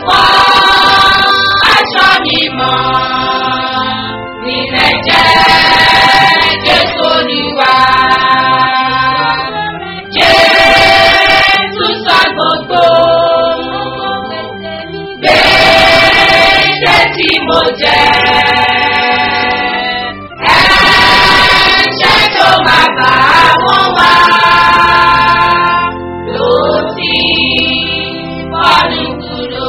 wọ aṣọ mímọ́ nílẹ̀ jẹ́ Jésù Olúwa. Jésù sọ gbogbo gbèsè tí mo jẹ. Ẹ̀ṣẹ̀ tó máa bá wọn wá ló ti bọ́nu kúrò.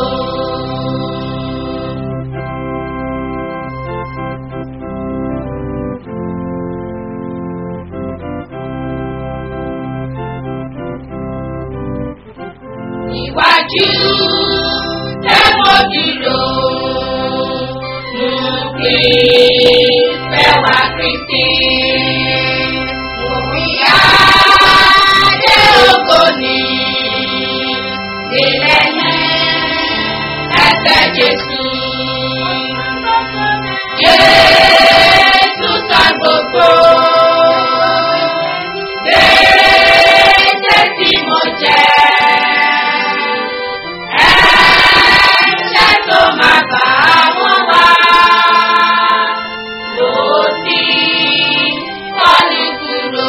Níwájú tẹ́wọ́ dúró mú kí fẹ́ wá Kristi. Òmìyá dé ògo ní ilẹ̀ ẹsẹ̀ Jésù. Jésù sọ gbogbo gbèsè tí mo jẹ. Ẹ̀ṣẹ̀ tó máa bá wọn wá ló ti kọ́ni kúrò.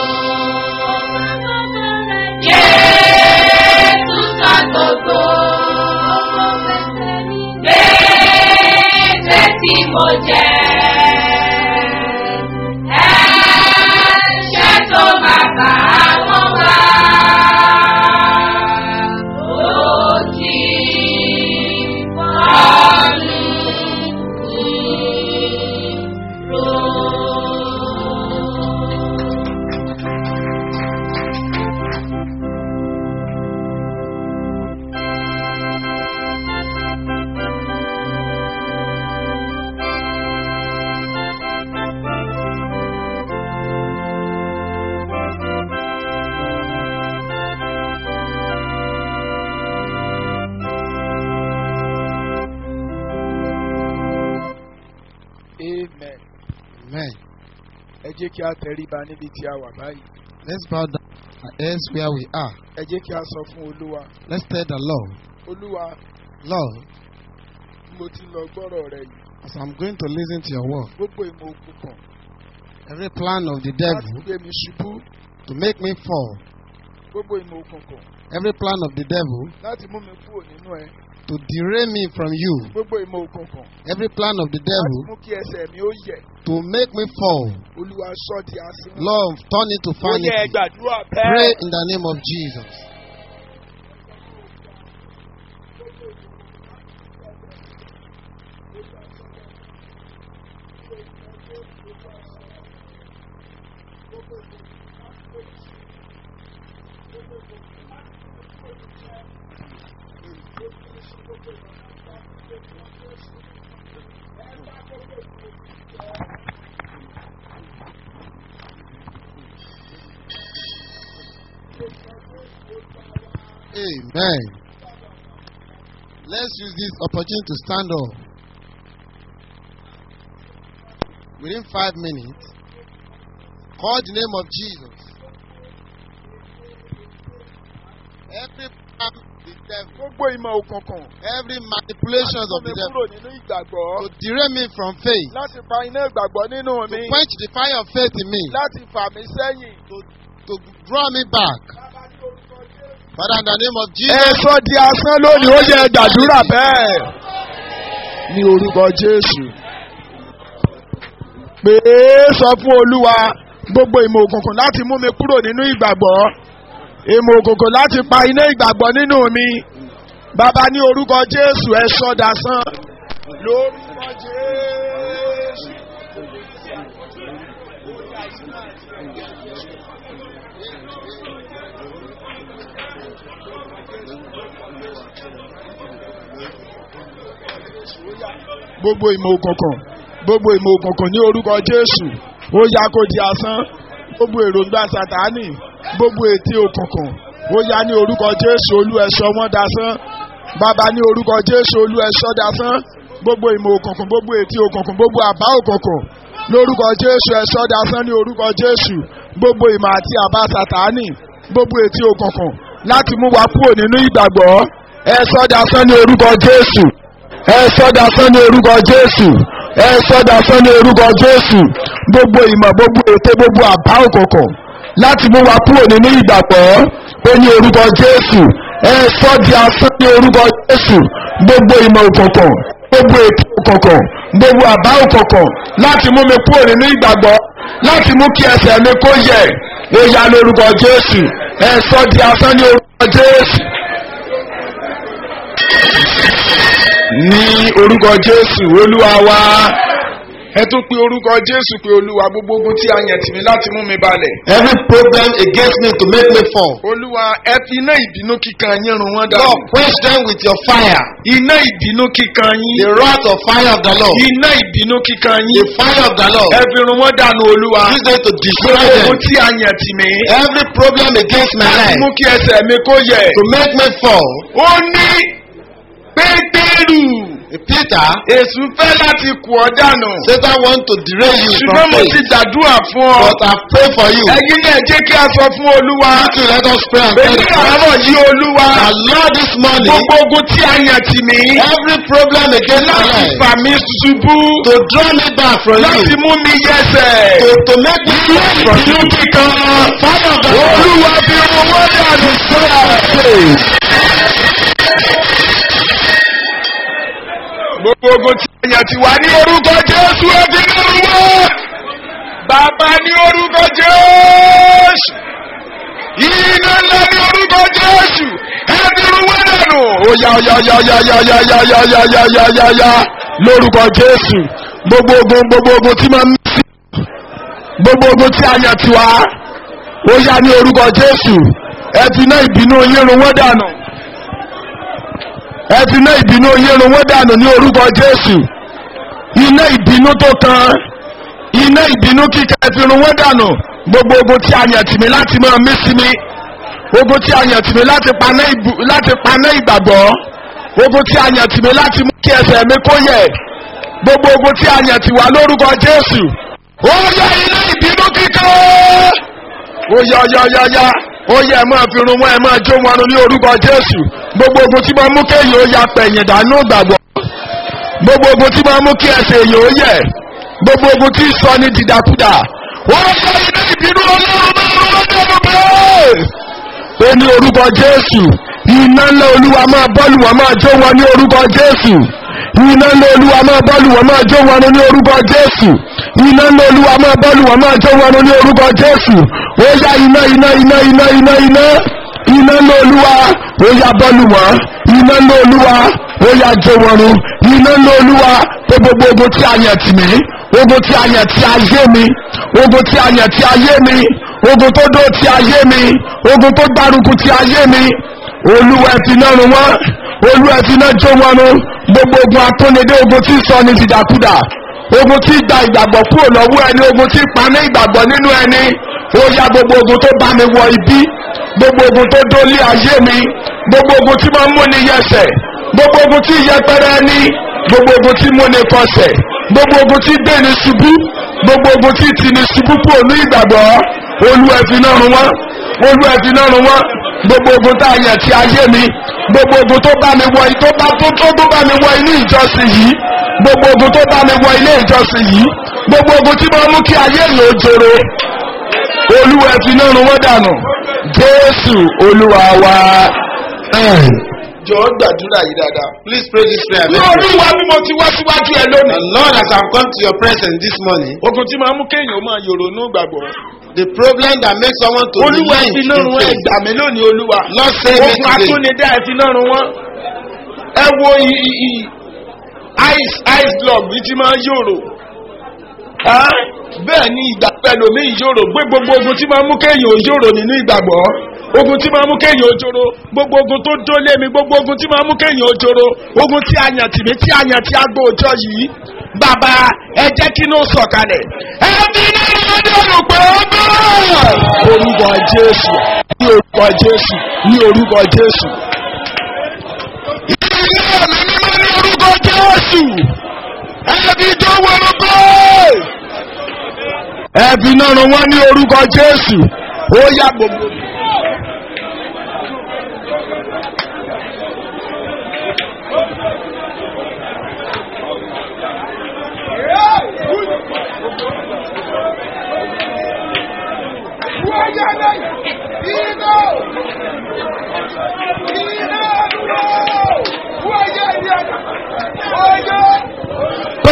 Jésù sọ gbogbo gbèsè tí mo jẹ. Ẹ̀ṣẹ̀ tó máa bá wọn wá ló ti kọ́ni kúrò. amen. Amen. ẹ jẹ́ kí a tẹríba níbi tí a wà báyìí. Let's bow down our heads where we are. ẹ jẹ́ kí a sọ fún olúwa Let's tell the Lord, olúwa Lord, bí mo ti lọ gbọ́rọ̀ rẹ yìí as I'm going to listen to your word, gbogbo ìmọ̀ òkùnkùn every plan of the láti devil gbé mi ṣubú to make me fall, gbogbo ìmọ̀ òkùnkùn every plan of the devil láti mú mi kúrò nínú ẹ to derail me from you, gbogbo ìmọ̀ òkùnkùn every plan of the láti devil mú kí ẹsẹ̀ mi ó yẹ̀ to make me fall, olúwa sọ di asín. Lord, turn it to ó yẹ ẹ vanity. gbàdúrà Pray bẹ́ẹ̀. in the name of Jesus. Amen. Let's use this opportunity to stand up. Within five minutes, call the name of Jesus. Every plan of the devil, gbogbo ìmọ̀ òkùnkùn every manipulations of láti mú the mi devil kúrò nínú ìgbàgbọ́ to derail me from faith, láti pa iná ìgbàgbọ́ nínú to mi quench the fire of faith in me, láti fà mí sẹ́yìn. to draw me back. Father, in the name of ẹ Jesus, sọ di asán lónìí ó yẹ gbàdúrà bẹ́ẹ̀. ní orúkọ jésù. pé sọ fún olúwa gbogbo ìmọ̀ òkùnkùn láti mú mi kúrò nínú ìgbàgbọ́ ìmọ̀ òkùnkùn láti pa iná ìgbàgbọ́ nínú mi bàbá ní orúkọ jésù ẹ sọ dasán lórúkọ jésù. gbogbo ìmọ̀ òkùnkùn gbogbo ìmọ̀ òkùnkùn ní orúkọ jésù ó yá kó di asán gbogbo èròǹgbà sàtánì gbogbo ètí òkùnkùn ó yá ní orúkọ jésù olú ẹ̀ṣọ́ wọn dasán bàbá ní orúkọ jésù olú ẹ̀ṣọ́ dasán gbogbo ìmọ̀ òkùnkùn gbogbo ètí òkùnkùn gbogbo àbá òkùnkùn lórúkọ jésù ẹ̀ṣọ́ dasán ní orúkọ jésù gbogbo ìmọ̀ àti àbá sàtánì gbogbo ètí òkùnkùn láti mú wa kúrò nínú ìgbàgbọ́ ẹ̀ṣọ́ dasán ní orúkọ jésù ẹ sọ́dà sán ní orúkọ jésù ẹ sọ́dà sán ní orúkọ jésù gbogbo ìmọ̀ gbogbo ète gbogbo àbá òkùnkùn láti mú wa kúrò nínú ìgbàgbọ́ ó ní orúkọ jésù ẹ sọ́ di asán ní orúkọ jésù gbogbo ìmọ̀ òkùnkùn gbogbo ète òkùnkùn gbogbo àbá òkùnkùn láti mú mi kúrò nínú ìgbàgbọ́ láti mú kí ẹsẹ̀ mi kó yẹ ó yá lórúkọ jésù ẹ sọ́ di asán ní orúkọ jésù. ní orúkọ jésù olúwa wa ẹ tún pe orúkọ jésù pé olúwa gbogbo ogun tí a yàn tì mí láti mú mi balẹ̀. Every problem against me to make me fall. olúwa ẹ fi iná ìbínú kíkan yín run wọ́n dànù. Lord, quench them with your fire. iná ìbínú kíkan The yín. wrath of fire of the Lord. iná ìbínú kíkan The yín. fire of the Lord. ẹ fi run wọ́n dànù olúwa. Use them to destroy gbogbo them. ogun tí a yàn tì mí. Every problem against my láti life mú kí ẹsẹ̀ mi kó yẹ. to make me fall. ó ní pétérù. Peter, èṣù fẹ́ láti kù ọ́ dànù. Satan want to derail you ṣùgbọ́n from mo ti faith. gbàdúrà fún ọ. But I pray for you. ẹ̀yin náà jẹ́ kí a sọ fún olúwa. To let us pray and tell èmi the Lord. àárọ̀ yí olúwa. The Lord this morning, gbogbo ogun tí a yàn tì mí. every problem against my láti life, fà mí ṣubú. to draw me back from láti you, mú mi yẹsẹ̀. to, to make me fall from you. ìlú kíkan. Fire of the Lord. olúwa fi owó dànù sọ́ra. gbogbo ogun tí a yàn tì wá ní orúkọ jésù ẹbí lórúkọ. bàbá ní orúkọ jésù. iná ńlá ní orúkọ jésù ẹbí rúwé dànù. ó yá ó yá ó yá ó yá ó yá ó yá ó yá ó yá ó yá ó yá ó yá ó yá lórúkọ jésù gbogbo ogun gbogbo ogun tí máa ń mí sí gbogbo ogun tí a yàn tì wá ó yá ní orúkọ jésù ẹ fi iná ìbínú yín run wọ́n dànù ẹ fi iná ìbínú yín run wọ́n dànù ní orúkọ jésù iná ìbínú tó kan iná ìbínú kíkà ẹ fi run wọ́n dànù gbogbo ogun tí a yàn tì mí láti máa mí sí mi ogun tí a yàn tì mí láti paná ìbù- láti paná ìgbàgbọ́ ogun tí a yàn tì mí láti mú kí ẹsẹ̀ mi kó yẹ gbogbo ogun tí a yàn tì wá lórúkọ jésù ó yá iná ìbínú kíkà ó yá yá yá yá ó yẹ ẹ máa fi run wọn ẹ máa jó wọn ní orúkọ jésù gbogbo ogun tí máa mú kéèyàn ó ya pẹ̀yìn dànù gbàgbọ́ gbogbo ogun tí máa mú kí ẹsẹ̀ èèyàn ó yẹ gbogbo ogun tí sọ ní dìdàkudà ó yá iná ìbínú ọlọ́run máa rún wọn dẹ́nu bẹ́ẹ̀. ó ní orúkọ jésù iná ńlá olúwa máa bọ́ọ̀lù wọn máa jó wọn ní orúkọ jésù iná ńlá olúwa máa bọ́ọ̀lù wọn máa jó wọn ní orúkọ jésù iná ńlá olúwa máa bọ́ọ̀lù wọn máa jó wọn ní orúkọ jésù ó yá iná iná iná iná iná iná iná ńlá olúwa ó yá bọ́ọ̀lù wọn iná ńlá olúwa ó yá jó wọn run iná ńlá olúwa pé gbogbo ogun tí a yàn tì mí ogun tí a yàn tí ayé mi ogun tí a yàn tí ayé mi ogun tó dó tí ayé mi ogun tó gbárùkù tí ayé mi olúwa ẹ fi náà run wọn olúwa ẹ fi náà jó wọn run gbogbo ogun atúnidé ogun tí sọ ní dìdàkudà ogun tí gba ìgbàgbọ́ kúrò lọ́wọ́ ẹni ogun tí paná ìgbàgbọ́ nínú ẹni ó yá gbogbo ogun tó bá mi wọ ibi gbogbo ogun tó dólé ayé mi gbogbo ogun tí máa ń múni yẹsẹ̀ gbogbo ogun tí yẹpẹrẹ ẹni gbogbo ogun tí múni kọsẹ̀ gbogbo ogun tí gbéni ṣubú gbogbo ogun tí tini ṣubú kúrò ní ìgbàgbọ́ olú ẹ fi náà run wọ́n olú ẹ fi náà run wọ́n gbogbo ogun tá a yàn ti ayé mi gbogbo ogun tó bá mi wọ tó bá tó tó tó bá mi wọ inú ìjọsìn yìí gbogbo ogun tó bá mi wọ ilé ìjọsìn yìí gbogbo ogun tí mo mú kí ayé mi ò jòrò olúwa ẹ fi náà run wọ́n dànù jésù olúwa wa. jọ̀ọ́ gbàdúrà yìí dáadáa. Please pray this prayer. ní very well. olúwa bí mo ti wá síwájú ẹ The lónìí. Lord, as I've come to your presence this morning, ogun tí máa mú kéèyàn máa yòrònú gbàgbọ́. the problem that makes someone to olúwa ẹ relent fi in náà run wọn faith, ẹgbà mi lónìí olúwa. Lord save me ogun today. atúnidá ẹ fi náà run wọn. ẹ wo i- i- i- ice ice block bí ti máa ń yòrò. Ah, bẹ́ẹ̀ ni ìgbà pẹ̀lú mi ìyòrò gbé gbogbo ogun tí máa mú kéèyàn ò yòrò nínú ìgbàgbọ́ ogun tí máa mú kéèyàn ò jòrò gbogbo ogun tó dólé mi gbogbo ogun tí máa mú kéèyàn ò jòrò ogun tí a yàn tì mí tí a yàn tí a gbọ́ òjò yìí bàbá ẹ jẹ́ kí ló sọ̀kalẹ̀ ẹ fi nínú ọdún olùpẹ̀ ọgbọ́n. orúkọ jésù ní orúkọ jésù ní orúkọ jésù. ilé ọ̀nà mímọ́ ní orúkọ jésù ẹbí tó wọnú pé ẹbí náà ràn wọ́n ní orúkọ jésù ó yá gbogbo.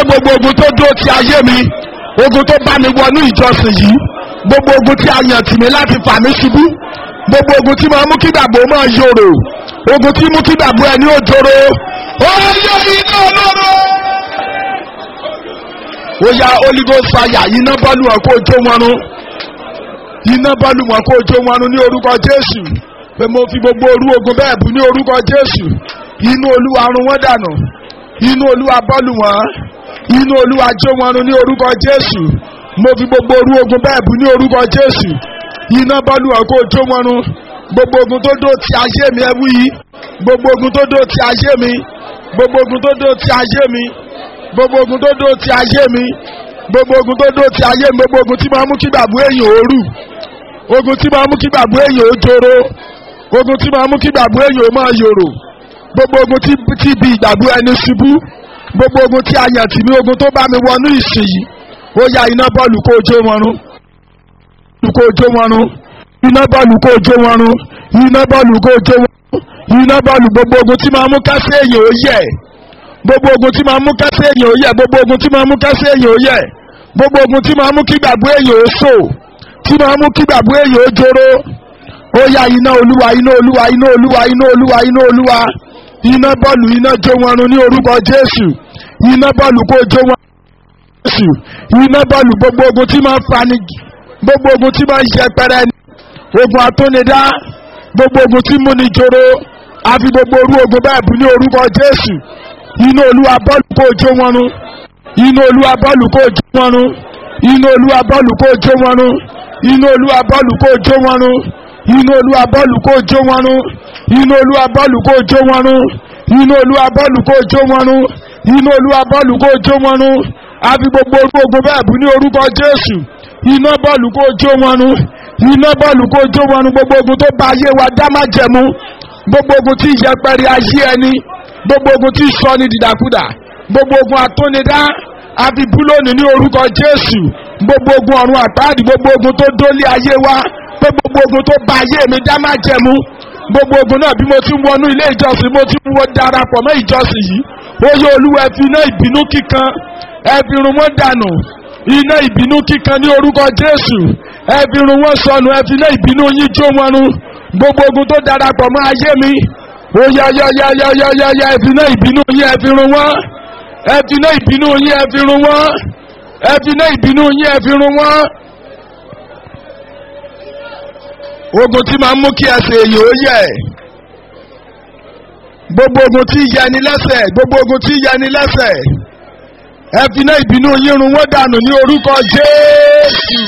gbogbo ogun tó dúró ti ayé mi ogun tó bá mi wọnú ìjọsìn yìí gbogbo ogun tí a yàn tì mí láti fà mí ṣubú gbogbo ogun tí máa mú kí gbàgbọ́ máa yòrò ogun tí mú kí gbàgbọ́ ẹni ó joro ó yọ iná ọlọ́run ó ya holy ghost fire iná bọ́ọ̀lù wọn kó jó wọn run iná bọ́ọ̀lù wọn kó jó wọn run ní orúkọ jésù pé mo fi gbogbo orú ogun bẹ́ẹ̀ bù ní orúkọ jésù inú olúwa run wọ́n dànù inú olúwa bọ́ọ̀lù wọn inú olúwa jó wọn run ní orúkọ jésù mo fi gbogbo orú ogun bẹ́ẹ̀ bù ní orúkọ jésù iná bọ́ọ̀lù wọn kó jó wọn run gbogbo ogun tó dó ti ayé mi ẹ wí yìí gbogbo ogun tó dó ti ayé mi gbogbo ogun tó dó ti ayé mi gbogbo ogun tó dó ti ayé mi gbogbo ogun tó dó ti ayé mi gbogbo ogun tí máa mú kí gbàgbọ́ èèyàn ó rù ogun tí máa mú kí gbàgbọ́ èèyàn ó joro ogun tí máa mú kí gbàgbọ́ èèyàn ó máa yòrò gbogbo ogun tí tí bi ìgbàgbọ́ ẹni ṣubú gbogbo ogun tí a yàn tì mí ogun tó bá mi wọnú ìsìn yìí ó ya iná bọ́ọ̀lù kó o jó wọn run kó o jó wọn run iná bọ́ọ̀lù kó o jó wọn run iná bọ́ọ̀lù kó o jó wọn run iná bọ́ọ̀lù gbogbo ogun tí máa mú kásẹ̀ èèyàn ó yẹ̀ gbogbo ogun tí máa mú kásẹ̀ èèyàn ó yẹ̀ gbogbo ogun tí máa mú kásẹ̀ èèyàn ó yẹ̀ gbogbo ogun tí máa mú kí gbàgbọ́ èèyàn ó sò tí máa mú kí gbàgbọ́ èèyàn ó joro ó ya iná olúwa iná olúwa iná olúwa iná olúwa iná olúwa iná bọ́ọ̀lù iná jó wọn run ní orúkọ jésù iná bọ́ọ̀lù kó jó wọn jésù iná bọ́ọ̀lù gbogbo ogun tí máa ń fani gbogbo ogun tí máa ń yẹpẹrẹ ni ogun atúnidá gbogbo ogun tí múni joro àfi gbogbo orú ogun bẹ́ẹ̀ bú ní orúkọ jésù iná olúwa bọ́ọ̀lù kó jó wọn run iná olúwa bọ́ọ̀lù kó jó wọn run iná olúwa bọ́ọ̀lù kó jó wọn run iná olúwa bọ́ọ̀lù kó jó wọn run iná olúwa bọ́ọ̀lù kó jó wọn run iná olúwa bọ́ọ̀lù kó jó wọn run iná olúwa bọ́ọ̀lù kó jó wọn run iná olúwa bọ́ọ̀lù kó jó wọn run àfi gbogbo orú ogun bẹ́ẹ̀ bú ní orúkọ jésù iná bọ́ọ̀lù kó jó wọn run iná bọ́ọ̀lù kó jó wọn run gbogbo ogun tó bá ayé wa dá má jẹ̀mú gbogbo ogun tí ìyẹpẹrẹ ayé ẹni gbogbo ogun tí sọ ní dìdàkudà gbogbo ogun àtúnidá àfi búlóònù ní orúkọ jésù gbogbo ogun ọ̀run àpáàdì gbogbo ogun tó dólé ayé wa pé gbogbo ogun tó bá ayé mi dá má jẹ̀mú gbogbo ogun náà bí mo ti ń wọnú ilé ìjọsìn mo ti ń wọ darapọ̀ mọ́ ìjọsìn yìí ó yẹ olúwa ẹ fi iná ìbínú kíkan ẹ fi run wọ́n dànù iná ìbínú kíkan ní orúkọ jésù ẹ fi run wọ́n sọnù ẹ fi iná ìbínú yín jó wọn run gbogbo ogun tó darapọ̀ mọ́ ayé mi ó yá yá yá yá yá yá yá ẹ fi iná ìbínú yín ẹ fi run wọ́n ẹ fi iná ìbínú yín ẹ fi run wọ́n ẹ fi iná ìbínú yín ẹ fi run wọ́n. ogun tí máa ń mú kí ẹsẹ̀ èyí ó yẹ gbogbo ogun tí yẹ ni lẹ́sẹ̀ gbogbo ogun tí yẹ ni lẹ́sẹ̀ ẹ fi iná ìbínú yín run wọ́n dànù ní orúkọ jésù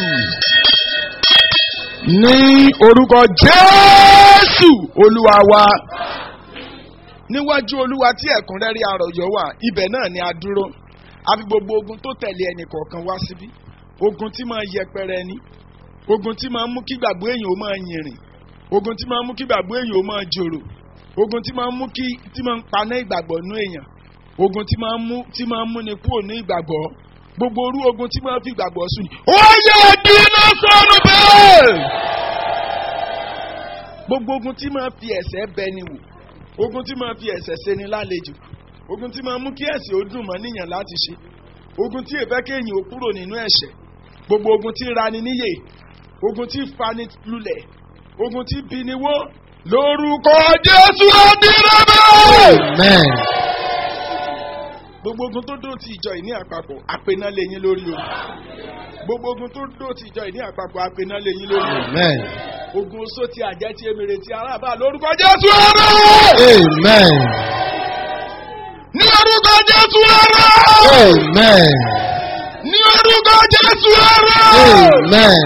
ní orúkọ jésù olúwa wa níwájú olúwa tí ẹ̀kúnrẹ́rẹ́ àròyọ̀ wà ibẹ̀ náà ni a dúró àfi gbogbo ogun tó tẹ̀lé ẹnì kọ̀ọ̀kan wá síbí ogun tí máa yẹpẹrẹ ni ogun tí máa mú kí gbàgbọ́ èèyàn ó máa yìnrìn ogun tí máa mú kí gbàgbọ́ èèyàn ó máa jòrò ogun tí máa mú kí tí máa ń paná ìgbàgbọ́ nú èèyàn ogun tí máa mú tí máa mú ni kúrò ní ìgbàgbọ́ gbogbo orú ogun tí máa fi ìgbàgbọ́ sùn. ó yẹ dínà sọnù bẹ́ẹ̀. gbogbo ogun tí máa fi ẹ̀sẹ̀ bẹ ni wò ogun tí máa fi ẹ̀sẹ̀ ṣe ni lálejò ogun tí máa mú kí ẹ̀sẹ̀ ó dùn mọ́ níyàn láti ṣe ogun tí èfẹ́ kéèyàn ó kúrò nínú ẹ̀ṣẹ̀ gbogbo ogun tí rani níyè ogun tí fani lulẹ̀ ogun tí bini wó lórúkọ jésù ọdínlẹ́bẹ̀. Amen. gbogbo ogun tó dó ti ìjọ ìní àpapọ̀ àpèná lẹ́yìn lórí o gbogbo ogun tó dó ti ìjọ ìní àpapọ̀ àpèná lẹ́yìn lórí o Amen. ogun oṣó ti àjẹ́ ti emèrè ti arábà lórúkọ jésù ọ̀rọ̀ Amen. ní orúkọ jésù ọ̀rọ̀ Amen. ní orúkọ jésù ọ̀rọ̀. Amen.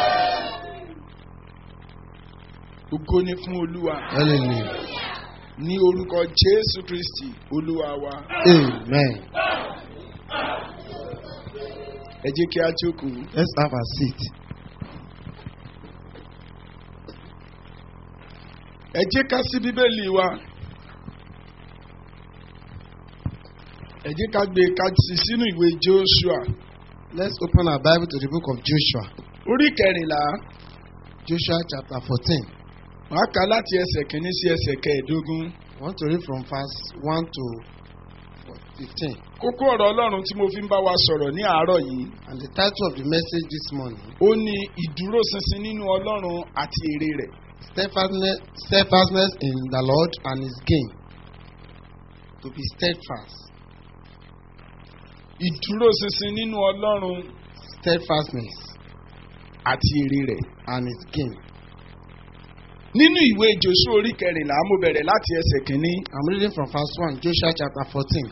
ògo ni fún olúwa Hallelujah. ní orúkọ jésù kristi olúwa wa Amen. ẹ jẹ́ kí a jókòó. Let's have a seat. ẹ jẹ́ ká sí bíbélì wa ẹ jẹ́ ká gbé ká sí sínú ìwé joshua Let's open our Bible to the book of Joshua. orí kẹrìnlá Joshua chapter 14. wàá kà láti ẹsẹ̀ kìíní sí ẹsẹ̀ kẹẹ̀ẹ́dógún I want to read from verse 1 to 15. kókó ọ̀rọ̀ ọlọ́run tí mo fi ń bá wa sọ̀rọ̀ ní àárọ̀ yìí And the title of the message this morning ó ní ìdúróṣinṣin nínú ọlọ́run àti èrè rẹ̀ steadfastness, steadfastness in the Lord and His gain. To be steadfast. ìdúróṣinṣin nínú ọlọ́run Steadfastness àti èrè rẹ̀ and His gain. nínú ìwé Jóṣúà orí kẹrìnlá mo bẹ̀rẹ̀ láti ẹsẹ̀ kìíní I'm reading from verse 1, Joshua chapter 14.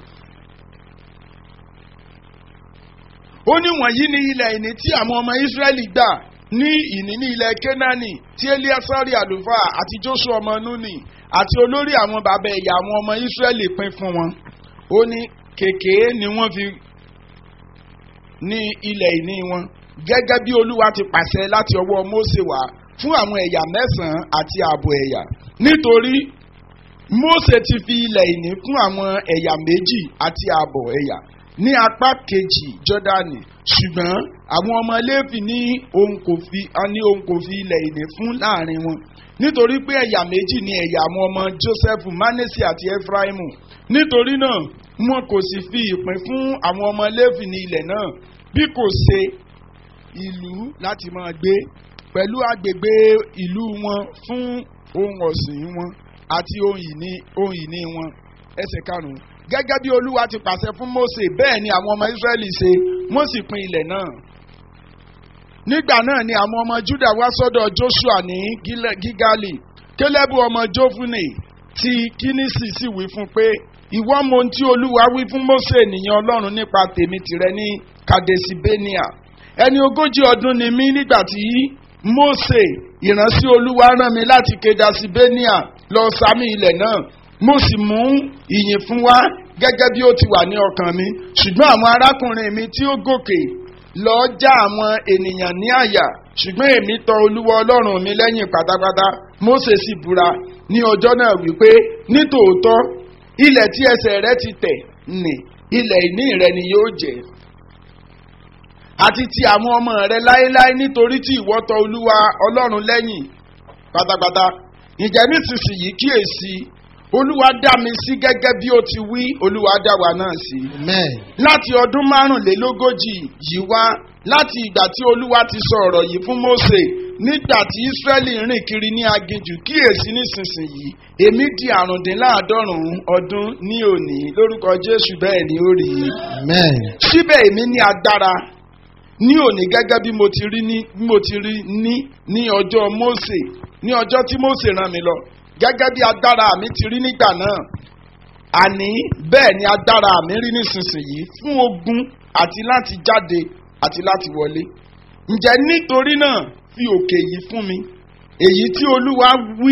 ó ní wọ̀nyí ní ilẹ̀ ìní tí àwọn ọmọ Ísírẹ́lì gbà ní ìní ní ilẹ̀ Kénáánì tí Eliasari àlùfáà àti Jóṣúà ọmọ Núnì àti olórí àwọn bàbá ẹ̀yà àwọn ọmọ Ísírẹ́lì pín fún wọn ó ní kèké ni wọ́n fi ní ilẹ̀ ìní wọn gẹ́gẹ́ bí Olúwa ti pàṣẹ láti ọwọ́ Mósè wá fún àwọn ẹ̀yà mẹ́sàn-án àti ààbọ̀ ẹ̀yà nítorí Mósè ti fi ilẹ̀ ìní fún àwọn ẹ̀yà méjì àti ààbọ̀ ẹ̀yà ní apá kejì Jọ́dánì ṣùgbọ́n àwọn ọmọ Léfì ní òun kò fi a ní òun kò fi ilẹ̀ ìní fún láàrin wọn nítorí pé ẹ̀yà méjì ni ẹ̀yà àwọn ọmọ Jósẹ́fù Mánésì àti Éfráímù nítorí náà wọn kò sì fi ìpín fún àwọn ọmọ Léfì ní ilẹ̀ náà bí kò ṣe ìlú láti máa gbé pẹ̀lú agbègbè ìlú wọn fún ohun ọ̀sìn wọn àti ohun ìní ohun ìní wọn ẹsẹ̀ karùn-ún gẹ́gẹ́ bí olúwa ti pàṣẹ fún Mósè bẹ́ẹ̀ ni àwọn ọmọ Ísírẹ́lì ṣe wọ́n sì pín ilẹ̀ náà nígbà náà ni àwọn ọmọ Júdà wá sọ́dọ̀ Joshua ní Gílẹ̀- Gígálì Kélébù ọmọ Jófúnè ti Kínísì sì wí fún pé ìwọ mọ ohun tí olúwa wí fún Mósè ènìyàn Ọlọ́run nípa tèmi tìrẹ ní Kadesibenia ẹni ogójì ọdún ni mí nígbà tí Mósè ìránṣẹ́ olúwa rán mi láti Kadesibenia lọ sàmì ilẹ̀ náà mo sì mú ìyìn fún wa gẹ́gẹ́ bí ó ti wà ní ọkàn mi ṣùgbọ́n àwọn arákùnrin mi tí ó gòkè lọ já àwọn ènìyàn ní àyà ṣùgbọ́n èmi tọ olúwa ọlọ́run mi lẹ́yìn pátápátá Mósè sì búra ní ọjọ́ náà wípé nítòótọ́ ilẹ̀ tí ẹsẹ̀ rẹ ti tẹ̀ nì ilẹ̀ ìní rẹ ni yóò jẹ́ àti ti àwọn ọmọ rẹ láéláé nítorí tí ìwọ tọ olúwa ọlọ́run lẹ́yìn pátápátá ǹjẹ́ nísinsìnyí kíyèsí olúwa dá mi sí gẹ́gẹ́ bí ó ti wí olúwa dá wa náà sí Amen. láti ọdún márùnlélógójì yìí wá láti ìgbà tí olúwa ti sọ ọ̀rọ̀ yìí fún Mósè nígbà tí Ísírẹ́lì rìn kiri ní aginjù kíyèsí nísinsìnyí èmi di àrùndínláàádọ́rùn-ún ọdún ní òní lórúkọ Jésù bẹ́ẹ̀ ni ó rí i Amen. síbẹ̀ èmi ní agbára ní òní gẹ́gẹ́ bí mo ti rí ní bí mo ti rí ní ní ọjọ́ Mósè ní ọjọ́ tí Mósè rán mi lọ gẹ́gẹ́ bí agbára mi ti rí nígbà náà àní bẹ́ẹ̀ ni agbára mi rí nísinsìnyí fún ogun àti láti jáde àti láti wọlé ǹjẹ́ nítorí náà fi òkè yìí fún mi èyí tí Olúwa wí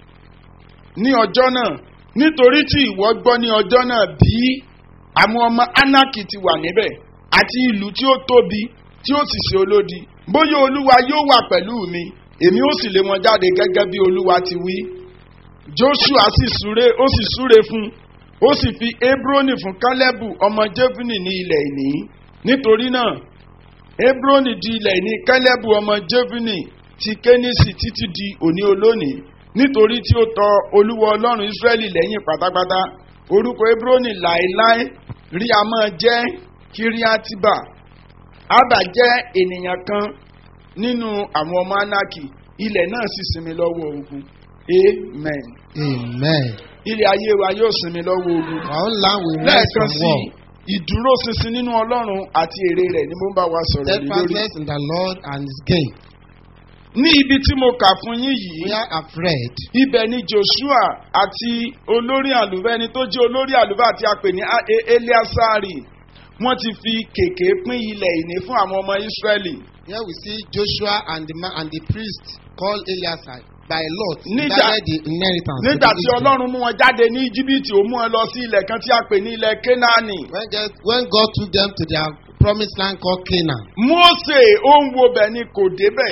ní ọjọ́ náà nítorí tí ìwọ gbọ́ ní ọjọ́ náà bí àwọn ọmọ Ánákì ti wà níbẹ̀ àti ìlú tí ó tóbi tí ó sì ṣe olódi bóyá Olúwa yóò wà pẹ̀lú mi èmi ó sì lé wọn jáde gẹ́gẹ́ bí Olúwa ti wí Joshua sì súré ó sì súré fún ó sì fi Hebroni fún Kálẹ́bù ọmọ Jefuni ní ilẹ̀ ìní nítorí náà Hebroni di ilẹ̀ ìní Kálẹ́bù ọmọ Jefuni ti Kénísì títí di òní olónìí nítorí tí ó tọ Olúwa Ọlọ́run Ísírẹ́lì lẹ́yìn pátápátá orúkọ Hebroni láéláé rí a máa jẹ́ Kíríátíbà Ábà jẹ́ ènìyàn kan nínú àwọn ọmọ Ánákì ilẹ̀ náà sì sinmi lọ́wọ́ ogun amen Amen. ilé ayé wa yóò sinmi lọ́wọ́ ogun Our own land will rest lẹ́ẹ̀kan from sí war. ìdúró ṣinṣin nínú Ọlọ́run àti èrè rẹ̀ ni mo ń bá wa sọ̀rọ̀ lé lórí. Steadfastness in the Lord and His gain. ní ibi tí mo kà fún yín yìí We have read ibẹ̀ ni Joshua àti olórí àlùfáà ẹni tó jẹ́ olórí àlùfáà tí a pè ní A- E- Eliasari wọ́n ti fi kèké pín ilẹ̀ ìní fún àwọn ọmọ Ísírẹ́lì Here we see Joshua and the man and the priest called Eliasai by lot Nígbà- divided the inheritance. to nígbà the tí Israel. Ọlọ́run mú wọn jáde ní Íjíbítì ó mú wọn lọ sí ilẹ̀ kan tí a pè ní ilẹ̀ Kénáánì When God, when God took them to their promised land called Canaan, Mósè ó ń wo bẹ̀ ni kò débẹ̀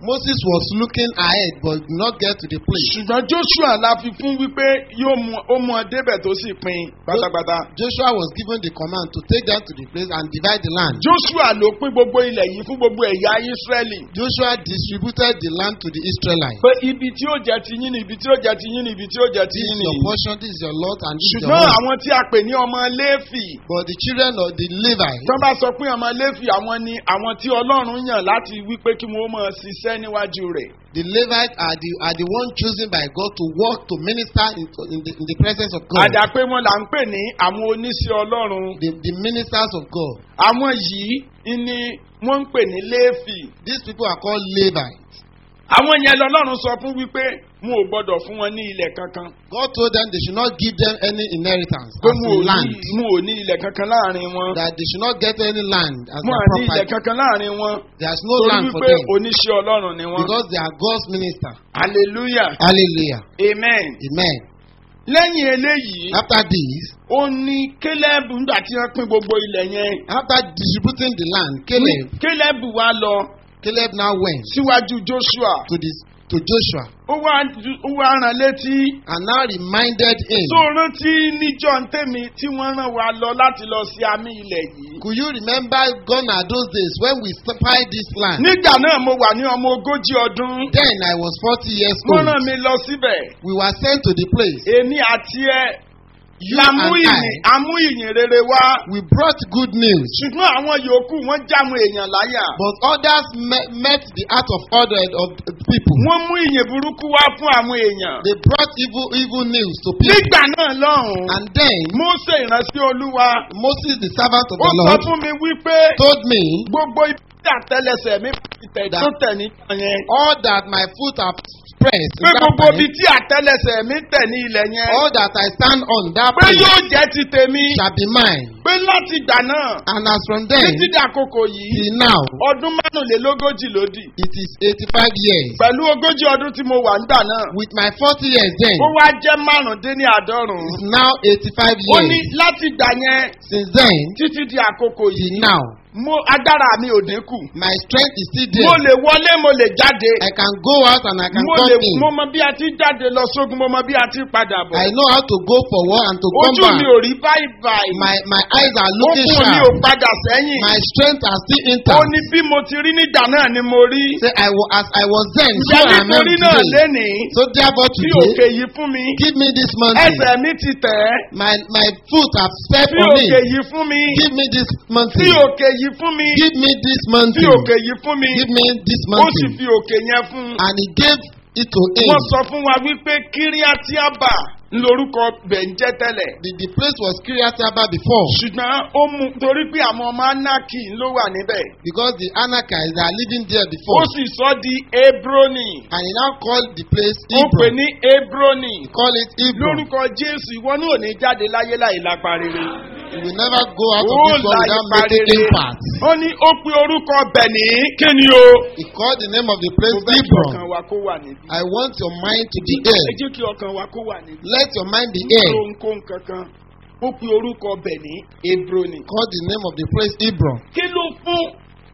Moses was looking ahead but did not get to the place. ṣùgbọ́n joshua la fi fún wípé yóò mú ó mú ọ débẹ̀ tó sì pin pátápátá. Joshua was given the command to take them to the place and divide the land. joshua ló pín gbogbo ilẹ̀ yìí fún gbogbo ẹ̀yà israẹli. Joshua distributed the land to the Israelites. pé ibi tí ó jẹ ti yín ni ibi tí ó jẹ ti yín ni ibi tí ó jẹ ti This yín is ni. your portion, this is your lot, and this is your ṣùgbọ́n home. àwọn tí a pè ní ọmọ léfì But the children of the Levites, tó bá sọ pé ọmọ léfì àwọn ni àwọn tí ọlọ́run yàn láti wípé kí wọ́n máa ṣiṣẹ́ níwájú rẹ̀. the Levites are the are the one chosen by God to work to minister in, in, the, in the presence of God. àdàpé wọn là ń pè ní àwọn oníṣẹ́ ọlọ́run. The, the ministers of God. àwọn yìí ni wọ́n ń pè ní léfì. These people are called Levites. àwọn yẹn lọ́lọ́run sọ fún wípé wọn ò gbọ́dọ̀ fún wọn ní ilẹ̀ kankan. God told them they should not give them any inheritance pé as mo in ò land. ní mo ò ní ilẹ̀ kankan láàrin wọn. That they should not get any land as mo their à ní ilẹ̀ property. kankan láàrin wọn. There's no torí land for wípé them oníṣẹ́ ọlọ́run ni wọn. because they are God's minister. hallelujah Hallelujah. amen. Amen. lẹ́yìn eléyìí After this, ó ní kélébù nígbà tí wọ́n pín gbogbo ilẹ̀ yẹn. after distributing the land, Caleb, kélébù wá lọ Caleb now went síwájú joshua. to this to Joshua ó wá ó wá rán létí. and now reminded him. tó rántí níjọ́ ntẹ́mi tí wọ́n rán wa lọ láti lọ sí àmì ilẹ̀ yìí. Could you remember gone are those days when we spied this land? nígbà náà mo wà ní ọmọ ogójì ọdún. Then I was forty years wọ́n old. rán mi lọ síbẹ̀. We were sent to the place. èmi àti ẹ You la and mú I, ìyìn amú ìyìn rere wá. we brought good news. ṣùgbọ́n àwọn yòókù wọ́n jáwọn èèyàn láyà. But others met, met the heart of other of the people. wọ́n mú ìyìn burúkú wá fún àwọn èèyàn. They brought evil evil news to people. nígbà náà lọ́hùn-ún And then Mósè ìránṣẹ́ olúwa Moses, the servant of ó the sọ Lord, fún mi wípé told me gbogbo ibi tí àtẹlẹsẹ̀ mi ti tẹ̀ tó tẹ̀ nígbà yẹn. all that my foot have pressed in pé that gbogbo time, ibi tí àtẹlẹsẹ̀ mi tẹ̀ ní ilẹ̀ yẹn. all that I stand on that pé place yóò jẹ́ ti tèmi. shall be mine. pé láti ìgbà náà And as from then títí dàkókò yìí till now, ọdún márùnlélógójì ló dì. it is eighty-five years. pẹ̀lú ogójì ọdún tí mo wà nígbà náà. With my forty years then, ó wá jẹ́ márùndínláàádọ́rùn-ún. it's now eighty-five ó ní years. láti ìgbà yẹn Since then títí di àkókò till yìí. now, mo agbára mi ò dínkù. my strength is still mo there. lè wọlé mo lè jáde. I can go out and I can mo come lè in. mo mọ bí a ti jáde lọ sógun mo mọ bí a ti padà bọ̀. I know how to go forward and to come ojú mi back. ò rí báyìí báyìí. My my eyes are looking okun mi ò sharp. padà sẹ́yìn. My strength are still ó intact. ní bí mo ti rí nígbà náà ni mo rí. Say I was as I was then, so ǹjẹ́ I am nítorí náà today. lénìí So therefore tí today, òkè yìí fún mi give me this mountain. ẹsẹ̀ mi ti tẹ̀ ẹ́. My my foot have stepped tí on òkè it. yìí fún mi. Give me this tí mountain. òkè yìí fún mi. Give me this tí mountain. òkè yìí fún mi. Give me this ó sì mountain. fi òkè yẹn fún un. And he gave it to him. wọ́n sọ fún wa wípé kíríátíábà lorúkọ bẹ̀ ń jẹ́ tẹ́lẹ̀. The, the place was Kiryataba before ṣùgbọ́n ó mú torí pé àwọn ọmọ anaki ló wà níbẹ̀. because the Anakites are living there ó before. sì sọ di hebroni. And he now called the place ó pè Hebron. ní hebroni. Call it Hebron. lórúkọ jésù ìwọ ní òní jáde láyé láì lápá rere. You will never go out of ó this world láì without pa making rere. impact. ó ní ó pe orúkọ bẹ̀ ní kí ni o. He called the name of the place mo fẹ́ kí ọkàn Hebron. wa kó wà níbí. I want your mind to be ẹ there. jẹ́ kí ọkàn wa kó wà níbí. Let your mind be ní there. ohunkóhun kankan ó pe orúkọ bẹ̀ ní hebroni. Call the name of the place Hebron. kí ló fún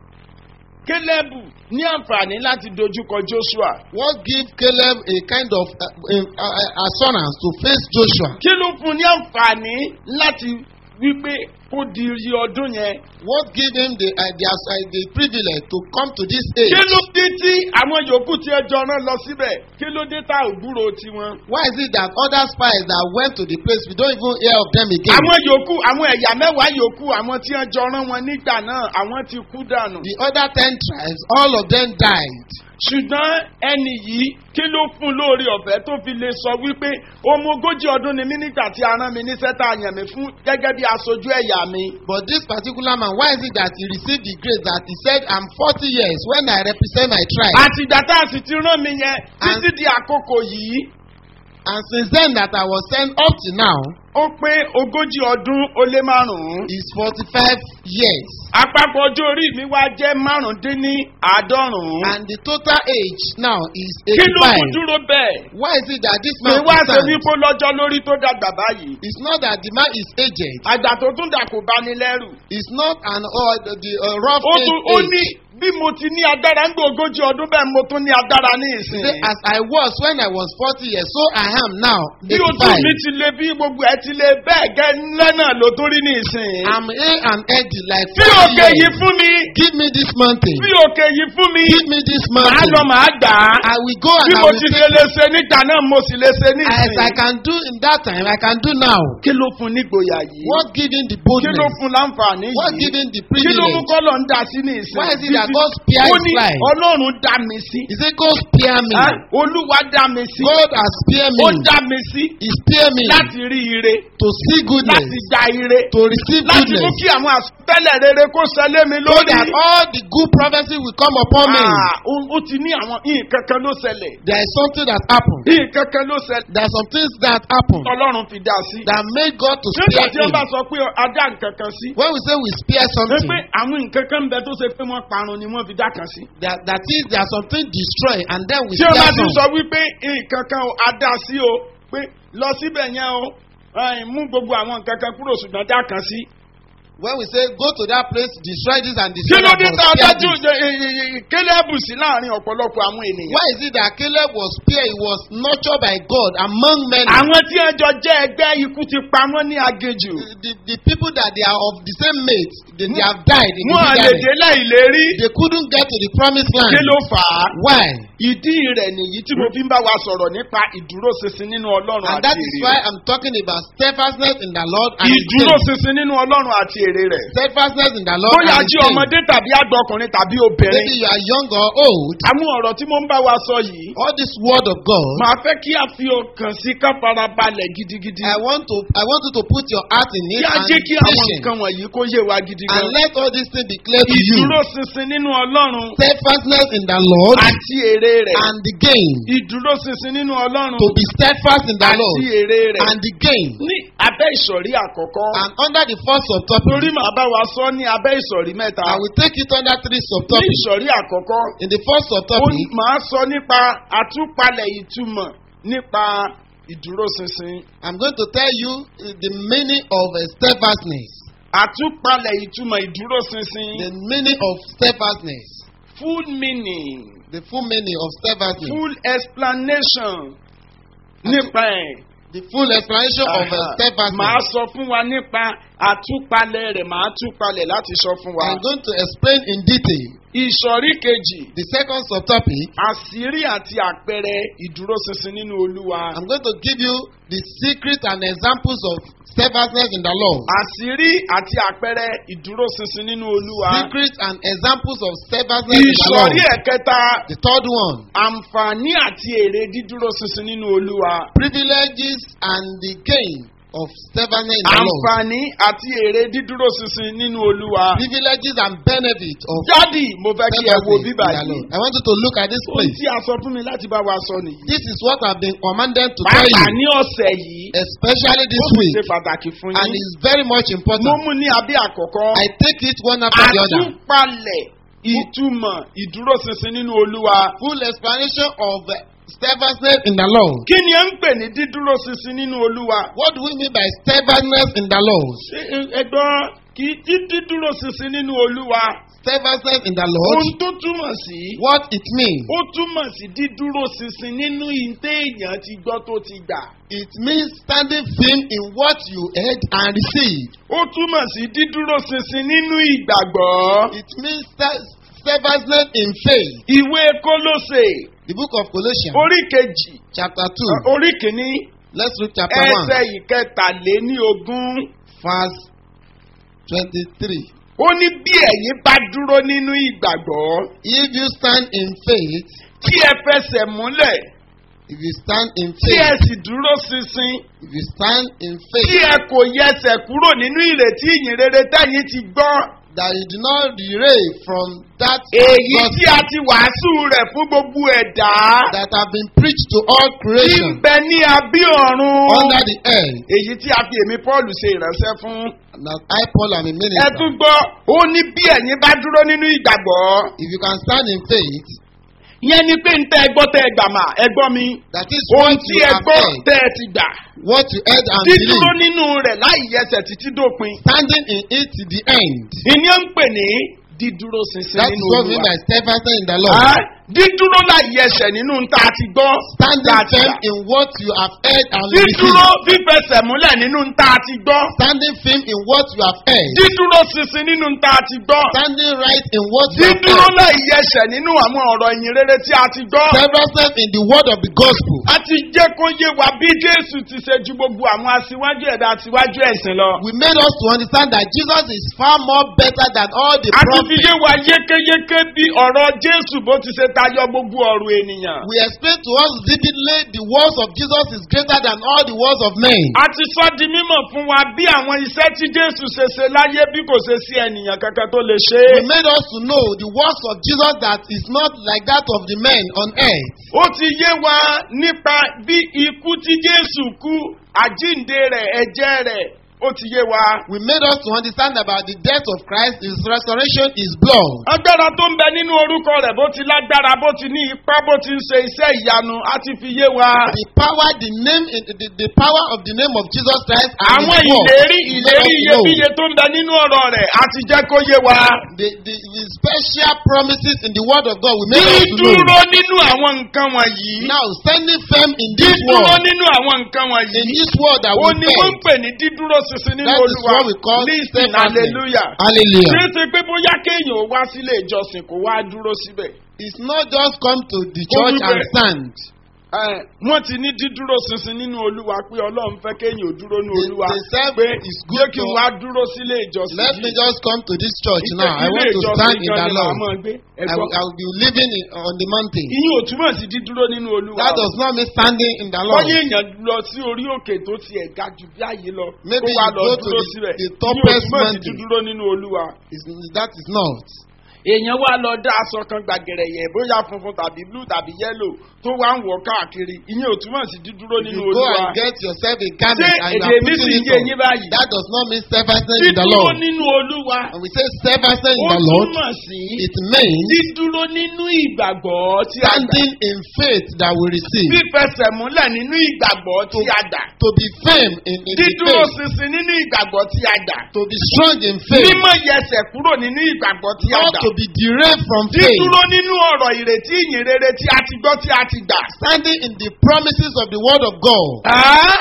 kélébù ní àǹfààní láti dojúkọ joshua. What give Caleb a kind of uh, uh, uh, assurance to face Joshua? kí ló fún ní àǹfààní láti wípé kó di iye ọdún yẹn. What give him the uh, the, uh, the privilege to come to this age? kí ló dé tí àwọn yòókù tí ẹ jọ rán lọ síbẹ̀ kí ló dé tá ò gbúrò tiwọn. Why is it that other spies that went to the place we don't even hear of them again? àwọn yòókù àwọn ẹ̀yà mẹ́wàá yòókù àwọn tí ẹ jọ rán wọn nígbà náà àwọn ti kú dànù. The other ten tribes, all of them died. ṣùgbọ́n ẹni yìí kí ló fún lórí ọ̀fẹ́ tó fi lè sọ wípé ọmọ ogójì ọdún ni mí nígbà tí a rán mi níṣẹ́ tá a yàn mí fún gẹ́gẹ́ bí aṣojú ẹ̀yà mi. But this particular man, why is it that he received the grace that he said, I'm 40 years when I represent my tribe? àtìgbà tá a sì ti rán mi yẹn títí di àkókò yìí And since then that I was sent up to now ó pé ogójì ọdún ó lé márùn-ún. is 45 years. àpapọ̀ ọjọ́ orí mi wá jẹ́ márùndínní àádọ́rùn-ún. And the total age now is kí ló kún 85. dúró bẹ́ẹ̀? Why is it that this pé man wá is ṣe stand? wípé lọ́jọ́ lórí tó dàgbà báyìí. It's not that the man is aged. àgbà tó tún dà kò bá ní lẹ́rù. It's not an uh, the, the uh, rough ó tún ó age. ní age. bí mo ti ní agbára ń gbé ogójì ọdún bẹ́ẹ̀ mo tún ní agbára ní He ìsìn. said, As I was when I was 40 years, so I am now. bí ojú 85. mi ti le bí gbogbo ẹ ti le bẹ́ẹ̀ gẹ́ ńlẹ́ náà ló tó rí ní ìsìn. I'm A and Eddie like bí 40 òkè yìí years. fún mi Give me this mountain. bí òkè yìí fún mi Give me this màá mountain. lọ màá gbà á. I will go and bí I mo will ti take ṣe lè ṣe nígbà náà mo sì lè ṣe ní As I ìsìn. can do in that time, I can do now. kí ló fún nígboyà yìí. What giving the kí ló boldness? fún láǹfààní What yìí. giving the kí ló mú privilege? kọ́lọ̀ ń dá sí ní ìsìn. Why is it that God spare ó his ní life? ọlọ́run dá mi sí. He said, Go spare me. Ẹ́, olúwa dá mi sí. God has spared ó me. dá mi sí He spared me láti rí ire to see goodness, láti gba ire to receive láti mú goodness, kí àwọn àsọtẹ́lẹ̀ rere kó ṣẹlẹ̀ mi so lórí. that all the good prophecy will come upon me. Ah, ó ó ti ní àwọn nǹkan kan ló ṣẹlẹ̀ There is something that happened. nǹkan kan ló ṣẹlẹ̀ There are some things that happened ọlọ́run fi dá sí. that made God to nígbà spare tí wọ́n bá him. sọ pé adá nǹkan kan sí. When we say we spare ẹ something, pé àwọn nǹkan kan ń bẹ tó ṣe pé wọ́n parun ni wọ́n fi dá kan sí. that, that is there are something destroyed and then we tí wọ́n bá spare ti some. sọ wípé nǹkan kan ò adá sí o pé lọ síbẹ̀ yẹn o ẹ̀, mú gbogbo àwọn nǹkan kan kúrò ṣùgbọ́n dá kan sí. When we say go to that place, destroy this and kí destroy ló that, dé but tá a spare dájú this. kélébù sí láàrin ọ̀pọ̀lọpọ̀ àwọn ènìyàn. Why is it that Caleb was spared? He was nurtured by God among many. àwọn tí wọn jọ jẹ́ ẹgbẹ́ ikú ti pa wọ́n ní agejù. The, the, the people that they are of the same mate, they, they have died in the wọn à lè wilderness. dé láìlérí. They couldn't get to the promised land. kí ló fà á. Why? ìdí rẹ̀ nìyí tí mo fi ń bá wa sọ̀rọ̀ nípa ìdúróṣinṣin nínú ọlọ́run And àti that is why èrè rẹ̀. I'm talking about steadfastness in the Lord and His faith. ìdúróṣinṣin nínú ọlọ́run àti èrè rẹ̀. Steadfastness in the Lord bóyá and jí His faith. ọmọdé tàbí àgbà ọkùnrin tàbí Maybe obìnrin. you are young or old. àwọn ọ̀rọ̀ tí mo ń bá wa sọ yìí. All this word of God, màá fẹ́ kí a fi ọkàn sí ká fara balẹ̀ gidigidi. I want to I want you to put your heart in it kí a and jẹ́ be kí àwọn patient. nǹkan wọ̀nyí kó yé wa gidi And gan. let all these things be clear to you. ìdúróṣinṣin nínú ọlọ́run Steadfastness in the Lord àti èrè rẹ̀. and the gain. ìdúróṣinṣin nínú ọlọ́run To be steadfast in the Lord àti èrè rẹ̀. and the gain. ní abẹ́ ìsọ̀rí àkọ́kọ́. And under the first torí subtopic, màá bá wa sọ ní abẹ́ ìsọ̀rí mẹ́ta. I will take it under three ní subtopics. ìsọ̀rí àkọ́kọ́. In the first ó subtopic, máa sọ nípa àtúpalẹ̀ ìtumọ̀ nípa ìdúróṣinṣin. I'm going to tell you uh, the meaning of uh, steadfastness. àtúpalẹ̀ ìtumọ̀ ìdúróṣinṣin. The meaning of steadfastness. full meaning The full meaning of steadfastness. full explanation nípa ẹ̀. The full explanation of uh, Màá steadfastness. sọ fún wa nípa àtúpalẹ̀ rẹ̀ màá túpalẹ̀ láti sọ fún wa. I'm going to explain in detail. Ìsọ̀rí kejì The second subtopic, àṣírí àti àpẹẹrẹ ìdúróṣinṣin nínú olúwa. I'm going to give you the secret and examples of steadfastness in the Lord. àṣírí àti àpẹẹrẹ ìdúróṣinṣin nínú olúwa. Secret and examples of steadfastness in the Lord. ìsọ̀rí ẹ̀kẹta The third one, àǹfààní àti èrè dídúróṣinṣin nínú olúwa. privileges and the gain of steadfastness in the Lord. àǹfààní àti èrè dídúróṣinṣin nínú olúwa. Privileges and benefits of dádì mo fẹ́ kí ẹ wo steadfastness in bíbà the yìí. Lord. I want you to look at this ohun place. tí a sọ fún mi láti bá wa sọ nìyí. This is what I've been commanded to tell pàápàá you, ní ọ̀sẹ̀ yìí. especially ó this sì week, ṣe pàtàkì fún and yín. it's very much mo important. mú ní abẹ́ àkọ́kọ́. I take it one after the other. àtúpalẹ̀ ìtumọ̀ ìdúróṣinṣin nínú olúwa. Full explanation of uh, steadfastness in the Lord. kí ni ẹ ń pè ní dídúróṣinṣin nínú olúwa? What do we mean by steadfastness in the Lord? Ṣé ẹ- ẹgbọ́n kì í tí dídúróṣinṣin nínú olúwa. Steadfastness in the ohun Lord, tó túmọ̀ sí. what it means? ó túmọ̀ sí dídúróṣinṣin nínú ìtẹ́ èèyàn ti gbọ́ tó ti gbà. It means standing firm in what you heard and received. ó túmọ̀ sí dídúróṣinṣin nínú ìgbàgbọ́. It means ste- steadfastness in faith. ìwé kólóṣè The book of Colossians, orí kejì chapter 2. orí kìíní Let's read chapter 1, ẹsẹ̀ ìkẹtàléní ogún. verse 23. ó ní bí ẹ̀yin bá dúró nínú ìgbàgbọ́ If you stand in faith, tí ẹ fẹsẹ̀ múlẹ̀ if you stand in tí ẹ faith, sì dúró ṣinṣin if you stand in tí faith, ẹ kò yẹsẹ̀ kúrò nínú ìrètí ìyìn rere tẹ̀yìn ti gbọ́ that you do not derail from that èyí tí gospel a ti wàásù rẹ̀ fún gbogbo ẹ̀dá that have been preached to all tí ń creation bẹ ní abí ọ̀run under the earth. èyí tí a fi èmi Pọ́ọ̀lù ṣe ìránṣẹ́ fún. And as I, Paul, am a ẹ minister. tún gbọ́ ó ní bí ẹ̀yin bá dúró nínú ìgbàgbọ́ If you can stand in faith, yẹn ni pé ń tẹ́ ẹ gbọ́ tẹ́ ẹ gbà mà ẹ gbọ́ mi that is ohun what tí you ẹ have gbọ́ heard, tẹ́ ẹ ti gbà what you heard and dídúró believed, nínú rẹ̀ láì yẹsẹ̀ títí dópin standing in it to the end. ìní ó ń pè ní dídúró ṣinṣin That is nínú what we mean olúwa. by steadfastness in the Lord. Ah, dídúró láì ẹsẹ̀ nínú ń tá a ti gbọ́. Standing tá a ti firm gbà. in what you have heard and dídúró received. fífẹsẹ̀ múlẹ̀ nínú ń tá a ti gbọ́. Standing firm in what you have heard. dídúró ṣinṣin nínú ń tá a ti gbọ́. Standing right in what you have dídúró heard. láì ẹsẹ̀ nínú àwọn ọ̀rọ̀ ìyìn rere tí a ti gbọ́. Steadfastness in the word of the gospel. a ti jẹ́ kó yé wa bí jésù ti ṣe ju gbogbo àwọn aṣíwájú ẹ̀dá aṣíwájú ẹ̀sìn lọ. We made us to understand that Jesus is far more better than all the a ti fi prophets. yé wa yékéyéké bí ọ̀rọ̀ jésù bó ti ṣe tayọ gbogbo ọ̀rọ̀ ènìyàn. We explained to us vividly the words of Jesus is greater than all the words of men. a ti sọ di mímọ̀ fún wa bí àwọn iṣẹ́ tí jésù ṣe ṣe láyé bí kò ṣe sí ènìyàn kankan tó lè ṣe We é. made us to know the works of Jesus that is not like that of the men on earth. ó ti yé wa nípa bí ikú tí jésù kú àjíǹde rẹ̀ ẹ̀jẹ̀ rẹ̀ ó ti yé wa. We made us to understand about the death of Christ, his resurrection, his blood. agbára tó ń bẹ nínú orúkọ rẹ̀ bó ti lágbára bó ti ní ipá bó ti ń ṣe iṣẹ́ ìyanu á ti fi yé wa. The power, the name, the, the power of the name of Jesus Christ and àwọn his work. ìlérí made ìlérí us know. iyebíye tó ń bẹ nínú ọ̀rọ̀ rẹ̀ á ti jẹ́ kó yé wa. The, the, the special promises in the word of God we made us to know. dídúró nínú àwọn nǹkan wọ̀nyí. Now, standing firm in this dídúró word, nínú àwọn nǹkan in wọ̀nyí. this word that ó we ní wọ́n ń fed, pè ní dídúró ṣinṣin nínú that is olúwa. what we call listen steadfastness. hallelujah. Hallelujah. ṣé ṣe pé bóyá kéèyàn ó wá sílé ìjọsìn kó wá dúró síbẹ̀. It's not just come to the Ó church wí and bẹ́ẹ̀. stand. Ẹ, wọ́n ti ní dídúró ṣinṣin nínú olúwa pé ọlọ́run fẹ́ kéèyàn ó dúró ní They, olúwa. they said pé it's jẹ́ good kí to n wá dúró sílé ìjọsìn let me yìí. just come to this church Ìpè now. I ilé want to ìjọsìn stand in gan the ni màá Lord. máa gbé. I Ẹ̀gbọ́n, will, I will be living in, on the mountain. ìyín ò túmọ̀ sí dídúró nínú olúwa. That does not mean standing in the Lord. Wọ́n yé èèyàn lọ sí orí òkè tó ti ẹ̀ ga jù bí àyè lọ. Maybe kó wá you lọ go to dúró the- síbẹ̀. the Ìyín ò topest túmọ̀ sí mountain. dídúró nínú olúwa. It's, that is not. èèyàn wá lọ dá aṣọ kan gbàgẹ̀rẹ̀ yẹ̀ bóyá funfun tàbí blue tàbí yellow tó wá ń wọ̀ káàkiri ìyẹn ò túmọ̀ sí dídúró If nínú you go olúwa. and get yourself a garment Ṣé and you èdè are mi sì putting ń it yé on, yín báyìí? that does not mean steadfastness in the dídúró Lord. nínú olúwa When we say steadfastness in ó the Lord, túmọ̀ sí it means dídúró nínú ìgbàgbọ́ tí a dà. standing in faith that we receive. fífẹsẹ̀ múlẹ̀ nínú ìgbàgbọ́ tí a dà. To be firm in, in the dídúró faith. ṣinṣin nínú ìgbàgbọ́ tí a dà. To be strong in faith. mímọ̀ yẹsẹ̀ kúrò nínú ìgbàgbọ́ tí a Not dà. to be derailed from faith. dídúró nínú ọ̀rọ̀ ìrètí ìyìn rere tí a ti gbọ́ tí a ti gbà. Standing in the promises of the word of God. Ah!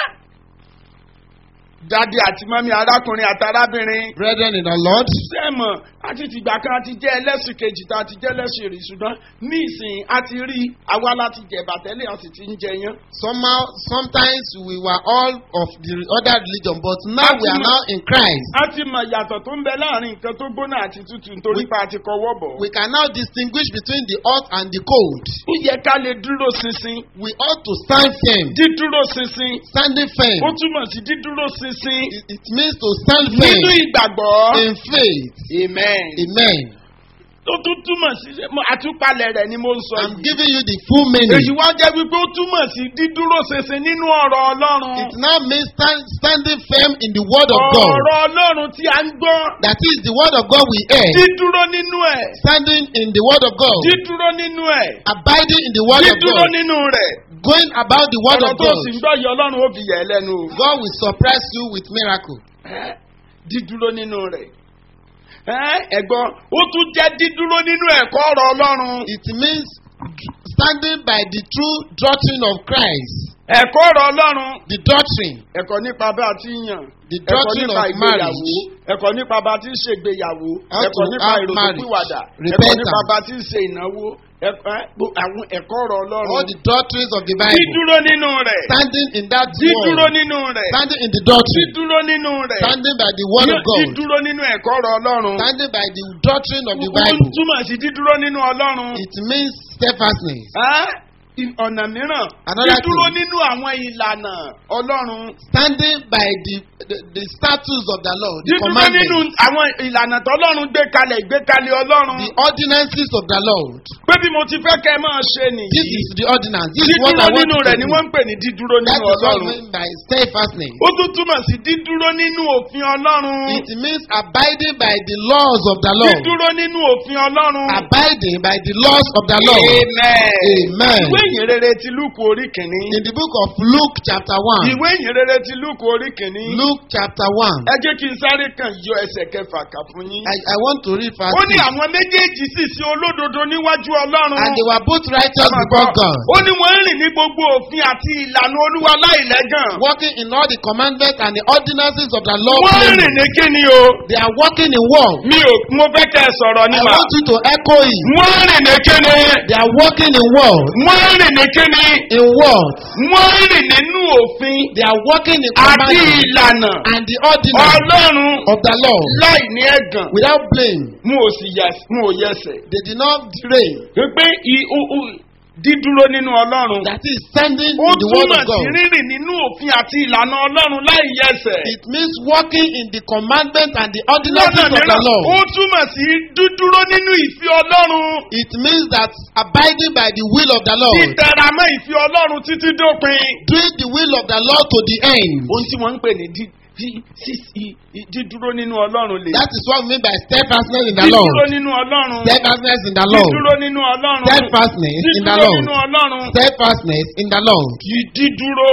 Dádì àti mọ́mí arákùnrin àti arábìnrin. Brethren in the Lord, Sẹ́mọ̀ àti tìgbà kan àti jẹ́ ẹlẹ́sìn kejì tá a ti jẹ́ ẹlẹ́sìn rí ṣùgbọ́n ní ìsìn a ti rí àwa láti jẹ̀bà tẹ́lẹ̀ a sì ti ń jẹ yán. somehow, sometimes we were all of the other religion, but now we are now in Christ. A ti mọ ìyàtọ̀ tó ń bẹ láàrin nǹkan tó gbóná àti tútù nítorí We- pa àti kọwọ́ bọ̀. We can now distinguish between the hot and the cold. Ó yẹ ká lè dúró ṣinṣin. We ought to stand firm. Dídúró ṣinṣin. Standing Ó firm. túmọ̀ sí dídúró ṣinṣin It, it means to stand nínú firm ìgbàgbọ́. in faith. Amen. Amen. Ó tún túmọ̀ sí mo- àtúpalẹ̀ rẹ̀ ni mo ń sọ I'm yìí. giving you the full Èyí meaning. wá jẹ́ wípé ó túmọ̀ sí dídúró ṣinṣin nínú ọ̀rọ̀ Ọlọ́run. It now means stand, standing firm in the word of God. Ọ̀rọ̀ Ọlọ́run tí a ń gbọ́. That is the word of God we hear. Dídúró nínú ẹ̀. Standing in the word of God. Dídúró nínú ẹ̀. Abiding in the word of Dídúró God. nínú rẹ̀. Going about the word Ọ̀rọ̀ of tó God. sì ń gbọ́ yìí Ọlọ́run ó fi yẹ̀ ẹ́ lẹ́nu o. God will surprise you with miracle. Ẹ́, Dídúró nínú rẹ̀. Ẹ́, Ẹ̀gbọ́n, ó tún jẹ́ dídúró nínú ẹ̀kọ́ ọ̀rọ̀ Ọlọ́run. It means standing by the true doctrine of Christ. Ẹ̀kọ́ ọ̀rọ̀ Ọlọ́run. The doctrine. Ẹ̀kọ́ nípa bá a ti ń yàn. The Ẹ̀kọ́ doctrine nípa of ìgbéyàwó. marriage. Ẹ̀kọ́ nípa bá a ti ń ṣègbéyàwó. How Ẹ̀kọ́ to nípa have ìrònú marriage. pìwàdà. Ẹ̀kọ́ Repentance. nípa bá a ti ń ṣe ìnáwó. Ẹ̀kọ́ ẹ́, gbo- àwọn ẹ̀kọ́ ọ̀rọ̀ All Ọlọ́run. the doctrines of the Bible. Dídúró nínú rẹ̀. Standing in that Dídúró word. nínú rẹ̀. Standing in the doctrine. Dídúró nínú rẹ̀. Standing by the word of God. Dídúró nínú ẹ̀kọ́ ọ̀rọ̀ Ọlọ́run. Standing by the doctrine of the Ó Bible. túmọ̀ sí dídúró nínú Ọlọ́run. It means steadfastness. Ẹ́, ì- Ọ̀nà mìíràn. Another Dídúró thing. nínú àwọn ìlànà Ọlọ́run. Standing by the, the, the statutes of the Lord. The Dídúró nínú commandments. àwọn ìlànà tọ́lọ́run gbé kalẹ̀ ìgbékalẹ̀ Ọlọ́run. The ordinances of the Lord. Pé bí mo ti fẹ́ kẹ́ ẹ máa ṣe This nìyí. is the ordinance. This is what Dídúró I want nínú you to rẹ̀ ni do. wọ́n ń pè ní dídúró That nínú is what I Ọlọ́run. mean by steadfastness. Ó tún túmọ̀ sí dídúró nínú òfin Ọlọ́run. It means abiding by the laws of the Lord. Dídúró nínú òfin Ọlọ́run. Abiding by the laws of the Lord. Amen. Amen. Ìwé ìyìnrere ti lúkù orí kìíní. In the book of Luke chapter 1. ìwé ìyìnrere ti lúkù orí kìíní. Luke chapter 1. ẹ jẹ́ kí n sáré kàn yọ ẹsẹ̀ kẹfà kà fún yín. I, I want to read verse ó ní 6. àwọn méjèèjì sì sí olódodo níwájú ọlọ́run. And they were both righteous before God, ó ní wọ́n ń rìn ní gbogbo òfin àti ìlànà olúwa láìlẹ́gàn. walking in all the commandments and the ordinances of the law. wọ́n ń rìn blameless. ní kíni o. They are walking in war. mi ò mo fẹ́ kẹ́ ẹ sọ̀rọ̀ I nípa. want you to echo it. wọ́n ń rìn ní kíni. They are walking in war. wọ́n ń rìn ní kíni. In war. wọ́n ń rìn nínú òfin They are walking in àti commandments ìlànà and the ordinance ọlọ́run of the law láì ní ẹ̀gàn. without blame. mo ò sì yà mo ò yẹsẹ̀. They did not derail. pé i- u- u- dídúró nínú ọlọ́run. That is standing ó in the word túmọ̀ of God. sí rírìn nínú òfin àti ìlànà ọlọ́run láì yẹsẹ̀. It means walking in the commandments and the ordinances lọ́nà of the mìíràn law. ó túmọ̀ sí dúdúró nínú ìfẹ́ ọlọ́run. It means that abiding by the will of the Lord, títẹramọ́ ìfẹ́ ọlọ́run títí dópin. doing the will of the Lord to the end. ohun tí wọ́n ń pè ní dí- dí- sí- i- i- dídúró nínú ọlọ́run lè. That is what we mean by steadfastness in the dídúró Lord. nínú ọlọ́run. Steadfastness in the Lord. dídúró nínú ọlọ́run. Steadfastness in the dídúró Lord. nínú ọlọ́run. Steadfastness in the Lord. kì í dídúró.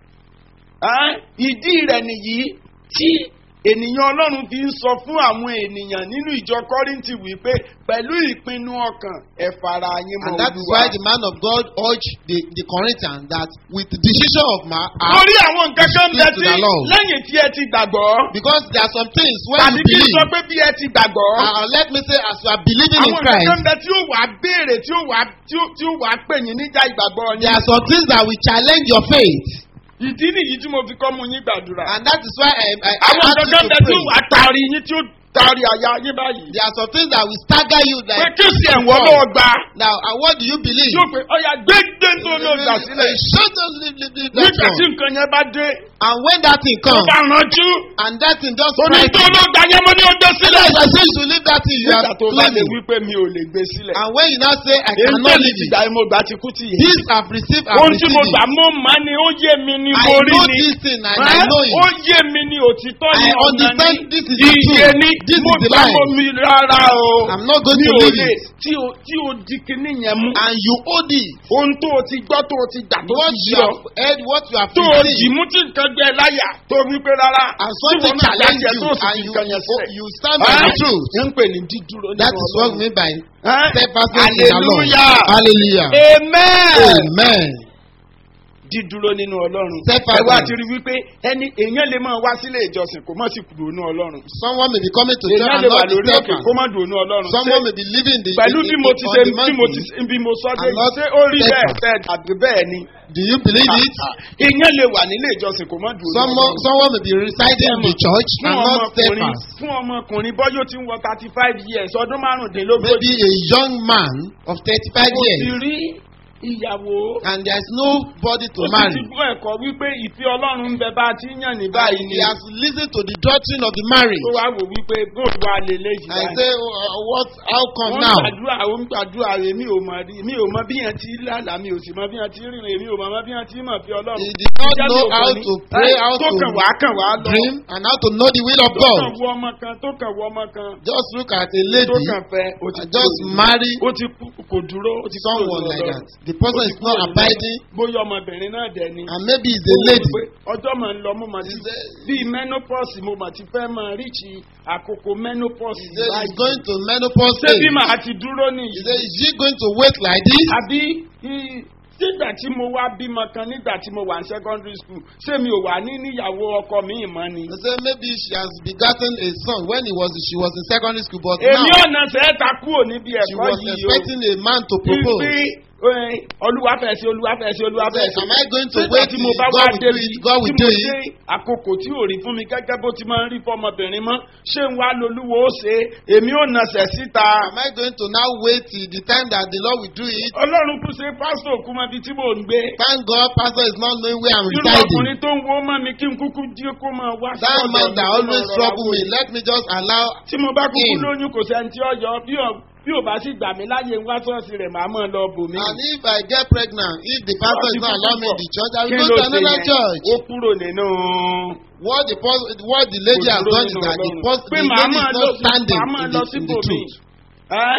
Ẹ́n, ìdí rẹ̀ nìyí tí ènìyàn ọlọ́run fi ń sọ fún àwọn ènìyàn nínú ìjọ kọ́rìntì wípé pẹ̀lú ìpinnu ọkàn ẹ fara yín mọ́ And that is olúwa. why the man of God urged the, the Corinthians that with the decision of my heart, lórí àwọn nǹkan kan bẹ Speak to tí the Lord. lẹ́yìn tí ẹ ti gbàgbọ́ because there are some things when tàbí you kí n sọ believe, pé bí ẹ ti gbàgbọ́ uh, let me say as you are believing in àwọn nǹkan kan Christ, bẹ tí ó wàá béèrè tí ó wàá tí ó tí ó wàá pè yín níjà ìgbàgbọ́ there yín. are some things that will challenge your faith. ìdí nìyí tí mo fi kọ́ mu yín gbàdúrà. And that is why I, I, I àwọn ask nǹkan kan you bẹ to tí ó pray. wàá taari yín tí ó taari àyà yín báyìí. There are some things that will stagger you pé like kí sì ẹ̀wọ̀n lọ́wọ́ gbà. now and what do you believe? tí ó pé ọ̀yà gbégbé tó ló gbà sílẹ̀. Shut up, leave, leave, leave that nígbà tí one. nǹkan yẹn bá dé And when that thing tó comes bá ránjú and that thing just oní strikes tó you, ló gbà yẹn mo ní ọjọ́ sílẹ̀. Yes, I say you should leave that thing you nígbà are tó bá lè claiming. wí pé mi ò lè gbé sílẹ̀. And when you now say I èyí cannot tẹ̀lé leave ti it, gbà mo gbà ti kú ti yẹ. this I've received, I've ohun tí mo received gbà it. mo mà ní ó yé mi ní I mo rí know ni. this thing and Ẹ́, I know ó it. yé mi ní òtítọ́ I ní ọ̀nà understand ní this is the iye truth. ní This mo is the gbà line. mo mi rárá o. I'm not going mi to ò leave lè it. tí o tí o di kinní yẹn mú. And you hold it. ohun tó o ti gbọ́ tó o ti gbà tó What ti you yọ. have heard, what you have tó o dì received, mú tí nǹkan gbẹ láyà tó wí pé rárá. and tí something wọn náà challenge dájẹ́ you, tó o sì and fi you, nǹkan yẹn sílẹ̀. you stand by the Ẹ́, truth. ń pè ní dídúró nínú That is what we Ọlọ́run. mean by Ẹ́, steadfastness in the Lord. hallelujah. Hallelujah. amen. Amen. dídúró nínú ọlọ́run. Steadfast. ẹ wá ti rí wípé ẹni èèyàn lè máa wá sílé ìjọsìn kò má sì kúrò nínú ọlọ́run. Someone may be coming to church èèyàn and lè wà not be lórí òkè steadfast. kó má dùn nínú ọlọ́run. Someone Ṣé- may be living the pẹ̀lú the- bí the- mo ti on ṣe the bí mo ti mountain. bí mo sọ dé And not ṣé ó rí bẹ́ẹ̀ steadfast. bẹ́ẹ̀ àbí bẹ́ẹ̀ ni. Do you believe it? èèyàn lè wà nílé ìjọsìn kò má dùn nínú Someone, ọlọ́run. someone may be residing in the church fún and not ọmọkùnrin steadfast. fún ọmọkùnrin bọ́yọ̀ tí ń wọ thirty five years ọdún márùndínlógójì. Maybe a young man of 35 kò sì years rí ìyàwó. and there is nobody to ó sì ti marry. gbọ́ ẹ̀kọ́ wípé ìfẹ́ ọlọ́run ń bẹ bá a ti ń yàn ní báyìí And ni. he has listened to the doctrine of the marriage. tó wá wò wípé bóòlù wa lè léyìí I say, uh, what? How come wọ́n now? gbàdúrà ó ń gbàdúrà rẹ̀ mi ò mọ̀ rí mi ò mọ bí yẹn ti lálà mi ò sì mọ bí yẹn ti rìnrìn mi ò mọ bí yẹn ti mọ̀ fi ọlọ́run. He did not Ìjẹ́ know mi ò how kàn ní. to pray, Ẹ́, how tó to kàn wá kàn wá lọ. dream, and how to know the will of tó kàn God. wọ ọmọ kan tó kàn wọ ọmọ kan. Just look at a tó lady kàn fẹ́ ó ti and just kúrò. marry ó ti kú kò dúró ó ti kúrò someone lọ́dọ̀ like Ọlọ́run. that. The person Ó ti is not kúrò lọ́dọ̀- abiding, bóyá ọmọbìnrin náà dẹ̀ ni. and maybe it's a lady. ọjọ́ máa ń lọ mo máa ti Is there- bíi menopause mo máa ti fẹ́ máa ríṣi àkókò menopause He said he's báyìí. going to menopause ṣé bí age. màá ti dúró He nìyí. said, is she going to wait like this? àbí i- nígbà tí mo wá bímọ kan nígbà tí mo wà ní secondary school ṣé mi ò wà ní níyàwó ọkọ mi ìmọ̀ ni. He said maybe she has begotten a son when he was she was in secondary school, but èmi now ọ̀nà sẹ́ẹ̀ta kúrò níbi she ẹ̀kọ́ was yìí o. expecting a man to propose. Ibi olúwàfẹ́ sí olúwàfẹ́ sí olúwàfẹ́ sí. Am I going to Nígbà wait tí till mo bá God wá will do débi it? God will tí do mo it. dé àkókò tí ò rí fún mi gẹ́gẹ́ bó ti máa ń rí fọmọbìnrin mọ́ ṣé ń wá lolúwo ó ṣe é? èmi ò nàṣẹ̀ síta. Am I going to now wait till the time that the Lord will do it? ọlọ́run kú ṣe pásítọ̀ kú mọ́ ibi tí mò ń gbé. Thank God, Pastor is not knowing where I'm irú residing. ọkùnrin tó ń wo mọ́ mi kí n kúkú jí kó máa wá sí That ọ̀dọ̀ man mi that kó máa always rọra trouble wò me, mí. let me just allow tí mo bá kúkú him. lóyún kò sẹ́ni tí ó yọ bí ò- bí ò bá sì gbà mí láyé ń wá sọ́ọ̀sì rẹ̀ màá mọ̀ lọ bò mí. And if I get pregnant, if the pastor is not allowing me in the church, I Kí will ló go to ṣe another yẹn? church. ó kúrò nínú. What the pos- what the lady has Kò dúró done is nínú that the, Ọlọ́run. pos- pé the màá lady máa is lọ not sí standing màá máa in lọ the, in the síbòmí. truth. Ẹ́,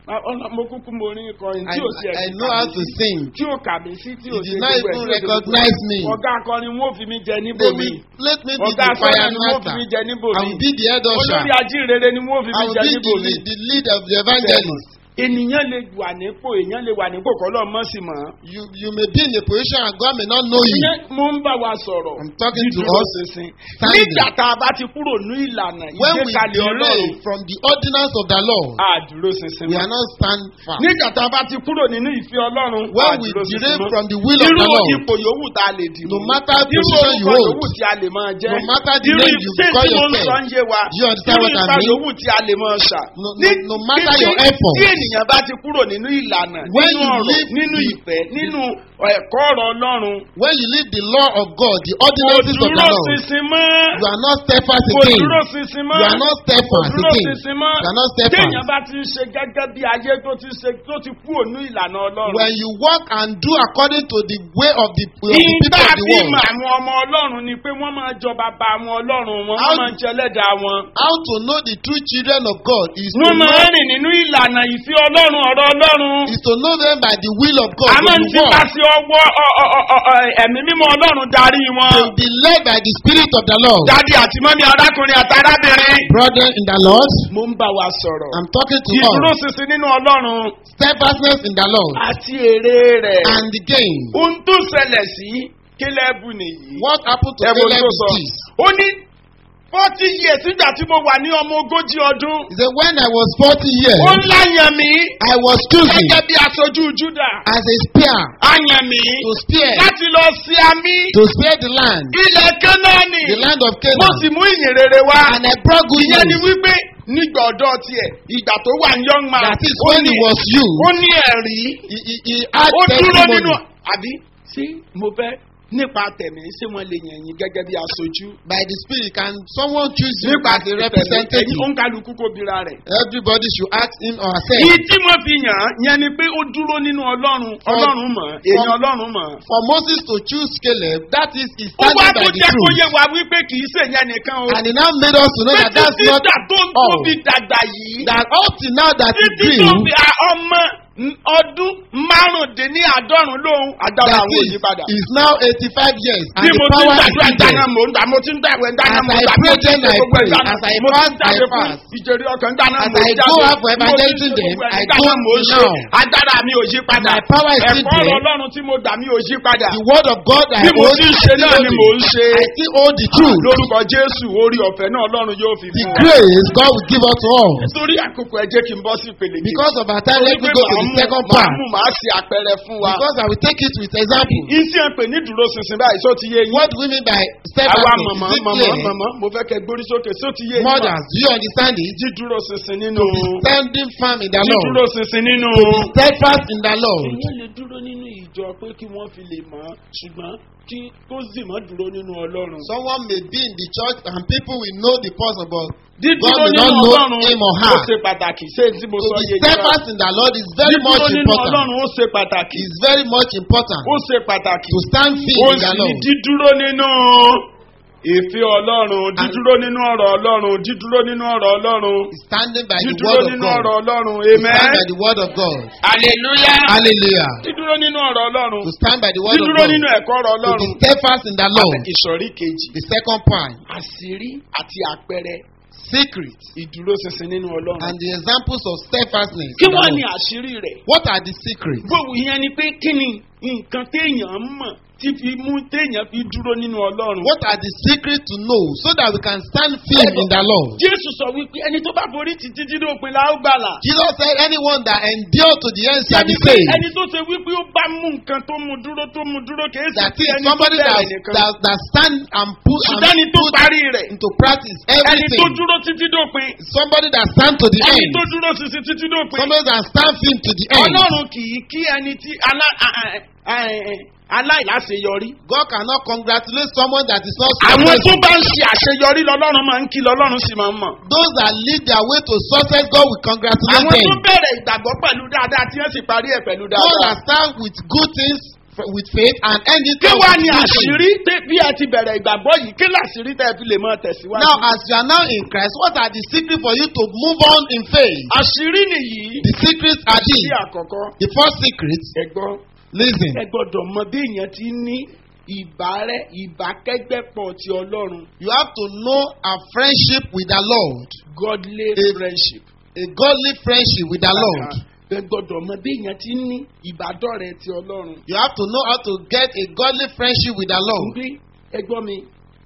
ọ̀nà mo kúkú mo rí ikọrin I, tí ò tiẹ̀ I fi know kà how mí to sí, sing. tí ò kà mí sí tí ò You ṣe did not gbogbo ẹ̀, even tí ò ṣe gbogbo ẹ̀. recognize me. ọ̀gá akọrin wọn ò fi mí jẹ níbò They mi will let me be ọ̀gá the akọrin fire ni wọn ò fi master. mí jẹ níbò I mi will be the head olórí usher. ajínrere ni wọn ò fi I mí will jẹ be níbò the mi lead, the lead of the evangelist. ènìyàn lè wà nípò èèyàn lè wà nípò kọ́ lọ́ọ́ mọ́ sí mọ́. You you may be in a position and God may not know you. ìyẹn mo ń bá wa sọ̀rọ̀ I'm talking to dídúró us ṣinṣin. standing. nígbà tá a bá ti kúrò ní ìlànà When we ìgbékalẹ̀ ọlọ́run derail from the ordinance of the law, a dúró ṣinṣin we mọ́. are not stand fast. nígbà tá a bá ti kúrò nínú ìfẹ́ ọlọ́run a When we dúró ṣinṣin derail mọ́. from the will of irú the Lord, ipò yòówù tá a lè dì no mú. matter irú position you orúkọ hold, yòówù tí a lè máa jẹ́. no matter the irú name you ṣé call tí mo ń yourself, sọ ń yé wa. do you understand irú what I ipa mean? yòówù tí a lè máa ṣà. No, ní no, no matter kété your effort, tí ènìyàn bá ti kúrò nínú ìlànà When nínú you ọ̀rọ̀ live nínú the- ìfẹ́ nínú ẹ̀kọ́ ọ̀rọ̀ ọlọ́run when you leave the law of God, the kò ordinances of the dúró law, ṣinṣin mọ́ you are not steadfast kò again. dúró ṣinṣin mọ́ You are not kò steadfast dúró again. ṣinṣin mọ́ You are not steadfast. téèyàn bá ti ń ṣe gẹ́gẹ́ bí ayé tó ti ṣe tó ti kú ònú ìlànà ọlọ́run When you walk and do according to the way of the, of the people ìgbà of the bí world, mà àwọn ọmọ ọlọ́run ni pé wọ́n máa jọ bàbá àwọn ọlọ́run wọn wọ́n How- máa ń jẹ ẹlẹ́dàá wọn how to know the true children of God is to wọ́n máa know, ń rìn nínú ìlànà ìfẹ́ ọlọ́run ọ̀rọ̀ ọlọ́run is to know them by the will of God. àmọ́ They ń will ti walk. bá sí ọwọ́ ọ- ọ- ọ- ọ- ọ- ẹ̀mí mímọ́ ọlọ́run darí They wọn. will be led by the Spirit of the Lord. Dádì àti mọ́mí arákùnrin àti arábìnrin. Brother in the Lord, Mo ń bá wa sọ̀rọ̀. I'm talking to Ìdúró us. ṣinṣin nínú ọlọ́run Steadfastness in the Lord àti èrè rẹ̀. and the gain. Ohun tó ṣẹlẹ̀ sí Kélẹ́bù nìyí. What happened to Ẹ wo Caleb tó is sọ. this. Ó ní forty years nígbà tí mo wà ní ọmọ ogójì ọdún. He said, When I was 40 years, Ó ń láyàn mí I was chosen gẹ́gẹ́ bí aṣojú Júdà. as a spear Àyàn mí to spear, láti lọ sí àmì to spare the land, ilẹ̀ Kánánì. the land of Mo Canaan. sì mú ìyìn rere wá. And I brought good ìyẹn ni news. wípé nígbà ọ̀dọ́ tiẹ̀ ìgbà tó wà ní young man That is ó when ní he was you. ó ní ẹ̀rí He, he, he had ó dúró nínú testimony. àbí sí mo fẹ́ nípa tẹ̀mí ṣé wọ́n lè yàn yín gẹ́gẹ́ bí aṣojú. By the Spirit, can someone choose you nípa as a representative? ó ń kálukú kó bira rẹ̀. Everybody should ask him or herself. Ìyí tí wọ́n fi yàn án yẹn ni pé ó dúró nínú ọlọ́run ọlọ́run mọ̀ èèyàn ọlọ́run mọ̀. For Moses to choose Caleb, that is, he ó wá standing tó by the jẹ́ kó yé truth. wa wípé kì í ṣèyẹn nìkan o. And he now made us to know that pé that's títí not dà tó ń all. tóbi dàgbà yìí. That up to now that he títí grew, tó fi a- ọmọ n- ọdún márùndínláàádọ́rùn lóhun agbára that àwọn is, òyìnbá is now 85 years. bí And the mo ti ń power is gbàdúrà still dáná there. mò ń gbà mo ti ń gbàwẹ̀ dáná As mò ń I gbà mo pray, ti ń then ṣe I gbogbo pray. ìdáná As I mo ti ń fast, I jáde fún fast. ìjẹ̀rí ọkàn dáná As mò ń I jáde go out for bí mo ti ń ṣe evangelism then, gbogbo ẹ̀ I dáná go mò ń ṣe now. agbára mi ò yí padà My power is still ẹ̀kọ́ ọ̀rọ̀ there. ọlọ́run tí mo dà mí ò yí padà The word of God I bí mo hold ti ń is ṣe still náà ni mò ń holding. ṣe I still hold the truth. lórúkọ jésù orí ọ̀fẹ́ náà ọlọ́run yóò fi The fún wa grace God will give us to all. nítorí àkókò ẹ jẹ́ kí n bọ́ sí ìpele kejì. Because of our time, let me Torí go pé to the màá mú- second màá part. mú màá ṣe àpẹẹrẹ fún wa. Because I will take it with example. Iṣẹ́ ń pè ní dúró ṣinṣin báyìí só ti yé yín. What do we mean by Àwa steadfastness? mọ̀mọ́ Is it mọ̀mọ́ clear? mọ̀mọ́ mo fẹ́ kẹ́ gbórí sókè só ti yé yín. Mothers, do you understand it? Dídúró ṣinṣin nínú. Standing firm in the Dídúró Lord. ṣinṣin nínú. Steadfast in the Lord. Èyí lè dúró nínú ìjọ pé kí wọ́n fi lè mọ̀ ọ́ ṣùgbọ́n kí kó sì mọ́ dúró nínú Ọlọ́run. Someone may be in the church and people will know the person, but Dídúró God may nínú not know Ọlọ́run him or ó her. ṣe pàtàkì ṣé tí mo To sọ be yé yín. steadfast in the Lord is very much Dídúró nínú important. Ọlọ́run ó ṣe pàtàkì. Is very much important. Ó ṣe pàtàkì. To stand firm ó in the sì ní Lord. dídúró nínú ìfẹ́ ọlọ́run dídúró nínú ọ̀rọ̀ ọlọ́run dídúró nínú ọ̀rọ̀ ọlọ́run Is standing by the dídúró word of nínú God. ọ̀rọ̀ ọlọ́run To stand by amen the word of God. hallelujah Hallelujah. dídúró nínú ọ̀rọ̀ ọlọ́run To stand by the word of dídúró God. nínú ẹ̀kọ́ ọ̀rọ̀ To be ọlọ́run steadfast in the Lord. ìsọ̀rí kejì The second part. àṣírí àti àpẹẹrẹ Secret. ìdúró ṣinṣin nínú ọlọ́run And the examples of steadfastness. kí in the wọ́n ní Lord. àṣírí rẹ̀ What are the secrets? gbogbo ìyẹn ni pé kí ni nǹkan téèyàn mọ̀ tí fi mú téèyàn fi dúró nínú ọlọ́run. What are the secrets to know so that we can stand firm in the Lord? Jésù sọ wípé ẹni tó bá borí títí dídó òpin la ó gbàlà. Jesus said, Anyone that endure to the end shall Ẹni be pé saved. ẹni tó ṣe wípé ó bá mú nǹkan tó mú dúró tó mú dúró kìí ṣe That pé is ẹni tó somebody that, bẹ̀rẹ̀ nìkan. that, that stand and put, Ṣùgbọ́n ẹni and tó put parí rẹ̀. into practice Ẹni tó everything. dúró títí dópin. Somebody that stand to the Ẹni end. tó dúró títí títí dópin. Somebody that stand firm to the end. Ọlọ́run kì í kí ẹni tí alá- a- a- a- a- aláìláṣeyọrí. God cannot congratulate someone that is not Àwọn tó successful. bá ń ṣe àṣeyọrí lọ́lọ́run máa ń kí lọ́lọ́run sì máa ń mọ̀. Those that lead their way to success, God will congratulate Àwọn tó them. bẹ̀rẹ̀ ìgbàgbọ́ pẹ̀lú dáadáa tí wọ́n sì parí ẹ̀ pẹ̀lú Those that dáadáa. start with good things, f- with faith and end it kí all wá with ní good àṣírí faith. tẹ́- bí ẹ ti bẹ̀rẹ̀ ìgbàgbọ́ yìí kí làṣírí tẹ́ ẹ fi lè máa tẹ̀síwájú. Now, as you are now in Christ, what are the secrets for you to move on in faith? àṣírí nìyí. The secrets are àṣírí these. àkọ́kọ́. The first secret, ẹ gbọ́ listen, ẹ gbọ́dọ̀ mọ bí èèyàn ti ní ìbárẹ́ ìbákẹ́gbẹ́pọ̀ ti ọlọ́run you have to know a friendship with the Lord, godly A- friendship. a godly friendship with the Lord. ẹ gbọ́dọ̀ mọ bí èèyàn ti ní ìbádọ́rẹ̀ ti ọlọ́run. You have to know how to get a godly friendship with the Lord. bí ẹ gbọ́ mi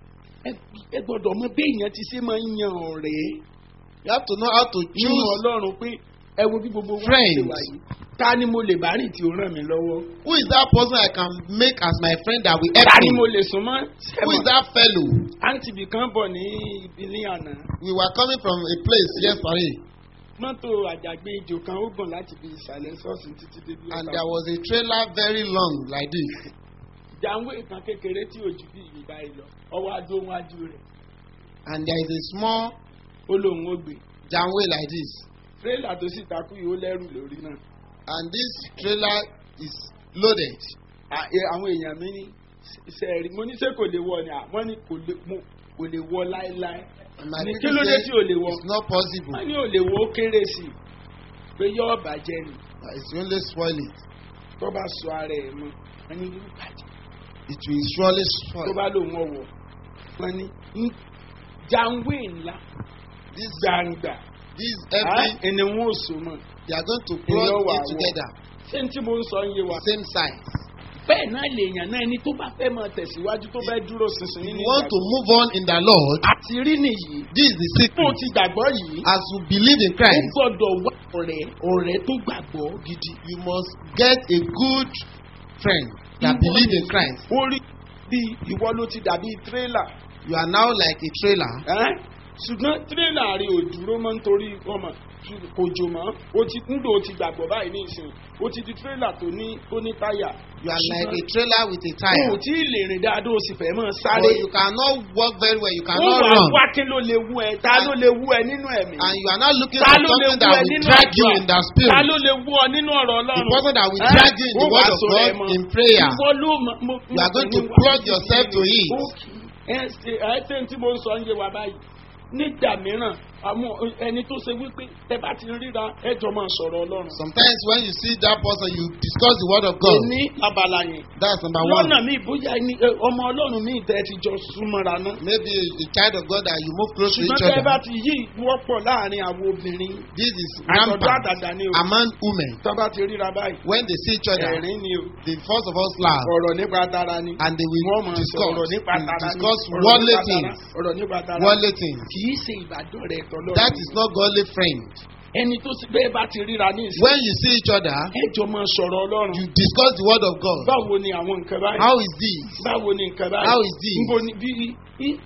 ẹ ẹ gbọ́dọ̀ mọ bí èèyàn ti ṣe máa ń yan ọ̀rẹ́ You have to know how to nínú choose ọlọ́run pé ẹ wo bí gbogbo wọn Friends. ṣe wà yìí ta ni mo lè bá rìn tí ó ràn mí lọ́wọ́ who is that person I can make as my friend that will help ta ni mo me. lè sún mọ́ Who is that fellow? àǹtí bì kan bọ̀ ní ìbílẹ̀ àná We were coming from a place yesterday, mọ́tò àjàgbé ijò kan ó gùn láti bí ìsàlẹ̀ ṣọ́ọ̀ṣì títí débi and ọ̀tà. there was a trailer very long like this. jàǹwé kan kékeré tí ò ju bí ìgbà yìí lọ ọwọ́ adó wájú rẹ̀ and there is a small ó lóun ó gbé janway like this tírélà tó sì takú yìí ó lẹ́rù lórí náà. and this trailer is loaded À- ẹ- àwọn èèyàn mi ní sẹ́ẹ̀rì mo ní ṣé kò lè wọ ni àwọn ní kò lè mo- kò lè wọ láéláé. and my ní kí people ló dé say tí ò lè wọ. it's not possible wọ́n ní ò lè wọ ó kéré sí i pé yóò bàjẹ́ ni that it's only spoil it tó bá sọ ara ẹ̀ mọ́ wọ́n ní yóò bàjẹ́ it will surely tó spoil bá lòun ọ̀wọ̀ wọ́n ní ń- jàǹwé ńlá this gbàǹgbà this á, every ẹni wọn ò so mọ́ they are going to Èèyàn plug wà it wọ. together ṣé ní tí mo ń sọ ń yé wa. same size bẹ́ẹ̀ náà lèèyàn náà ẹni tó bá fẹ́ máa tẹ̀síwájú tó fẹ́ dúró ṣinṣin if nínú you want to ìgbàgbọ́. move on in the Lord àti rí nìyí this is the fún secret ti gbàgbọ́ yìí as you believe in ó Christ gbọ́dọ̀ wá ọ̀rẹ́ ọ̀rẹ́ tó gbàgbọ́ gidi. you must get a good friend that Ìwọ believe in ni- Christ ó rí bí ìwọ ló ti dàbí tírélà you are now like a trailer ẹ́n? ṣùgbọ́n tírélà rí ò dúró mọ́ nítorí ọmọ kò jò mọ́ ó ti ńdò ó ti gbàgbọ́ báyìí ní ìsìn ó ti di tírélà tó ní tó ní táyà. you are like a Ṣùgbọ́n trailer with a o tire ò tí ì lè rìn dáadáa ó sì fẹ́ mọ́ but sáré. you cannot walk very well you ó cannot wà run wá kí ló lè wú ẹ ta ló lè wú ẹ nínú ẹ̀mí. and you are not looking ta for ló lè something wú that ẹ will nínú drag you àdúrà? in the ta spirit ló lè wú ọ nínú ọ̀rọ̀ the ọlọ́run. person that will Ẹ́, drag you in the ó word wà of sọ̀rọ̀ ẹ̀ God mọ́. in prayer Ìwọ ló mọ- mo- You are going to mo- plug yourself to it. ẹ ṣe ẹ ṣe tí mo ń sọ ń yé wa báyìí nígbà mìíràn àwọn ẹni tó ṣe wípé ẹ bá ti ríra ẹ jọ máa sọ̀rọ̀ ọlọ́run. sometimes when you see that person you discuss the word of God ní abala yẹn that's number one lọ́nà mi bóyá ẹni ẹ, ọmọ ọlọ́run mi tẹ́ ti jọ súnmọ́ra náà. maybe a, a child of God that you move close to ṣùgbọ́n each tẹ́ bá other ti yí wọ́pọ̀ láàrin àwọn obìnrin this is àtọ̀dọ́ rampant àdàdà ni o among women tọ́ bá ti ríra báyìí when they see each other ẹ̀rín ni o they first of all laugh ọ̀rọ̀ nípa tara ni and they wọ́n will máa discuss sọ ọ̀rọ̀ nípa will tara ni discuss ọ̀rọ̀ worldly nípa tara, things ọ̀rọ̀ nípa tara worldly things kì í ṣe ìbàdàn rẹ̀ tọ́lọ́ that is not godly friend ẹni tó sì bẹ́ẹ̀ bá ti ríra ní ìsìn when you see each other ẹ jọ máa sọ̀rọ̀ ọlọ́run you discuss the word of God báwo ni àwọn nǹkan báyìí how is this báwo ni nǹkan báyìí How is this? níbo ni bí í-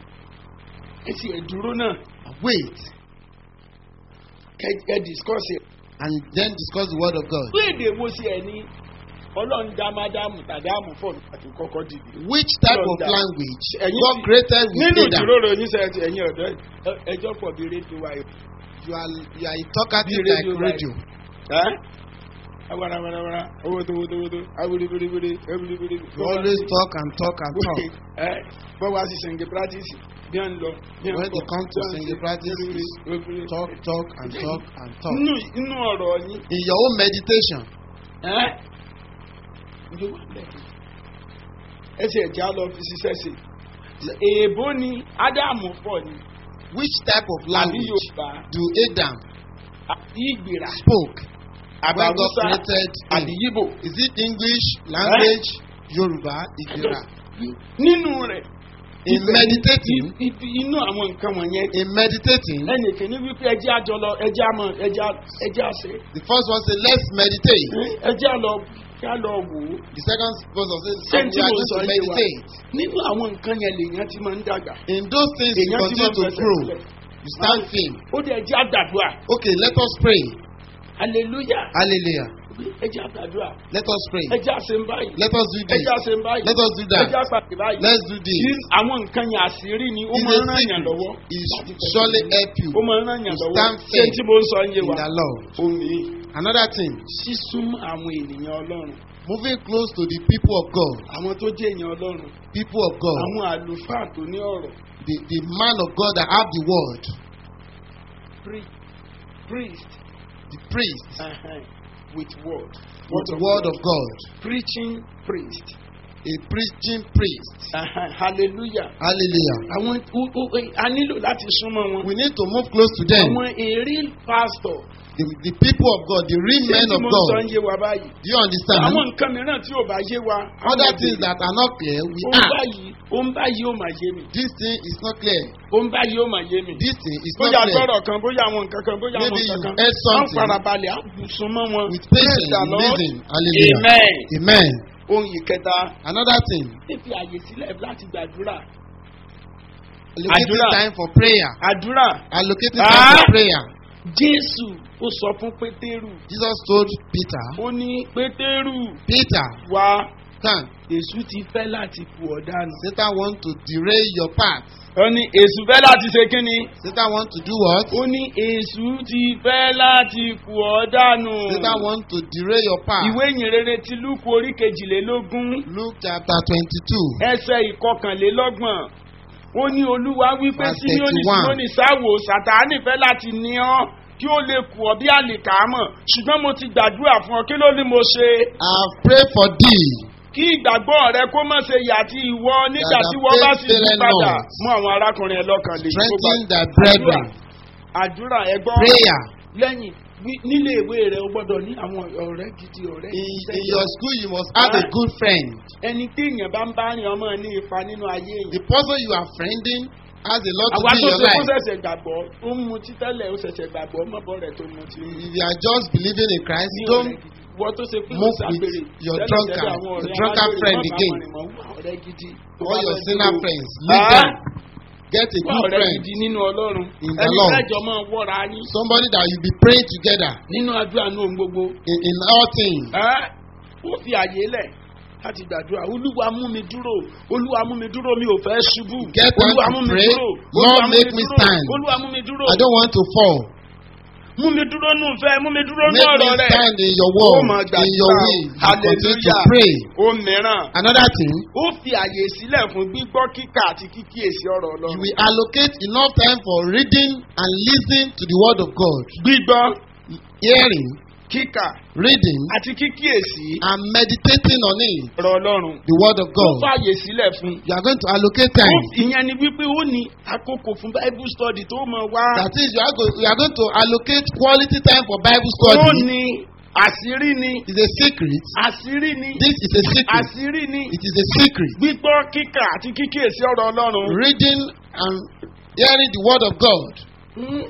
ẹ sì ẹ dúró náà wait ẹ ẹ discuss ẹ. and then discuss the word of God pé èdè wo sí ẹ ní ọlọ́run dá mádámù tàbí àmúfọ̀ àti kọ́kọ́ dìde. which type of Lord, language ẹ̀yin God ti- created with nínú Adam ìjíròrò oníṣẹ́ ti ẹ̀yin ọ̀dọ́ ẹ- ẹjọ́ pọ̀ bí rédíò wa yìí. you are you are a talkative Bí like radio radio ẹ́ awarawarawa owó tó owó tó owó tó awúrébérébéré awúrébéré. you always talk and talk and talk ẹ bọ́wọ́ a sì sẹ̀ǹgẹ̀ practice bí wọ́n ń lọ. bí wọ́n ń when they bọ̀, come to bí wọ́n ń singing ṣe, practice awúrébéré, is awúrébéré. talk talk and talk and talk inú inú ọ̀rọ̀ yín in your own meditation ẹ́ ló wà bẹ́ẹ̀. ẹ ṣe ẹ̀já lọ fi ṣiṣẹ́ ṣe. èèbó ni ádámù pọ̀ ni which type of àbí language yorùbá do Adam àbí ìgbéra spoke àbí when God haúsá created àbí him yíbò. is it English language Yoruba Igbira nínú rẹ̀ in ibẹ̀- meditating i- ibi inú àwọn nǹkan wọ̀nyẹn in meditating ẹnì kìíní wípé ẹjẹ́ àjọ lọ ẹjẹ́ àmọ́ ẹjẹ́ ẹjẹ́ àṣẹ the first one say let's meditate ẹjẹ́ àlọ kí á lọ wò ó. the second person say ṣé we tí are mo going sọ to yé wa meditate nínú àwọn nǹkan yẹn lèèyàn ti máa ń dàgbà. in those things you èèyàn ti continue máa ń to fẹsẹ̀ grow sílẹ̀. you stand firm ó dẹ̀ ẹjẹ́ àdàdúrà okay let us pray hallelujah hallelujah ẹjẹ́ àdàdúrà let us pray ẹjẹ́ àṣẹ ń báyìí let us do this ẹjẹ́ àṣẹ ń báyìí let us do that ẹjẹ́ àpàtì báyìí. let's do this Kí àwọn nǹkan yẹn àṣírí ni ó is máa a ń ràn yàn secret lọ́wọ́. it láti fẹsẹ̀ surely sílẹ̀. help you ó máa ń ràn yàn to lọ́wọ́ stand ṣé firm tí mo ń sọ ń yé in wa the Lord omi Another thing, sísúnmọ́ àwọn ènìyàn ọlọ́run moving close to the people of God, àwọn tó jẹ́ èèyàn ọlọ́run people of God, àwọn àlùfáà tó ní ọ̀rọ̀ the, the man of God that have the word, pri- priest the priest uh-huh, with word with the word of God, preaching priest a preaching priest. uh-huh, hallelujah Hallelujah. àwọn o- o- a nílò láti súnmọ́ wọn We need to move close to them. àwọn èrè pastor The, the people of God, the real men tí of mo sọ God. ń yé wa báyìí Do you understand? àwọn nǹkan mìíràn tí ò bá yé wa Other things that are not clear, we ó ń ask. báyìí ó ń báyìí ó mà yé mi This thing is not clear. ó ń báyìí ó mà yé mi This thing is not bóyá clear. gbọ́dọ̀ kan bóyá àwọn nǹkan kan bóyá àwọn Maybe nǹkan you kan heard wọ́n something. farabalẹ̀ á sún mọ́ wọn With Praise patience, the Lord. listen. Hallelujah. amen Amen. ohun ìkẹta Another thing, fífi àyè sílẹ̀ láti gbàdúrà allocating Àdúrà. time for prayer. àdúrà Allocating Ah. time for prayer. jésù ó sọ fún pétérù Jesus told Peter, ó ní pétérù Peter, wá come. èṣù ti fẹ́ láti kù ọ́ dànù. Satan want to derail your path. ó ní èṣù fẹ́ láti ṣe kí ni. Satan want to do what? ó ní èṣù ti fẹ́ láti kù ọ́ dànù. Satan want to derail your path. ìwé ìyìnrere ti lúkù orí kejìlélógún Luke chapter twenty-two. ẹsẹ̀ ìkọkànlélọ́gbọ̀n ó ní olúwa wípé Verse símíọ́nì 31. símíọ́nì sáwò sàtáánì fẹ́ láti ní ọ́ kí ó lè kù ọ́ bí àlìkámọ̀ ṣùgbọ́n mo ti gbàdúrà fún ọ kí ló ní mo ṣe I pray for thee kí ìgbàgbọ́ rẹ kó má ṣe yà tí ìwọ nígbà That tí the wọ́n bá faith sì yí faileth padà not. mú àwọn arákùnrin ẹ lọ́kàn lè strengthen thy brethren. àdúrà ẹ gbọ́ Prayer. lẹ́yìn wí- nílé ìwé rẹ o gbọ́dọ̀ ní àwọn ọ̀rẹ́ gidi ọ̀rẹ́ In, gidi in your school, you must have a good friend. ẹni tí èèyàn bá ń bá rìn ọmọ ní ipa nínú ayé The èèyàn. person you are friending has a lot to àwa do in tó your ṣe kó life. ṣẹ̀ṣẹ̀ gbàgbọ́ ó ń mutí tẹ́lẹ̀ ó ṣẹ̀ṣẹ̀ gbàgbọ́ mọ́bọ̀ rẹ̀ tó mutí. If you are just believing in Christ, ní don't ọ̀rẹ́ gidi wọ́n tó ṣe pé move ó ṣàgbèrè with your tẹ́lẹ̀ drunkard- tẹ́lẹ̀ àwọn ọ̀rẹ́ your drunkard alágbèrè friend má bá again. wọn rìn mọ́, wá ọ̀rẹ́ gidi tó all bá your fẹ́ sinner dúró. friends. Leave Ah, them. Get a wá good ọ̀rẹ́ friend. gidi nínú ọlọ́run In the ẹni Lord. fẹ́jọ máa wọ́ra yín Somebody that you be praying together nínú àdúrà ní ohun gbogbo. in, in all things. Ẹ́, ó fi àyè lẹ̀ láti gbàdúrà olúwa mú mi dúró olúwa mú mi dúró mi ò fẹ́ ṣubú Get time olúwa to mú mi pray. dúró Lord, olúwa mú mi make me dúró stand. olúwa mú mi dúró I don't want to fall. mú mi dúró nù fẹ́ mú mi dúró nù Make me ọ̀rọ̀ rẹ̀ stand in your ó word, mọ̀ in your gbàdúrà will. You continue to hallelujah pray. ó mìíràn Another thing, ó fi àyè sílẹ̀ fún gbígbọ́ kíkà àti kíkíyèsí ọ̀rọ̀ you ọlọ́run will allocate enough time for reading and listening to the word of God. gbígbọ́ Hearing, kíkà reading, àti kíkíyèsí and meditating on it. ọ̀rọ̀ ọlọ́run The word of ó God. fàyè sílẹ̀ fún You are going to allocate Ó- time. ìyẹn ni wípé ó ní àkókò fún bible study tó mọ̀ wá. That is, you are, go, you are going to allocate quality time for Bible ó study. ní àṣírí ni It's a secret. àṣírí ni This is a secret. àṣírí ni It is a secret. gbígbọ́ kíkà àti kíkíyèsí ọ̀rọ̀ ọlọ́run. Reading and hearing the word of God. Hmm.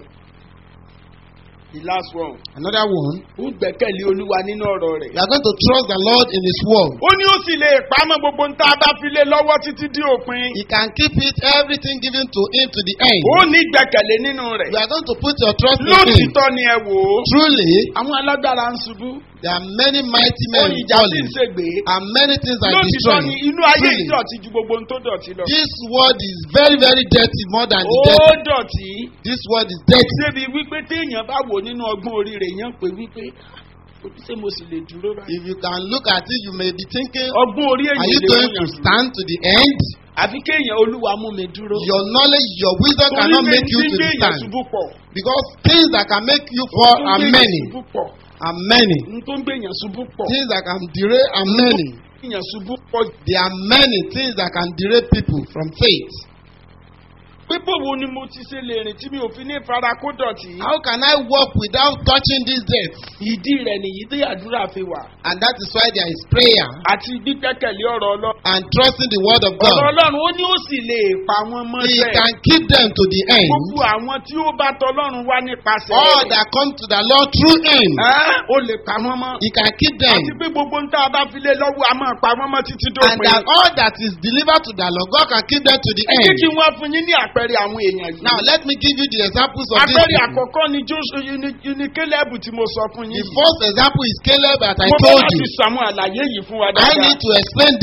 the last one Another one, ó gbẹ́kẹ̀lé olúwa nínú ọ̀rọ̀ rẹ̀. you are going to trust the Lord in His word. ó ní ó sì lè pamọ́ gbogbo ń tá a bá fi lé lọ́wọ́ títí dé òpin. He can keep it, everything given to Him to the end. ó ní gbẹ́kẹ̀lé nínú rẹ̀. You are going to put your trust in Him. lótìtọ́ ni ẹ wò ó. Truly, àwọn alágbára ń ṣubú. there are many mighty men ohun ìjà sì ń falling, ṣègbè. and many things are lótìtọ́ destroyed. ni inú ayé Truly, ìdọ̀tí ju gbogbo ohun tó dọ̀tí lọ. this word is very, very dirty, more than the ó dirty. dọ̀tí. This word is dirty. débi wípé téèyàn bá wò nínú ọgbọ́n orí rẹ̀ yẹn pé wípé ṣé mo sì lè dúró báyìí. If you can look at it, you may be thinking, ọgbọ́n orí are èyí you lè going mú to yàn dúró. stand to the end? àfi kéèyàn olúwa mú mi dúró. Your knowledge, your wisdom torí cannot pé make you tí ń to gbé èèyàn stand. ṣubú pọ̀. Because things that can make you fall Ohun tó ń are gbé èèyàn many. ṣubú pọ̀. Are many. ohun tó ń gbé èèyàn ṣubú pọ̀. Things that can derail are many. èèyàn ṣubú pọ̀. There are many things that can derail people from faith. pípò wo ni mo ti ṣe lè rìn tí mi ò fi ní fara kó dọ̀tí. How can I walk without touching this death? ìdí rẹ̀ nìyí tí àdúrà fi wà. And that is why there is prayer àti gbígbẹ́kẹ̀lé ọ̀rọ̀ ọlọ́run. and trusting the word of ọ̀rọ̀ God. ọlọ́run ó ní ó sì lè pa wọ́n He mọ́lẹ̀. can keep them to the end. gbogbo àwọn tí ó bá tọlọ́run wá nípasẹ̀ All rẹ̀. that come to the Lord through Him, Ẹ́, ó lè pa wọ́n mọ́. He can keep them. àti pé gbogbo ń tá a bá fi lé lọ́wọ́ a máa pa wọ́n mọ́ títí And dópin. that all that is delivered to the Lord, God can keep them to the ẹ jẹ́ end. kí wọ́n fún yín ní àpẹẹrẹ àwọn èèyàn yìí. Now, let me give you the examples of these àpẹẹrẹ people. àkọ́kọ́ ni Jóṣù ní kélébù tí mo sọ fún The yín. first example is Caleb that I mo bá told láti you. sàmú àlàyé yìí fún wa I dáadáa. need to explain this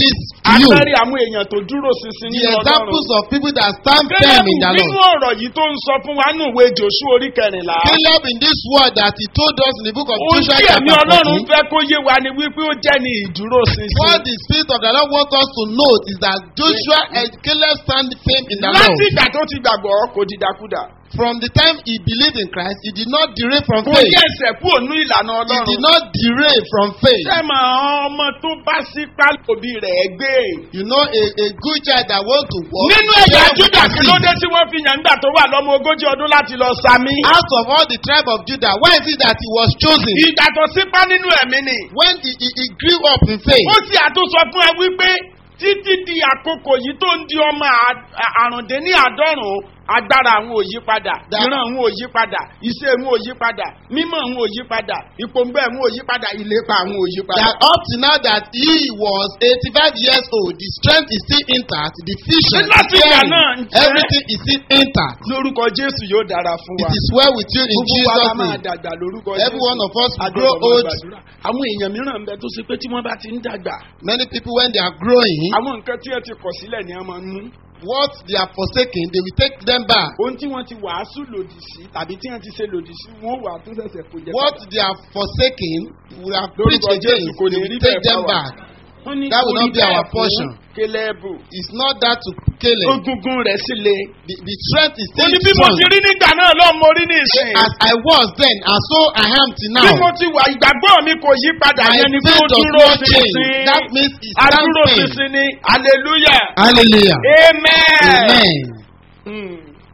you. àpẹẹrẹ àwọn èèyàn tó dúró ṣinṣin The nínú ọlọ́run. examples of people that stand firm Kélébù in the nínú Lord. ọ̀rọ̀ yìí tó ń sọ fún wa nínú ìwé Jòṣú orí kẹrìnlá. Caleb in this word that he told us in the book of Ohun Joshua tí ẹ̀mí chapter ọlọ́run 14. fẹ́ kó yé wa ni wípé ó jẹ́ ní ìdúró ṣinṣin. What the Spirit of the Lord wants us to note is that Joshua and Caleb stand firm in the Láti Lord. ìgbà tó ti gbàgbọ́ kò dìdàkudà. From the time he believed in Christ, he did not derail from Kò faith. yẹ ẹsẹ̀ kúrò ní ìlànà He ọlọ́run. did not derail from faith. Sẹ́mọ̀ ọmọ tó bá sí pálọ̀bì rẹ̀ gbé. You know, a, a good child that wants to walk. Nínú ẹ̀yà share with Júdà the kí ló seed. dé tí wọ́n fi yàn nígbà tó wà lọ́mọ ogójì ọdún láti lọ sami. Out of all the tribe of Judah, why is it that he was chosen? Ìgbà tó sípá nínú ẹ̀mí ni. When he, he, he grew up in faith, Ó sì àtúnṣọ fún ẹ wípé títí di àkókò yìí tó ń di ọmọ à- àrùndínní àádọ́rùn-ún agbára àwọn ò yí padà That- ìran àwọn ò yí padà iṣẹ́ àwọn ò yí padà mímọ̀ àwọn ò yí padà ìpòǹgbẹ́ àwọn ò yí padà ìlépa àwọn ò yí padà. that up to now that he was 85 years old, the strength is still intact, the vision, the Láti ìgbà hearing, náà, ǹjẹ́- everything is still intact. lórúkọ jésù yóò dára fún It wa. is well with you in gbogbo wa la Jesus' máa name. dàgbà lórúkọ Every one of us will A grow gbọ́dọ̀ máa old. gbàdúrà. àwọn èèyàn mìíràn ń bẹ tó ṣe pé tí wọ́n bá ti ń dàgbà Many people, when they are growing, àwọn nǹkan tí ẹ ti kọ̀ sílẹ̀ ni a máa ń mú. what they are forsaken, they will take them back. ohun tí wọ́n ti wàásù lòdì sí tàbí tí wọ́n ti ṣe lòdì sí wọ́n wà tó ṣẹ̀ṣẹ̀ kó jẹ. What they are forsaken, we have Lórúkọ preached against, Jésù kò they ní will rí take bẹ́ẹ̀ them fáwa. back. wọ́n ní That will kò not rí be our bẹ́ẹ̀ fún portion. kélébù. It's not that to kill him. egungun rẹ̀ sì le. The, the strength is ó still ní bí mo strong. ti rí nígbà náà lọ́ọ́ mo rí ní ìsìn. As I was then, and so I am till bí mo now. ti wà ìgbàgbọ́ mi kò yí padà My yẹn ni pé ó faith does dúró not change. sísìn. That means it's stand adúró firm. sísìn ni hallelujah. Hallelujah. amen. Amen. Hmm.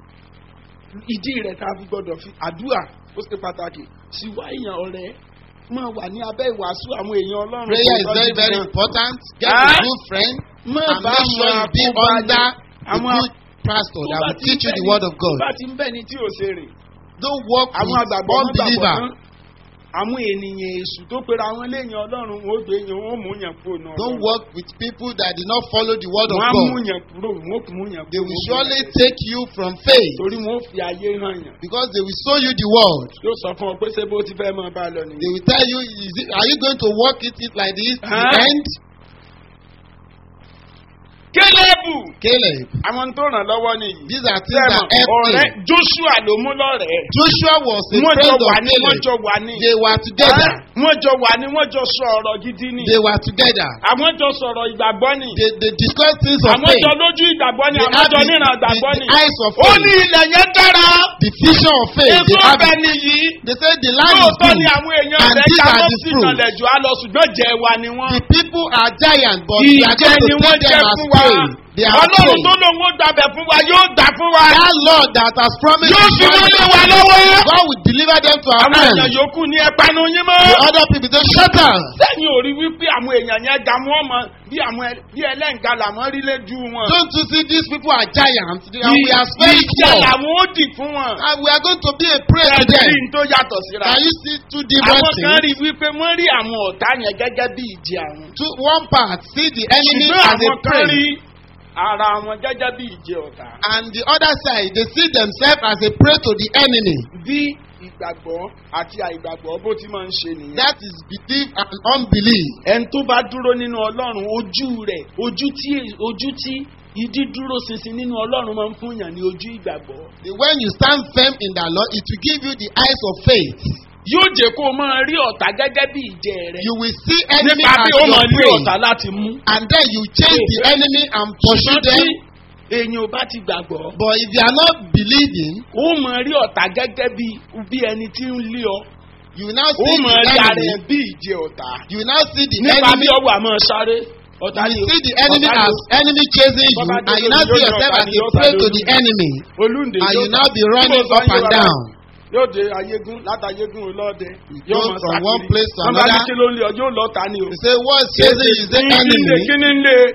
ìdí rẹ̀ tá a fi gbọ́dọ̀ fi àdúrà ó ṣe pàtàkì sí wá èèyàn ọ̀rẹ́ máa wà ní abẹ́ ìwàásù àwọn èèyàn ọlọ́run. Prayer is tó very, tọ́jú very gan. important. Get Ah. a good friend má and bá make sure wọn you be àkóbá under ní- a àwọn good pastor that tó bá will ti teach you ń the bẹ word ní- of God. tó bá ti ń bẹ̀ ní tí ò ṣe rè Don't walk àwọn with àgbàgbọ́ wọn gbàgbọ́ unbeliever. tán àwọn ènìyàn èṣù tó pera àwọn léèyàn ọlọ́run wọn ó gbé yẹn wọn ó mú yàn kúrò náà. Don't work with people that did not follow the word of wọn á mú God. yàn kúrò wọn ó mú yàn kúrò. They will wọn ó mú surely yàn kúrò. take you from faith torí wọn ó fi ayé hàn yàn. because they will show you the word. yóò sọ fún ọ pé ṣé bó ti fẹ́ máa bá a lọ They nìyẹn. will tell you, is it, are you going to walk it, it like this to the Huh? end? kélébù Caleb. àwọn tó ràn lọ́wọ́ nìyí. These are things that sẹ́mọ̀ help ọ̀rẹ́ him. joshua ló mú lọ́rẹ̀ẹ́. Joshua was a wọ́n jọ friend of wà ní wọ́n Caleb. jọ wà ní. They were together. wọ́n jọ wà ní wọ́n jọ sọ ọ̀rọ̀ gidi ni. They were together. àwọn jọ sọ̀rọ̀ ìgbàgbọ́ ni. They, they discussed things of àwọn faith. jọ lójú ìgbàgbọ́ ni They àwọn had jọ the, níran the, ìgbàgbọ́ the ni. eyes of ó faith. ní ilẹ̀ yẹn dára. The vision of faith. They èso have ọbẹ̀ it. nìyí. They say the land is lóòótọ́ good. ni àwọn èèyàn and rẹ̀ these ká are ló the sì fruits. nàlẹ̀ jù á lọ ṣùgbọ́n jẹ́ wa ni wọ́n. The people are giants, but we are ìjẹ going ni to wọ́n take jẹ́ them as fún wa. prey. They are ọlọ́run prey. tó lòun ó gbàbẹ̀ fún wa yóò gbà fún wa. That Lord that has promised yóò to fi wọ́n lé us, wa lọ́wọ́. God will deliver them to our àwọn èèyàn hands. yòókù ní ẹ̀pánu yín mọ́. The other people say, shut up. sẹ́yìn ò rí wípé àwọn èèyàn yẹn ga wọ́n mọ bí àwọn ẹ- bí ẹlẹ́ǹga làwọn rí lójú wọn. Don't you see these people are giants and we are very ìjà small. làwọn ó dì fún wọn. And we are going to be a prey to them. ẹ̀sìn tó yàtọ̀ síra. Can you see two different àwọn kan things? rí wípé wọ́n rí àwọn ọ̀tá yẹn gẹ́gẹ́ bí ìjì àwọn. Two, one part, see the enemy ṣùgbọ́n as a àwọn kan rí prey. ara wọn gẹ́gẹ́ bí ìjì ọ̀tá. And the other side, they see themselves as a prey to the enemy. bí ìgbàgbọ́ àti àìgbàgbọ́ bó ti máa ń ṣe nìyẹn. That is belief and unbelief. ẹni tó bá dúró nínú ọlọ́run ojú rẹ̀ ojú tí ojú tí ìdí dúró ṣinṣin nínú ọlọ́run máa ń fún yàn ní ojú ìgbàgbọ́. When you stand firm in the Lord, it will give you the eyes of faith. yóò jẹ́ kó o máa rí ọ̀tá gẹ́gẹ́ bí ìjẹ́ rẹ̀. You will see enemy nípa as bí ó your máa rí prey. ọ̀tá láti mú. And then you chase the enemy and pursue ṣùgbọ́n tí them. èèyàn ò bá ti gbàgbọ́. But if you are not believing, ó máa rí ọ̀tá gẹ́gẹ́ bí bí ẹni tí ń lé ọ. you will now ó see máa rí the ara ẹ enemy. bí ìjẹ́ ọ̀tá. You will now see the nípa enemy. bí ọwọ́ àmọ́ sáré. ọ̀tá You ni will see the enemy ọ̀tá ni as enemy chasing you, Baba and you Jésù now yóò see ní yourself ọ̀tá as ni a yóò prey sáré to ojú. the enemy, olúndé and yóò you now be running Bí mo sọ up yé and wa down. yóò dé ayégún látàyégún olóde You go from one place to Wọ́n bá ní another. kí ló ń lé ọ yóò lọ ta ni o. You say, what's chasing you? Is the Kí ni ń lé enemy? kí ni ń lé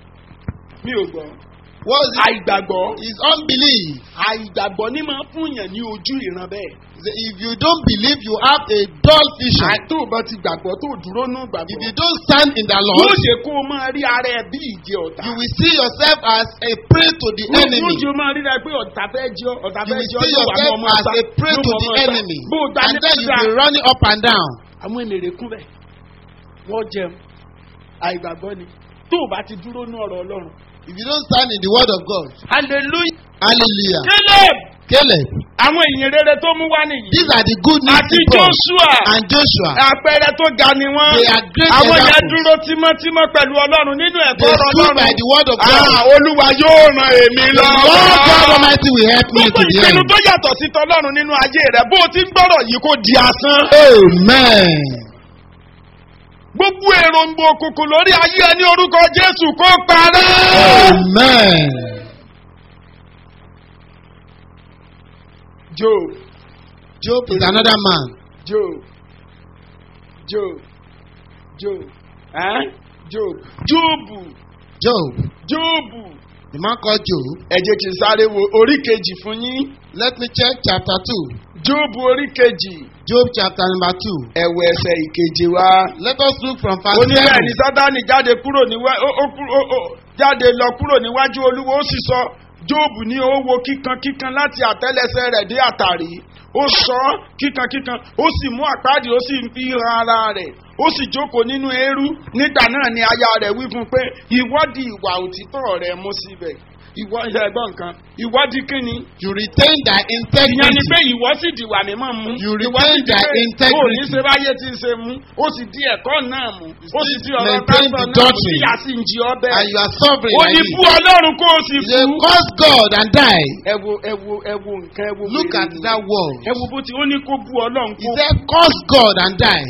mi ò gbọ́. What's it? àìgbàgbọ́ Is unbelief. àìgbàgbọ́ ní máa fún yàn ní ojú ìran bẹ́ẹ̀. Say, If you don't believe, you have a dull vision. àìtó bá ti gbàgbọ́ tó dúró nù If gbàgbọ́. you don't stand in the yóò Lord, ṣe kó o máa rí ara ẹ bí ìjẹ ọ̀tá. you will see yourself as a prey to the Yóò enemy. jẹ́ o máa rí rẹ pé ọ̀tá fẹ́ jẹ́ ọ, ọ̀tá You fẹ́ will jẹ́ ọ see yóò wà mọ́ yourself ọmọ as sá. a prey Yóò to mọ the ọmọ sá. enemy. Bó o dá And ní then you kúndà. will be running up and down. àwọn ènìyàn kún bẹ́ẹ̀ wọ́n jẹun àìgbàgbọ́ ni. tó tó o bá ti dúró ní ọ̀rọ̀ ọlọ́run. If you don't stand in the word of God, hallelujah. hallelujah. caleb Caleb, àwọn ìyìn rere tó mú wá nìyí. these are the good news àti he brought. joshua And Joshua, àpẹẹrẹ tó ga ni wọ́n. They are great àwọn yẹn examples. dúró tímọ́tímọ́ pẹ̀lú ọlọ́run nínú ẹ̀kọ́ they ọ̀rọ̀ stood by ọlọ́run. the word of Ah, God. olúwa yóò ran èmi The Lord God lọ́wọ́. Almighty will help me gbogbo to the ìpinnu end. tó yàtọ̀ sí tọlọ́run nínú ayé rẹ̀ bó o ti ń gbọ́rọ̀ yìí kó di asán. Amen. gbogbo èròǹgbò òkùnkùn lórí ayé ẹni orúkọ jésù kó parẹ́. Amen. job Job is another man. job job job eh? job jobu Job, jobu the man called Job. ẹ jẹ́ kí n sáré wo orí kejì fún yín Let me check chapter 2. jobu orí kejì Job chapter number 2. ẹ̀wọ̀ ẹsẹ̀ ìkeje wá. Let us look from verse ó ní bẹ́ẹ̀ ni 7. sátani jáde kúrò níwájú ó ó kúrò- ó- ó- jáde lọ kúrò níwájú olúwo ó sì sọ jóòbù ní ó wo kíkan kíkan láti àtẹ́lẹsẹ̀ rẹ̀ dé àtàrí ó sọ ọ́ kíkan kíkan ó sì mú àpáàdì ó sì fi han ara rẹ̀ ó sì jókòó nínú eérú nígbà náà ni aya rẹ̀ wí fún un pé ìwọ́dì ìwà òtítọ́ rẹ̀ mú síbẹ̀ ìwọ ẹgbọ́n nǹkan ìwọ́dì kínni You retain thy ìyẹn ni integrity. pé ìwọ sì dìwà mímọ́ mú. You ìwọ sì retain di thy pé integrity. ó ní ṣe báyé tí ń ṣe mú ó sì di ẹ̀kọ́ náà mú ó sì di ọ̀rọ̀ maintain pásítọ̀ the náà mú doctrine. tíyà sì ń jí ọbẹ̀. And you are sovereign ó like ní it. bú ọlọ́run kó o sì You say, kú. curse God and die. ẹ wo ẹ wo ẹ wo nǹkan ẹ wo Look wèrè at ni. that word. ẹ wo bó ti ó ní kó bú ọlọ́run He kó said, curse God and die.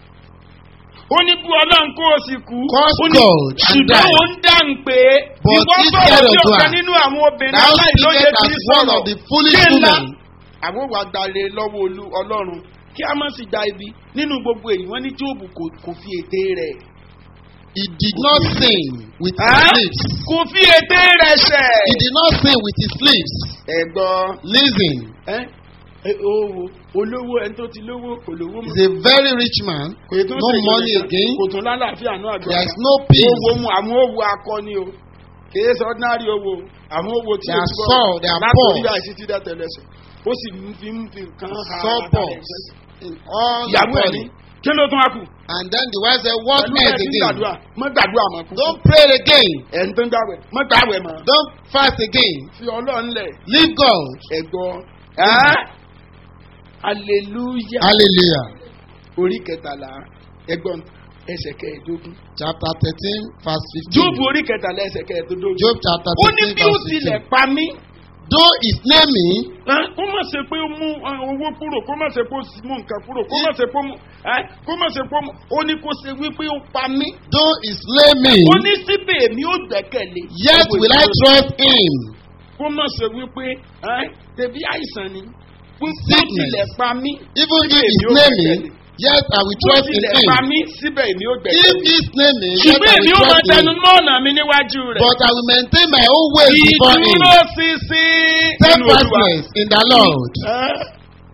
ó ní bú ọlọ́run kó o sì kú. Curse Ó ní, God and ṣùgbọ́n die. ó ń dáhùn pé But ìwọ instead sọ̀rọ̀ of bí ọ̀kan that, nínú àwọn obìnrin Thou aláìlóye speakest tí as ń one sọ̀rọ̀ of the foolish Kí ńlá? women. àwọn wa gbalẹ̀ lọ́wọ́ olú ọlọ́run kí a má sì gba ibi nínú gbogbo èyí wọ́n ní jóòbù kò kò fi ète rẹ̀. He did not sin with his Ẹ́? lips. kò fi ète rẹ̀ ṣẹ̀. He did not sin with his lips. ẹ̀gbọ́n Listen, ẹ́ ẹ, owó olówó ẹni tó ti lówó kò lówó mọ́. he's a very rich man. kò yẹ tó No ṣe money ìgbésẹ̀, again. kò tún lálàáfíà náà àgbà. There is no peace. owó mu àwọn owó akọni o kìí ṣe ordinary owó àwọn owó tí They o are ti gbọ́ soul, they are látòrí poor. àìsí tí dẹ́tẹ̀ lẹ́sẹ̀ ó sì ń fi ń fi nǹkan ha Soul ara poor. rẹ̀ sẹ́sẹ̀. In all the ìyàwó ẹ̀ ní body. kí ló tún wá kù. And then the wife said, What pẹ̀lú else ẹ̀ tí ń again? gbàdúrà mọ́ gbàdúrà mọ́ kú. Don't pray again. ẹ̀ ń tó ń gbàwẹ̀ mọ́ gbàwẹ̀ mọ́. Don't fast again. fi ọlọ́run lẹ̀ Leave God. ẹ̀gbọ́n ẹ́ hallelujah Hallelujah. orí kẹtàlá ẹ̀gbọ́n ẹsẹ̀ kẹẹ̀ẹ́dógún. Chapter 13, verse 15. jóòbù orí kẹtàlá ẹsẹ̀ kẹẹ̀ẹ́dógún. Job chapter ó ní 13, bí ó verse tilẹ̀ 15. pa mí. Though his name Ẹ́, kó má ṣe pé ó mú ẹ, owó kúrò kó má ṣe pé ó sì mú nǹkan kúrò kó má ṣe pé ó mú ẹ́, kó má ṣe pé ó mú ó ní kó ṣe wípé ó pa mí though he slay me, ó ní síbẹ̀ èmi ó gbẹ̀kẹ̀lé. yet will I trust him. kó má ṣe wípé ẹ́, tẹ̀bí àìsàn ni pé ó Sickness. tilẹ̀ pa mí Even if síbẹ̀ he èmi ó slay me, gbẹ̀kẹ̀lé. yet I will ó trust in tilẹ̀ pa him. mí síbẹ̀ èmi ó If gbẹ̀kẹ̀lé. he slay me, yet ṣùgbọ́n I èmi will ó máa trust in tẹnu him. mọ́ ọ̀nà mi níwájú rẹ̀. But I will maintain my own ways before him. ìdúró ṣinṣin nínú olúwa. Steadfastness in the Lord. Ẹ́.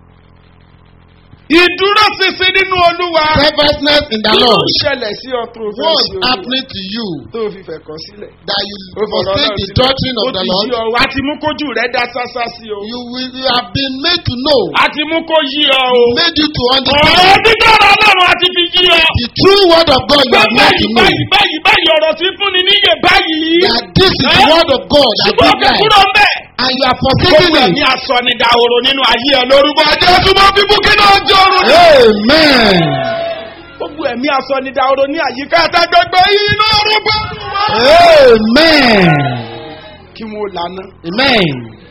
ìdúró ṣinṣin nínú olúwa. Steadfastness in the kí ló Lord. ń ṣẹlẹ̀ sí ọ tó fẹ́ What's sí olúwa happening to you tó fi fẹ̀ kọ́ sílẹ̀. that you Ó fọ̀rọ̀ forsake náà the sílẹ̀. doctrine of Ó the ti Lord? yí ọ wá ti mú kójú rẹ̀ dá sásá sí o. You will you have been made to know, a ti mú kó yí ọ o. made you to ọ̀rọ̀ understand dídọ̀rọ̀ ọlọ́run a ti fi yí ọ. the true word of God you pé have made báyìí to know. báyìí báyìí báyìí ọ̀rọ̀ tí fúnni níyè báyìí. That this is the Ẹ́? word of God that ṣùgbọ́n gives òkè life. kúrò ń bẹ̀. And you are gbogbo forsaking ẹ̀mí it. asọ̀nìdàhòrò nínú ayé ẹ lórúkọ jésù mọ́ fífún kí ló ń jọrù. Amen. gbogbo ẹ̀mí asọ̀nìdàhòrò ní àyíká àtàgbẹ́gbẹ́ yìí lórúkọ. Amen. kí wọ́n lànà. Amen.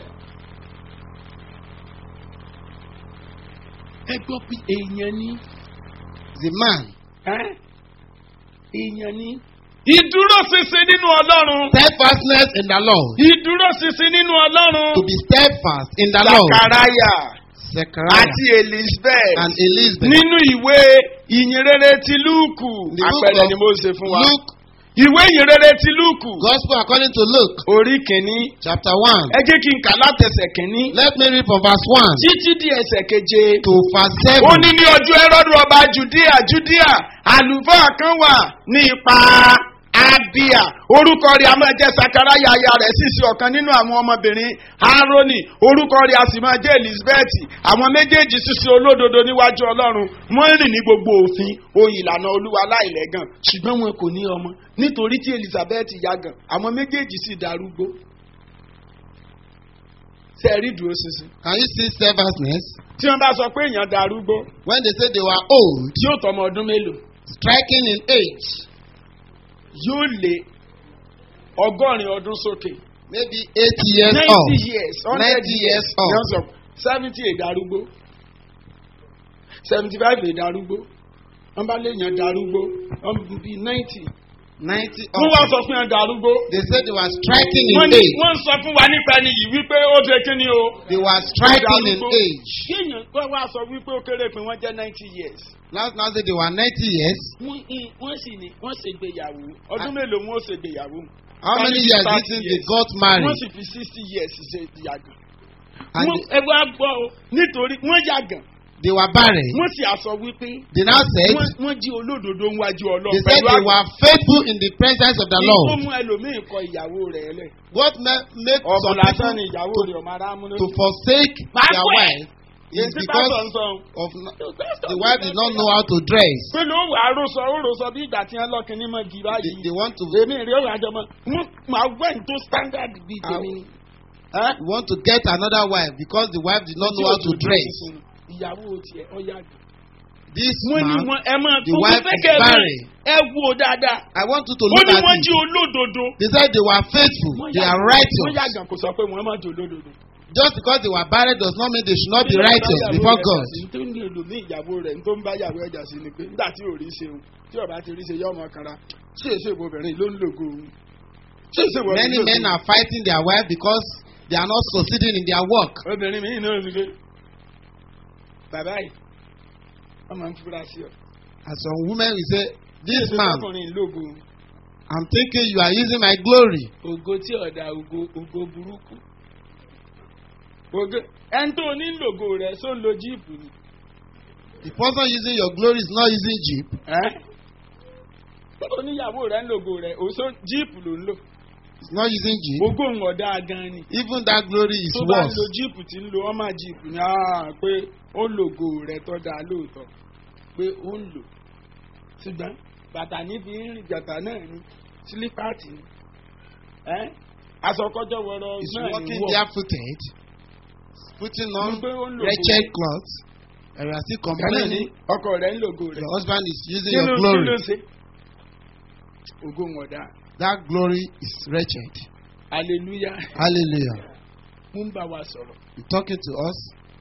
ẹ gbọ́ pé èèyàn ní. The man, ẹ́? èèyàn ní. ìdúró ṣinṣin nínú ọlọ́run. steadfastness in the Lord. ìdúró ṣinṣin nínú ọlọ́run. To be steadfast in the Lord. sakaraya Zechariah àti elizabeth. and Elizabeth. nínú ìwé ìyìnrere ti lúùkù. The book àpẹẹrẹ of ni mo ṣe fún wa. Luke, ìwé ìyìnrere ti lúùkù. Gospel according to Luke, orí kìíní. chapter 1. ẹ jẹ́ kí n kà látẹsẹ̀ kìíní. Let me read from verse 1 títí di ẹsẹ̀ keje. to verse ó 7. ní ní ọjọ́ ẹrọ́dù ọba judea judea àlùfáà kan wà ní ipa abia orúkọ rẹ̀ a máa jẹ́ sakaraya aya rẹ̀ sì sí ọ̀kan nínú àwọn ọmọbìnrin aaroni orúkọ rẹ̀ a sì máa jẹ́ elizabeth àwọn méjèèjì ṣiṣẹ́ olódodo níwájú ọlọ́run wọ́n rìn ní gbogbo òfin ohun ìlànà olúwa láìlẹ́gàn ṣùgbọ́n wọn kò ní ọmọ nítorí tí elizabeth yàgàn àwọn méjèèjì sì darúgbó ṣe rí dúró ṣinṣin Can you see steadfastness? tí wọ́n bá sọ pé èèyàn darúgbó When they say they were old, tí yóò tọmọ ọdún mélòó striking in age, yóò lé ọgọ́rin ọdún sókè. maybe 80 years ninety old. years hundred 90 years years old. yóò sọ seventy ìdarúgbó seventy five ìdarúgbó wọ́n bá léèyàn darúgbó wọ́n bí ninety 90 wọ́n wá old. sọ fún yàn darúgbó They said they were striking in wọ́n ní age. wọ́n sọ fún wa nípa ẹni yìí wípé ó ṣe kí ni o. They were striking in darúgbó. age. kéèyàn kó wá sọ wípé ó kéré pé wọ́n jẹ́ ninety years. Last now say they were 90 years. wọ́n ì- wọ́n sì ní wọ́n ṣègbéyàwó ọdún mélòó wọn ó ṣègbéyàwó. How many Thirty years do you thirty think they years. got married? wọ́n sì fi sixty years ṣe ìyàgàn. And Wọ́n- ẹ wá gbọ́ o nítorí wọ́n yàgàn they were barren. wọ́n sì àsọ wípé They now said wọ́n wọ́n jí olódodo níwájú they ọlọ́run said they were faithful in the presence of the tó Lord. mú ẹlòmíì kọ ìyàwó rẹ̀ lẹ̀. What ma- make ọ̀bùn some lásán ni people ìyàwó rẹ̀ ọmọ ara múná. to forsake Máa their pẹ́. wife is Èyí tí because pásítọ̀ ń sọ. of no- the wife did not know how to dress. pé ló wà á rọ̀sọ̀ ó rọ̀sọ̀ bí ìgbà tí wọ́n lọ́kìn ní mọ̀ gì They, báyìí. they want to èmi rí òun àjọmọ́ wọ́n máa wẹ̀ tó standard bíi tèmi ni. Ẹ́? want to get another wife because the wife did not know how to dress. ìyàwó tiẹ̀ ọ yàgàn. This wọ́n ní man, wọ́n ẹ máa the tó wife fẹ́ is kẹ́ ẹ máa- barren. ẹ wo dáadáa. I want you to ó look ní at wọ́n it. jí olódodo. They said they were faithful. Wọ́n They are yàgàn- wọ́n righteous. yàgàn kò sọ pé wọ́n máa jò olódodo. Just because they were barren does not mean they should not be righteous before God. tó ní ẹlòmíì ìyàwó rẹ̀ tó ń bá ìyàwó ẹ̀jà sí ni pé nígbà tí ò rí ṣeun tí ọba ti rí ṣe yọ ọmọ kanra ṣé èso ìbò obìnrin ló ń lògo òun. ṣé èso ìbò Many men are fighting their wife because they are not succeeding in their work. obìnrin mi náà ti dé. bàbá yìí wọ́n máa ń fura sí ọ. And some women will say, This Ṣé man, ọkùnrin lògo òun? I'm thinking you are using my glory. ògo tí ọ̀dà ògo ògo burúkú. ògo ẹni tó ní lògo rẹ̀ só ń lo jíìpù ni. The person using your glory is not using Jeep. oníyàwó rẹ̀ ń lògo rẹ̀ òṣò jíìpù ló ń lò. It's not using Jeep. ògo ń ọ̀dà gan ni. Even that glory is tó bá ń worse. lo jíìpù tí ń lo ọmọ jíìpù ni ah, pé ó lògo rẹ̀ tó dáa lóòótọ́ pé ó ń lò. ṣùgbọ́n bàtà níbi rìn bàtà náà ni sílípàtì ni. Ẹ́, aṣọkọ́jọ́ wọ̀rọ̀ He's náà ni walking wọ̀. barefooted, putting on Mo pé ó ń lògo wretched rẹ̀. clothes, and you are still Bẹ́ẹ̀ ni complaining ọkọ rẹ̀ ń lògo rẹ̀. your husband is using Kí ló- your kí ló glory. ṣe? ògo ń ọ̀dà That glory is wretched. hallelujah Hallelujah. mú ń bá wa sọ̀rọ̀ You're talking to us.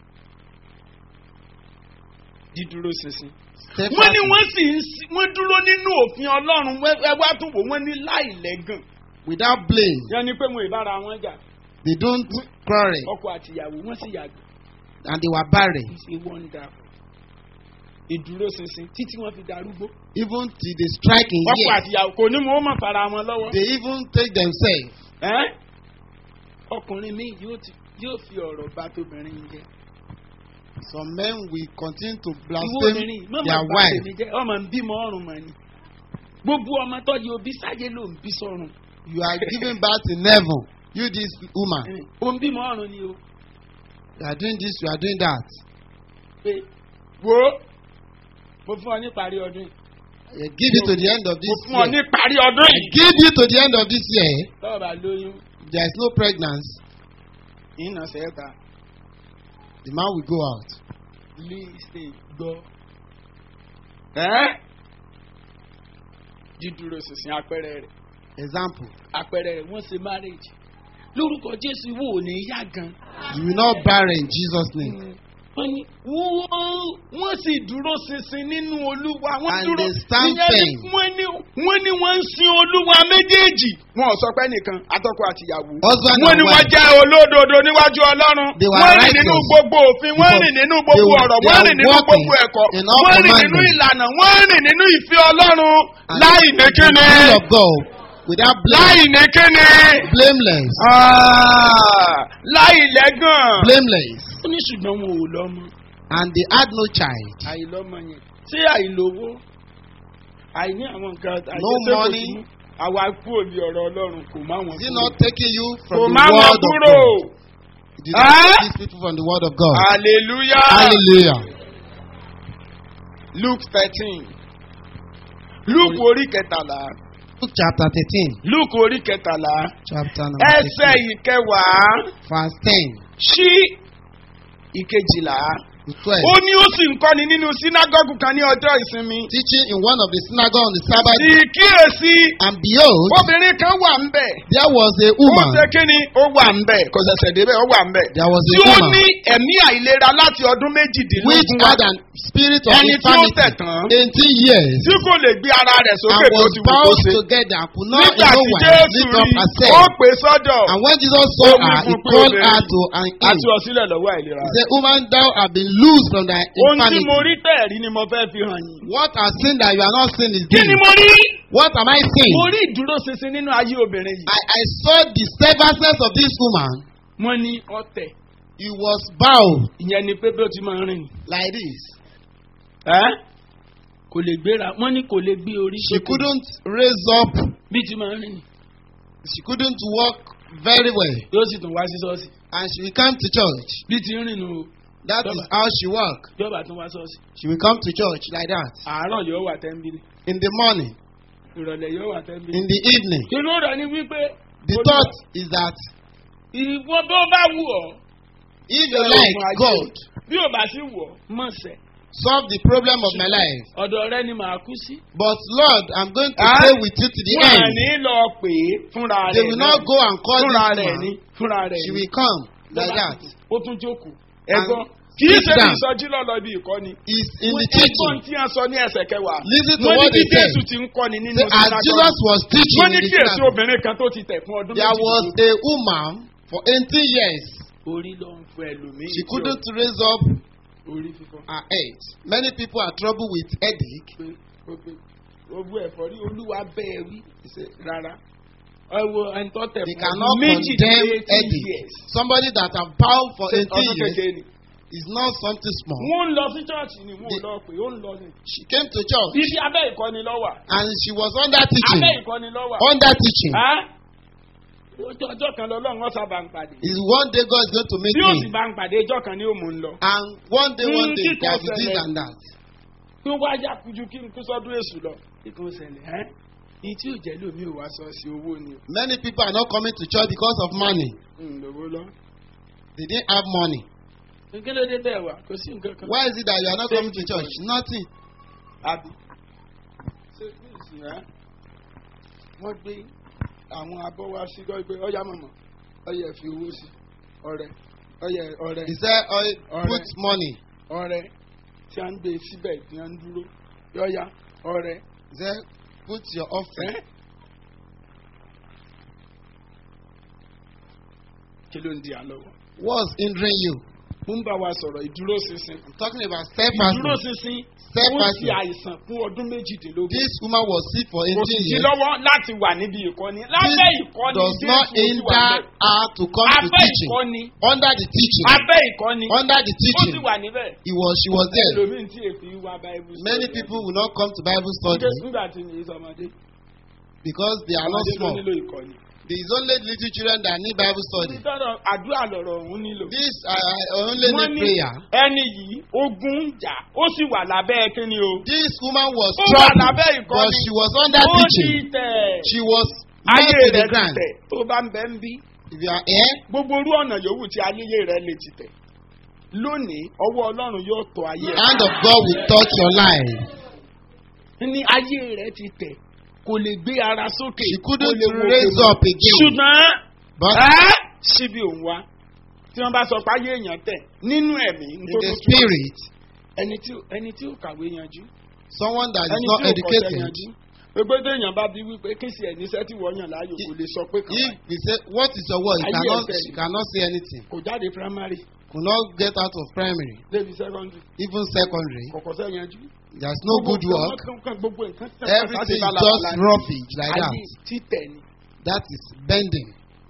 dídúró ṣinṣin. Step wọ́n ní back wọ́n sì ń sí- wọ́n dúró nínú òfin ọlọ́run wẹ́- ẹ wá tún wò wọ́n ní láìlẹ́gàn. without blame. yẹn ni pé mo ìbára wọn jà They don't quarrel ọkọ àtìyàwó wọ́n sì yàgò. and they were barren. it's a wonder. ìdúró ṣinṣin títí wọ́n fi darúgbó. Even till they strike in ọkọ years, àtìyàwó kò ní mo mọ̀ fara wọn lọ́wọ́. they even take themselves. Ẹ́? ọkùnrin mi yóò ti- yóò fi ọ̀rọ̀ bá tóbìnrin jẹ. Some men will continue to ìwọ blaspheme obìnrin mọ̀ their máa bá wife. tèmi jẹ́ ọmọ ń bímọ ọrùn mọ̀ ni. gbogbo ọmọ tọ́jú òbí sáyé ló ń bí sọ́run. You are giving birth in heaven. You, this woman, ó ń bímọ ọrùn ni o. you are doing this, you are doing that. pé wo mo fún ọ ní parí ọdún yìí. I give you to the end of mo this fún ọ ní year. parí ọdún I yìí. give you to the end of this year. tọ́wọ́ bá lóyún There is no pregnancy. ìnà sẹ́ẹ̀ta The man will go out. lísè gbọ́. ẹ́ dídúró sísìn àpẹẹrẹ rẹ̀ Example. àpẹẹrẹ rẹ̀ wọ́n ṣe marriage lórúkọ jésù wò ó ní yá gan. You will not barren in Jesus' name. wọ́n ní wọ́n wọ́n sì dúró ṣinṣin nínú olúwa wọ́n And dúró they stand ìyẹn ni firm. wọ́n ní wọ́n ní wọ́n ń sin olúwa méjèèjì. wọn ò sọ pé nìkan atọ́kọ àtìyàwó. Husband wọ́n and ní wọ́n wife. jẹ́ olódodo níwájú ọlọ́run. They were wọ́n rìn nínú righteous. gbogbo òfin wọ́n Because rìn nínú they gbogbo were- ọ̀rọ̀ they wọ́n are rìn nínú walking gbogbo ẹ̀kọ́ in all wọ́n rìn nínú commandments. ìlànà wọ́n rìn nínú ìfẹ́ ọlọ́run And láì ní the kíni will of God without blame, láì ní kíni blameless, Ah, láì lẹ́gàn. blameless, ó ní ṣùgbọ́n wọn ò lọ́mọ and they had no child. àìlọ́mọ yẹn ṣé àìlówó àìní àwọn nǹkan No àìjẹsẹ́ kò money, sí mú. àwa kúrò ní ọ̀rọ̀ ọlọ́run kò má wọn Is he kúrò. not taking you kò from má the wọn word of kúrò. God? He did not Ah? take these people from the word of God. hallelujah. Hallelujah. luke thirteen luke orí kẹtàlá Luke chapter 13. luke orí kẹtàlá Chapter number ẹsẹ̀ 13. ìkẹwàá Verse 10 sí ìkejìlá. to 12. ó ní ó sì ń kọ́ni nínú sínágọ́gù kan ní ọjọ́ ìsinmi. Teaching in one of the synagogue on the Sabbath. sì kíyèsí And behold, obìnrin kan wà ń bẹ̀. there was a ó woman. ṣe kí ni ó wà ń bẹ̀ kò ṣẹ̀ṣẹ̀ débẹ̀ ó wà ń bẹ̀. There was a tí ó woman ní ẹ̀mí àìlera láti ọdún which méjìdínlógún wá. had an spirit of Ẹni tí ó infirmity tẹ̀ tán. 18 years tí kò lè gbé ara rẹ̀ and sókè tó was ti wù kó bound ṣe. together and could not in nígbà no tí wise jésù lift up rí herself. ó pè sọ́dọ̀ And when Jesus saw Ó wí her, he fún pé called obìnrin, her to an àti him. ọ̀sílẹ̀ lọ́wọ́ àìlera. He said, Woman, thou art been loosed from thy ohun tí infirmity. mo rí tẹ̀rí ni mo fẹ́ fi hàn yín. What has sin that you are not sin is kí ni this? mo rí? What am I saying? mo rí ìdúró ṣinṣin nínú ayé obìnrin yìí. I, I saw the steadfastness of this woman. wọ́n ní ọ̀tẹ̀ He was bowed ìyẹn ni pé bí ó ti máa ń rìn. like this. ẹ́ kò lè gbéra wọ́n ní kò lè gbé orí She sókè couldn't raise up. bí ti máa ń rìn. She couldn't walk very well. yóò sì tún wá sí ṣọ́ọ̀ṣì And she will come to church. bí ti ń rìn nù o That is how she walk. yọba tún wá ṣọ́ọ̀ṣì. She will come to church like that. àárọ̀ yóò wà tẹ́ńbìlì In the morning, ìrọ̀lẹ́ yóò wà tẹ́ńbìlì. in the evening. kí ló rẹ̀ ni wípé The Olúwa, thought is that ìwọ bó bá wù ọ́ if you Ọlọ́run like ayé. God, bí ò bá sí wù ọ́ mọ̀ sẹ́ solve the problem of my life. ọ̀dọ̀ rẹ ni màá kú sí. But Lord, I'm going to Ah? stay with you to the wọ́n à end. ní lọ pè é fúnra rẹ̀ They will not go and call fúnra this rẹ̀ ní woman. fúnra rẹ̀ She ní. will come like that. ó tún jókòó. And ẹ̀gbọ́n kì í sit ṣe ní down. ìsọjí lọ́lọ́ bí ìkọ́ni. Is in the ẹ̀gbọ́n teaching. tí a sọ ní ẹsẹ̀ kẹwàá. Listen to wọ́n ní what bí they said. jésù ti ń kọ́ni nínú Say, as Jesus was teaching wọ́n ní in the kí èsì synagogue, obìnrin kan tó ti tẹ̀ fún ọdún there was méjì. a woman for 18 years. orí ló ń fọ ẹlòmíì. She couldn't raise up orí fífọ́. her head. Many people are troubled with headache. pé ó pé ogun ẹ̀fọ́rí olúwa bẹ́ẹ̀ wí ṣe rárá. ẹ wo ẹni tó tẹ̀ They fún cannot ọdún méjì condemn eighty headache. years. Somebody that have bound for Ṣé 18 ọdún years kékeré ni. is not something small. wọ́n ń lọ sí chọ́ọ̀chì ni wọ́n ò The- lọ pé ó ń lọ ni. She came to church ibi abẹ́ ìkọ́ni lọ́wà. and she was under teaching. abẹ́ ìkọ́ni lọ́wà. Under teaching. Ẹ́? Ojú ọjọ́ kan lọ́lọ́run wọ́n sábà ń pàdé. Is one day God is going to meet Bí ó sì me. bá ń pàdé ọjọ́ kan ni ó mú un lọ. And one day, one Mm, day, kíkọ́ there will be this ṣẹlẹ̀. and that. Bí ó wá yá kujú kí n kú sọ́dún èṣù lọ. Kíkún ṣẹlẹ̀ ẹ́. Ìyí tí ò jẹ́ lómi ò wá sọ sí owó ni. Many people are not coming to church because of money. Ǹlówó lọ. They didn't have money. Kí ló dé bẹ́ẹ̀ wá? Kò sí nǹkan kan. Why is it that you are not Same coming to church? Nothing. Àbí. Ṣé ní ìsìn ẹ́? Wọ́n gbé àwọn abọ́ wá sí gbọ́ pé ọ̀yá mọ̀mọ́ ọ̀yẹ̀ fi owó sí ọ̀rẹ́ ọ̀yẹ̀ ọ̀rẹ́ He said, oh, Alright. put money. ọ̀rẹ́ tí a ń gbé síbẹ̀ tí a ń dúró yọ̀yà ọ̀rẹ́ He said, put your offering. ẹ́. Kí ló ń di àlọ́wọ́? What's hindering you? Mo ń bá wa sọ̀rọ̀ ìdúró ṣinṣin. I'm talking about Ìdúró steadfastness. ṣinṣin ó Steadfastness. ti àìsàn fún ọdún méjìdínlógún. This woman was sick for Kò 18 sì sí years. lọ́wọ́ láti wà níbi ìkọ́ni. Lábẹ́ This ìkọ́ni does Jésù not ó sì wà hinder níbẹ̀. her to come to Abẹ́ teaching. ìkọ́ni. Under the teaching. Abẹ́ ìkọ́ni. Under the Ó sì teaching. wà níbẹ̀. He was, she was there. Ẹlòmíì tí èpè wá Bible study. Many people will not come to Bible study Nígbà tí mi sọmọdé. because they are not Ọmọdé ló small. nílò ìkọ́ni. There is only little children that need Bible study. Ìtọ́rọ̀ àdúrà lọ̀rọ̀ òun nílò. This I, I only Wọ́n need ní prayer. ẹni yìí ogun ń jà ó sì wà lábẹ́ kíni o. This woman was Ó wà troubled, lábẹ́ but ìkọ́ni. she was under Ó ti teaching. tẹ̀. She was Ayé nailed to the rẹ̀ ti ground. tẹ̀ tó bá ń bẹ́ ń bí. If you are here, Gbogbo orú ọ̀nà yòówù tí ayé rẹ̀ lè ti tẹ̀. Lónìí, ọwọ́ Ọlọ́run yóò tọ́ ayé the hand of God will touch your life. Ní ayé rẹ̀ ti tẹ̀. Kò lè gbé ara sókè. She kò couldn't lè wo raise òkè mọ́. up again. Ṣùgbọ́n But ẹ́ síbi òun wá. Tí wọ́n bá sọ pé ayé èèyàn tẹ̀ nínú ẹ̀mí. in nítorí the ó túmọ̀ sí spirit, ẹni tí ẹni tí ó kàwé yanjú someone that is ẹni not tí ó kọsẹ̀ educated, yanjú gbogbo téèyàn bá bí wípé kí sì ẹ̀ níṣẹ́ tí wọ́n yàn láàyò kò lè sọ pé kàn if we say, What is your word? You Ayé cannot, ẹsẹ̀ you ni. cannot say anything. kò jáde primary Could not get out of primary, débi secondary even secondary. kò kọsẹ̀ yanjú. There's no good Gbogbo work. nǹkan kan, gbogbo nǹkan tẹ̀ Everything is just roughage like ayé that. títẹ̀ ni That is bending.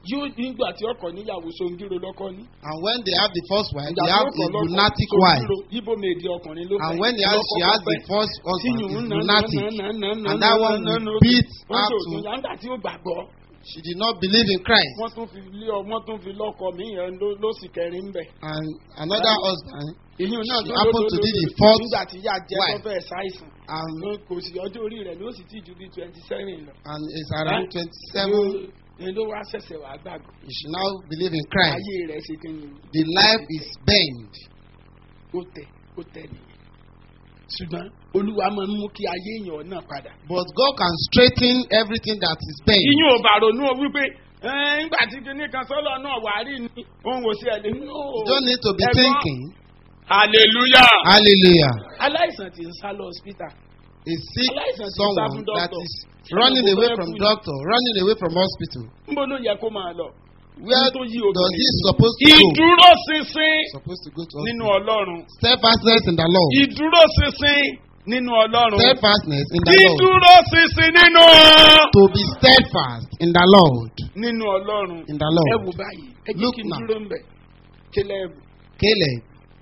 yóò nígbà tí ọkọ̀ níyàwó songiro lọ́kọ́ ní. And when they have the first wife, Ìgbà they tí have ọkọ̀ a lọ́kọ̀ lunatic Songiro, wife. Ibo mèdì ọkùnrin ló And fẹ́. when they have, she Lọ́kọ́ has the fẹ́. first Tí husband, yìnyín is nà- lunatic. nà- nà- nà- nà- And that nà- one nà- will nà- beat wọ́n her tó to- tún yàtà tí ó gbàgbọ́. She did not believe in Christ. wọ́n tún fi lé ọ wọ́n tún fi lọ́kọ mí yẹn ló ló sì kẹrin ń bẹ̀. And another husband, ìyún náà She tó happened to be the fourth nígbà tí yá jẹ́ tó wife. fẹ́ ṣàìsàn. and, ló kò sí ọjọ́ orí rẹ̀ ló sì ti ju bí twenty seven lọ. and is around Eh? 27. ni ló wá ṣẹ̀ṣẹ̀ wá gbàgbọ́. You should now believe in Christ. ayé rẹ̀ ṣe kí ni The life is bent. ó tẹ̀ ó tẹ̀ nìyẹn. ṣùgbọ́n olúwa máa ń mú kí ayé èèyàn náà padà. But God can straighten everything that is bent. ìyún ò bá ronú o wípé "Ẹ́, ńgbà tí kinní kan sọ́lọ̀ náà wà á rí ni òun ò sí ẹ̀ lé nínú. You don't need to be Ẹ̀gbọ́n, thinking. hallelujah. Hallelujah. aláìsàn tí ń sá lọ hospital. A sick Aláìsàn ti sá someone fún that doctor. is running away Ṣé from kò fẹ́ kú ni? doctor, running away from hospital. níbo ló yẹ kó máa lọ. Where tó yí does obìnrin he sí. supposed to go? ìdúró ṣinṣin Supposed to go to nínú hospital. ọlọ́run. Steadfastness in the Lord. ìdúró ṣinṣin nínú ọlọ́run. Steadfastness in the Lord. ìdúró ṣinṣin nínú. To be steadfast in the Lord. nínú ọlọ́run. In the ẹ Lord. wò báyìí ẹ jẹ́ Look kí n now. dúró ń bẹ̀. kílẹ̀ ẹ̀bù. Caleb,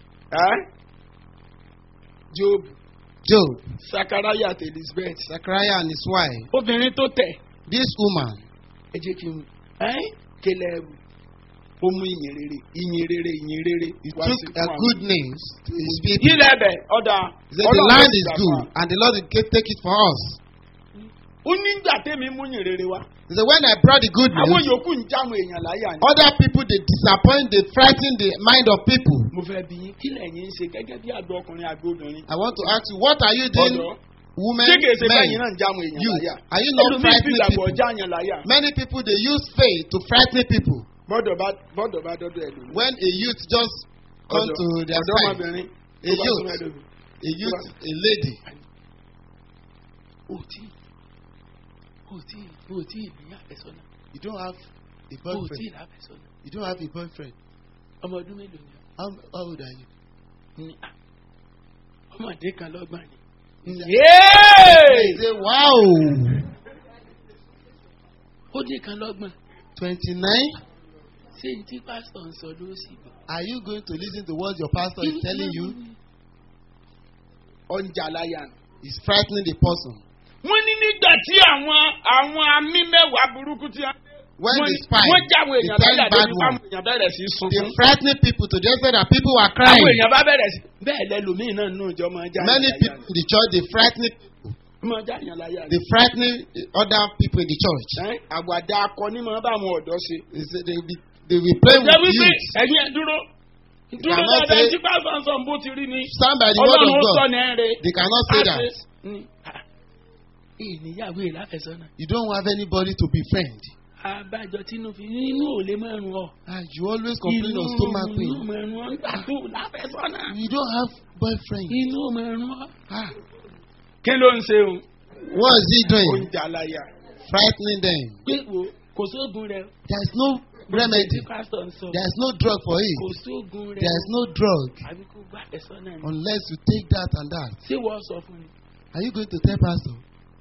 job Job, sakaraya àti elizabeth. Zachariah and his wife. obìnrin tó tẹ̀. This woman, ẹ jẹ́ kí n kílẹ̀ ẹ̀bù. ó mú ìyìn rere ìyìn rere ìyìn rere. he wá sí took fún a àwọn. good news to his people. ilẹ̀ ẹ̀bẹ̀ ọ̀dà. He said, The Ọlọ́run land ló is gbà good, fún wa. and the Lord will take take it for us. ó nígbà tẹ́mi mú yìn rere wá. He said, When I brought the good àwọn news, yòókù ń jáwọn èèyàn láyà ni. other people they disappoint, they frighten the mind of people. mo fẹ́ bí yín kí lẹ́yìn ń ṣe gẹ́gẹ́ bí àgbẹ̀ ọkùnrin àgbẹ̀ obìnrin. I want to ask you, what are you doing, ọ̀dọ́ women, ṣé kìí ṣe men, bẹ́yìn náà ń jáwọn èèyàn you? láyà. Are you not ẹlòmíì fi frightening ìgbàgbọ́ people? jáàyàn láyà. Many people they use faith to frighten people. bọ́dọ̀ bá bọ́dọ̀ bá dọ́dọ̀ ẹlòmíì. When a youth just come Ọ̀dọ́- to their side, ọ̀dọ́mọbìnrin a tó bá youth, súnmọ́ ẹlòmíì. a youth, a lady, o tí o tí o tí ní àfẹ́sọ́nà you don't have a o tí boyfriend, láfẹ́sọ́nà you don't have a boyfriend. ọmọ ọdún mélòó ni How, how old are you? ọ? ní à ọmọdé kan lọ́gbọ̀n ni. He said, yéé say, wow, ó dé kan lọ́gbọ̀n 29? ṣé ní tí pásítọ̀ ń sọ ló sì gbọ́. Are you going to listen to what your pastor is telling you? ọ̀njà láyà nù. It's frightening the person. wọ́n ní nígbà tí àwọn àwọn amí mẹ́wàá burúkú tí wọ́n. When wọ́n they ní- spy, wọ́n jáwé the èèyàn ten láyà bad débi fáwọn ones, èèyàn bẹ̀rẹ̀ sí í they sunkún. frightening people to the extent that people were àwọn crying. èèyàn bá bẹ̀rẹ̀ sí bẹ́ẹ̀ lẹ́lòmíì náà nù ìjọ máa já Many èèyàn people in the church, they frightening, láyà. máa já èèyàn láyà. they frightening other people in the church. Ẹ́, àwàdà akọni máa bá àwọn ọ̀dọ́ ṣe. They say they will be, they will be playing Ṣé with wípé youth. ẹ̀yin ẹ̀ dúró? Dúró cannot dáadáa say- tí pásítọ̀ ń sọ bó ti rí ni. Stand by the word Ọlọ́run ó of sọ God. ní ẹ̀rẹ̀. They cannot say that. Ìníyàwó ìláfẹ̀sọ́nà. You don't have anybody to befriend. Àbájọ tínú fi inú ò lè máa rún ọ. Ah, you always complain of stomach inú pain. máa rún ọ nígbà tó láfẹ̀sọ́nà. You don't have boyfriend. Inú máa rún ọ. Ah, Kí ló ń ṣe o? what is he doing? Oúnjẹ aláya. Frightening them. Pé wo kò sóògùn rẹ̀. There is no remedy. Tí pásítọ̀ ń sọ. There is no drug for Kò it. sóògùn rẹ̀. There is no drug Àbí kó gbà ẹ̀sọ́nà ni. unless you take that and that. Ṣé wọ́n sọ fún mi? Are you going to tell pastor?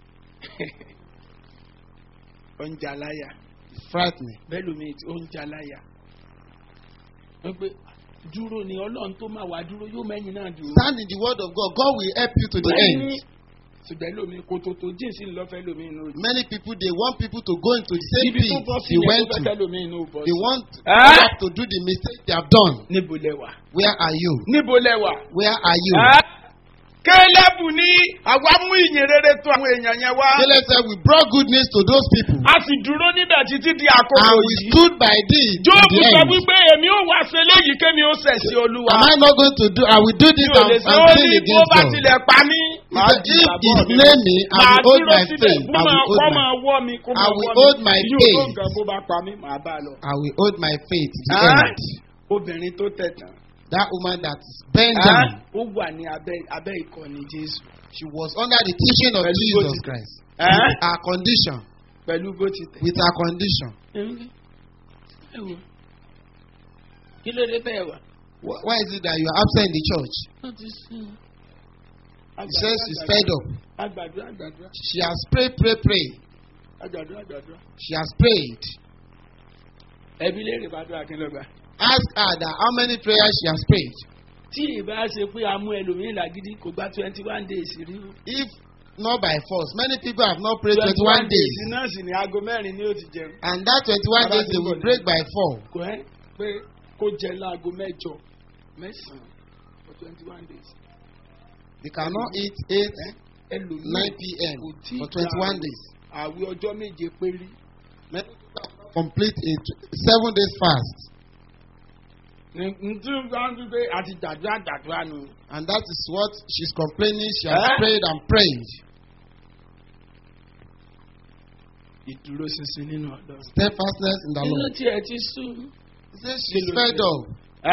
Oúnjẹ aláya. It's frightening. bẹ́ẹ̀ lómi tí ó ń jaláya wọ́n pé dúró ni ọlọ́run tó máa wà dúró yóò mẹ́yìn náà dúró. Stand in the word of God. God will help you to the Bẹ́ẹ̀ni, end. ṣùgbọ́n lómi kò tó tó jíǹsì lọ́fẹ́ lómi inú rẹ̀. Many people they want people to go into the same ibi tó pit bọ́ sí they yẹn went tó to. fẹ́ lómi inú bọ́ They sí. want Eh? others to do the mistake they have done. níbo lẹ́wà. Where are you? níbo lẹ́wà. Where are you? kélébù ní àwa mú ìyìn rere tó àwọn èèyàn yẹn wá. Caleb said, We brought good news to those people. a sì dúró níbẹ̀ títí di àkókò And we yìí. stood by thee to jóòbù the sọ end. wípé èmi ò wá ṣe léyìí kémi ó ṣẹ̀ sí olúwa. Am I not going to do? I will do this mi ò and, lè and ṣe ó sin ní bó against bá God. tilẹ̀ pa mí. He said, If he slay me, I màá will hold dúró my síbẹ̀ faith. kó I máa will kó hold my, máa wọ́ mi kó I máa will wọ́ hold mi my yóò tó faith. nǹkan bó bá pa mí màá bá a lọ. I will hold my faith to the Ah. end. obìnrin tó tẹ̀ tán. That woman that is bent Ah, down, ó wà ní abẹ́ abẹ́ ìkọ́ni jésù. she was under the teaching of Pẹ̀lú bó Jesus ti- Christ. Ah, With her condition. pẹ̀lú bó ti tẹ̀. With her condition. ẹ wo kí ló dé bẹ́ẹ̀ wà. Wh- Why is it that you are absent in the church? wọ́n ti sún. She says she's fed up. Àgbàdúrà àgbàdúrà She has prayed, prayed, prayed. àgbàdúrà àgbàdúrà. She has prayed. ẹbí léèrè bá dúrà kí ló gbà. Ask her that how many prayers she has prayed. tí ìbá ṣe pé a mú ẹlòmíín làgídí kò gba twenty one days rí o. If not by force, many people have not prayed 21 days. náà sì ní aago mẹ́rin ni ó ti jẹun. And that 21 days they will break by 4. kò ẹ́ pé kó jẹ láago mẹ́jọ mẹ́sàn-án for twenty one days. They cannot eat 8, ẹlòmíín 9 p.m. kò tí for 21 days. àwẹ̀ ọjọ́ méje péré. Many people have not complete a tw- seven days fast. ntí wọn fi pé àti gbàdúrà gbàdúrà nù. And that is what she's complaining. She has Eh? prayed and prayed. ìdúró ṣinṣin nínú ọ̀dọ́. Steadfastness in the nínú Lord. tí ẹ ti sùn. He says she's fed up.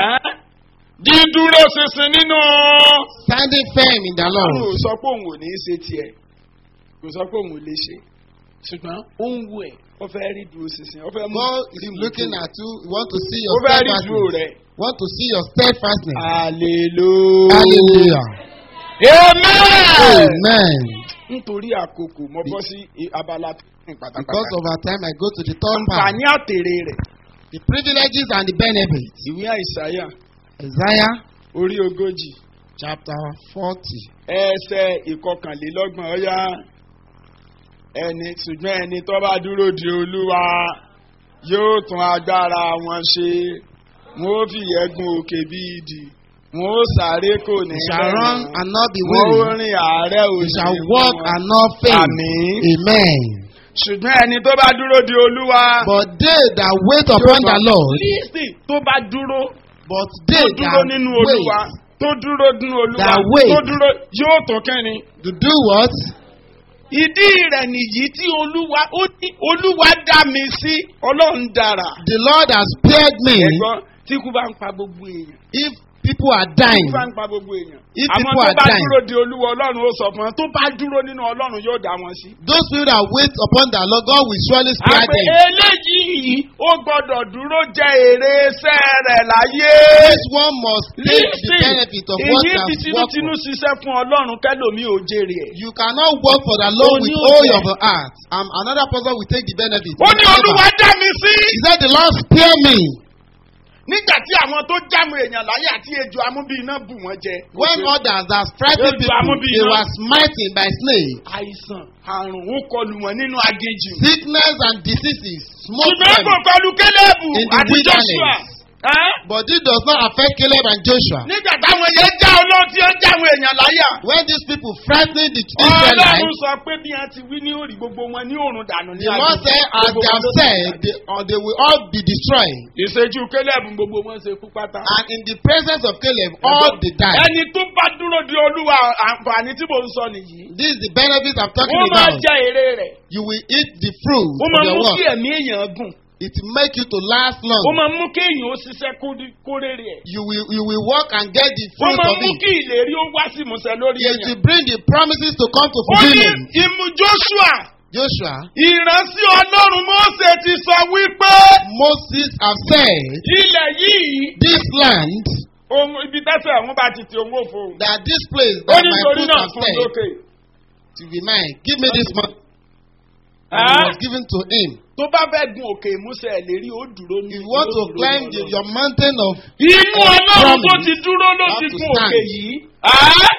dídúró ṣinṣin nínú. Standing firm in the ọlọ́run ò Lord. sọ pé òun ò ní í ṣe tiẹ̀ kò sọ pé òun ò lè ṣe ṣùgbọ́n ó ń wù ẹ́ ó fẹ́ rí dúró ṣinṣin ó fẹ́ mú God is rímù looking dúró. at you. He want to see ó your fẹ́ rí dúró steadfastness. rẹ̀. Want to see your steadfastness. hallelujah. Hallelujah. amen. Amen. nítorí àkókò mo bọ́ sí i- abala tó ní Because pátápátá. of our time, I go to the third part. àǹfààní àtèrè rẹ̀ The privileges and the benefits. ìwé àìsàyà Isaiah orí ogójì chapter 40. ẹsẹ̀ ìkọkànlélọ́gbọ̀n ọ̀yá ẹni ṣùgbọ́n ẹni tó bá dúró di olúwa yóò tún agbára wọn ṣe wọn ó fìyẹ́gun òkè bí idì wọn ó sáré kò ní They shall run bẹ̀rù and not be wọn ó weary. rìn àárẹ̀ They òsì shall walk and not faint. àmín Amen. ṣùgbọ́n ẹni tó bá dúró di olúwa But they that wait upon the Lord, lísì tó bá dúró but tó they dúró that nínú olúwa wait tó dúró nínú olúwa That wait. tó dúró yóò tó kẹ́ni. to do what? ìdí rẹ̀ nìyí tí olúwa ó ní olúwa dá mi sí ọlọ́run dára. The Lord has spared me. ẹ̀gbọ́n tí kú bá ń pa gbogbo èèyàn. If people are tí dying, kú bá ń pa gbogbo èèyàn. If àwọn people tó are bá dying. dúró de olúwa ọlọ́run ó sọ fún wọn tó bá dúró nínú ọlọ́run yóò dá wọn sí. those people that wait upon the Lord, God will surely spare àpè them. eléyìí ó gbọ́dọ̀ dúró jẹ èrè iṣẹ́ rẹ̀ láyé. This one must take the benefit of what èyí he fi has worked tinútinú for. ṣiṣẹ́ fún ọlọ́run kẹ́lòmí ò jèrè ẹ̀. You cannot work for the Lord with Ó ní all òjẹ́. of your heart. And another person will take the benefit. ó ní olúwa dá mi sí. He said, The Lord spare me. nígbà tí àwọn tó jámu èèyàn láyé àti ejò amúbí iná bù wọ́n jẹ. When others that frightened Yóò ju people, amúbí they iná. were smitten by snake. àìsàn àrùn ó kọlù wọn nínú agéjì. Sickness and diseases smote ṣùgbọ́n kò them. kọlù kélébù In the àti joshua. wilderness. Ẹ́? But this does not affect Caleb and Joshua. nígbà táwọn yẹn já olóhùn tí ó jámu èèyàn láyà. When these people frightened the ọlọ́run Israelites, sọ pé bí wọ́n ti wí ní òrì gbogbo wọn ní òrùn dànù ní the Lord said, as they have said, they, or they will all be destroyed. ìṣèjú kélébù gbogbo wọn ṣe kú pátá. And in the presence of Caleb, all they died. ẹni tó bá dúró di olúwa àǹfààní tí mò ń sọ nìyí. This is the benefit I'm talking wọ́n máa about. jẹ èrè rẹ̀. You will eat the fruit ó of máa your mú kí work. ẹ̀mí èèyàn gùn. It will make you to last ó long. máa mú kí èèyàn ó ṣiṣẹ́ kó dí- kó rere ẹ̀. You will you will work and get the ó fruit máa of mú it. kí ìlérí ó wá sí ìmúṣẹ lórí It èèyàn. will bring the promises to come to ó ní fulfillment. ìmú joshua Joshua, ìrántí ọlọ́run mọ́sẹ̀ ti sọ wípé Moses have said, ilẹ̀ yìí this land, ohun ibi tẹ́sẹ̀ àwọn bá ti ti òun ò fòun. that this place ó that ní my nítorí foot náà have fún said, lókè. to be mine. Give me this money. And Ah? it was given to him. tó bá fẹ́ gun òkè ìmúṣẹ ìlérí ó dúró ní. If you want to ó dúró climb ní the, Ọlọ́run. your mountain of inú ọlọ́run tó ti dúró ló have ti to gun stand. òkè yìí. Ah?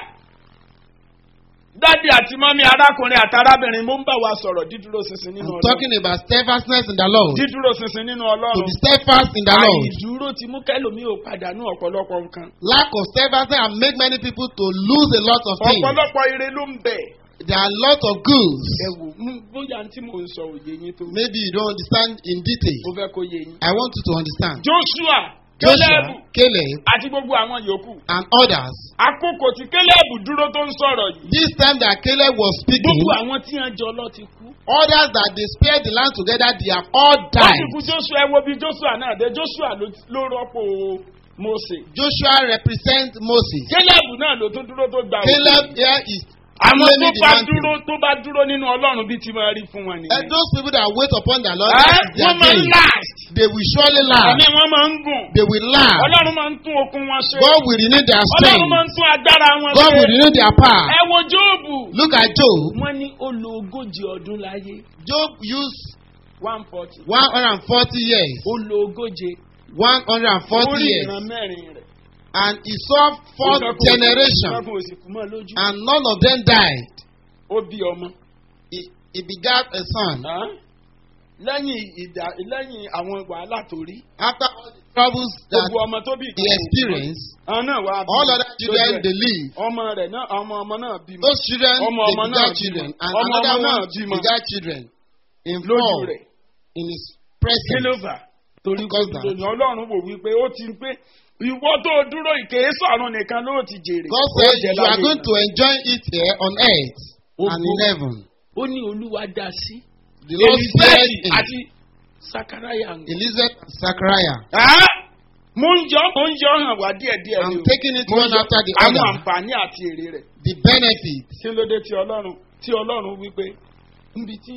dádì àti mọ́mí arákùnrin àti arábìnrin mo ń bá wa sọ̀rọ̀ dídúró ṣinṣin nínú I'm ọlọ́run. talking about steadfastness in the Lord. dídúró ṣinṣin nínú To ọlọ́run. be steadfast in the Lord. àìdúró ti mú kẹ́lòmí ò pàdánù ọ̀pọ̀lọpọ̀ nǹkan. Lack of steadfastness and make many people to lose a lot of things. ọ̀pọ̀lọpọ̀ ire ló ń bẹ̀. There are a lot of goods. ẹ wò mú bóyá tí mò ń sọ òye yín tó. Maybe you don't understand in detail. mo fẹ́ kó yé yín. I want you to understand. joshua Joshua, kélébù Caleb, àti gbogbo àwọn yòókù. and others. àkókò tí kélébù dúró tó ń sọ̀rọ̀ yìí. This time that Caleb was speaking, gbogbo àwọn tí wọ́n jọ lọ ti kú. others that they spared the land together, they have all wọ́n ti died. kú joshua ẹ wo bí joshua náà dé joshua ló ló rọ́pò mose. Joshua represents Moses. kélébù náà ló tún dúró tó gba òkè. Caleb here is àwọn tó claiming the bá mountain. dúró tó bá dúró nínú ọlọ́run bí ti máa rí fún wọn And nìyẹn. those people that wait upon the Lord, Ẹ́, that is their wọ́n máa ń gain. last. They will surely laugh. àmì wọn máa ń gùn. They will laugh. ọlọ́run máa ń tún okun wọn ṣe. God will renew their ọlọ́run máa ń strength. tún agbára wọn God will ṣe. renew their power. ẹ wo jóòbù. Look at Job. wọ́n ní ó lo ogójì ọdún láyé. Job used one forty. one hundred and forty years. ó lo ogóje. one hundred and ó forty rí years. ìran mẹ́rin rẹ̀. and he saw fourth generation ìfẹ́kùn òsì kú mọ́ lójú. and none of them died. ó bí ọmọ. He, he begat a son. Hàn? lẹ́yìn ìdá lẹ́yìn àwọn wàhálà tó rí. After all the troubles that gbogbo ọmọ tó bí he experienced, àwọn náà wá bí all other lójú children ẹ̀. they live. ọmọ rẹ̀ náà ọmọ ọmọ náà bímọ. Those children Ọmọ they ọmọ náà begat bímọ. children and Ọmọ another ọmọ náà one bímọ. begat children in lójú four rẹ̀. in his kí ló presence. fà? torí Because kò that- lónìí ọlọ́run wò wípé ó ti pé ìwọ tó dúró ìkéésọ̀ ọ̀run nìkan ló ti jèrè. God Ó said jẹ you are láyé going náà. to enjoy it here on earth and in Ogo. heaven. ó ní olúwa dá sí. The Lord said Elizabeth in àti sakaraya ń Elizabeth and Zachariah. Ah! mo ń yọ mo ń yọ hàn wá díẹ̀ díẹ̀ I'm ni o. taking it Mo ń one yọ after the àwọn other. àǹfààní àti èrè rẹ̀. The benefit. kí ló dé tí ọlọ́run tí ọlọ́run wípé níbi tí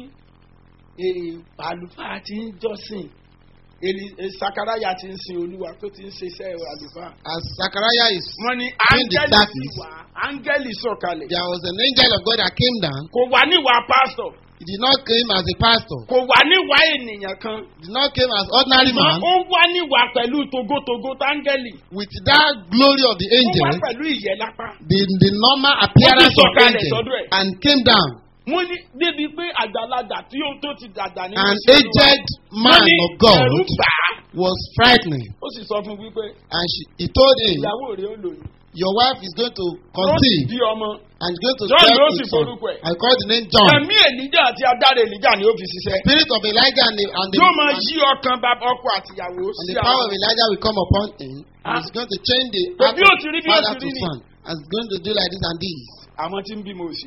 eh, àlùfáà ti ń jọ́sìn Eli- eh, sakaraya ti ń sin olúwa tó ti ń ṣe iṣẹ́ àlùfáà. As Zachariah is, wọ́n ní Doing the áńgẹ́lì sì service. wá áńgẹ́lì sọ̀kalẹ̀. there was an angel of God that came down. kò wá níwàá pásítọ̀ He did not come as a pastor. kò wá níwàá ènìyàn kan. He did not come as ordinary ṣùgbọ́n man. ó wá níwàá pẹ̀lú togotogo táńgẹ́lì. With that glory of the ó wá angel, pẹ̀lú ìyẹ́ lápá. the, the normal appearance of sọ̀kalẹ̀ angel, sọ́dọ̀ ẹ̀. and came down. wọ́n ní débi pé àgbàlagbà tí ó tó ti dàgbà nínú An iṣẹ́ Olúwa. aged Wọ́n man ní of God ẹ̀rù bà á. was frightening. ó sì sọ fún wípé And she, he told him, ìyàwó rẹ̀ ó lòyún. Your wife is going to ó sì conceive bí ọmọ. and is going to John bear ló a sì son. forúkọ ẹ̀. I call the name John. ẹ̀mí èlíjà àti adára èlíjà ni ó fi ṣiṣẹ́. Spirit of Elijah and the, and the, yóò máa and, yí ọkàn bàbá ọkọ àtìyàwó and sí the power of àwọn. Elijah will come upon him. And Ah. he's going to change the Bí heart ó of ti rí, bí ó father ti to rí ni. son. And he's going to do like this and this. àwọn tí ń bímọ òsì.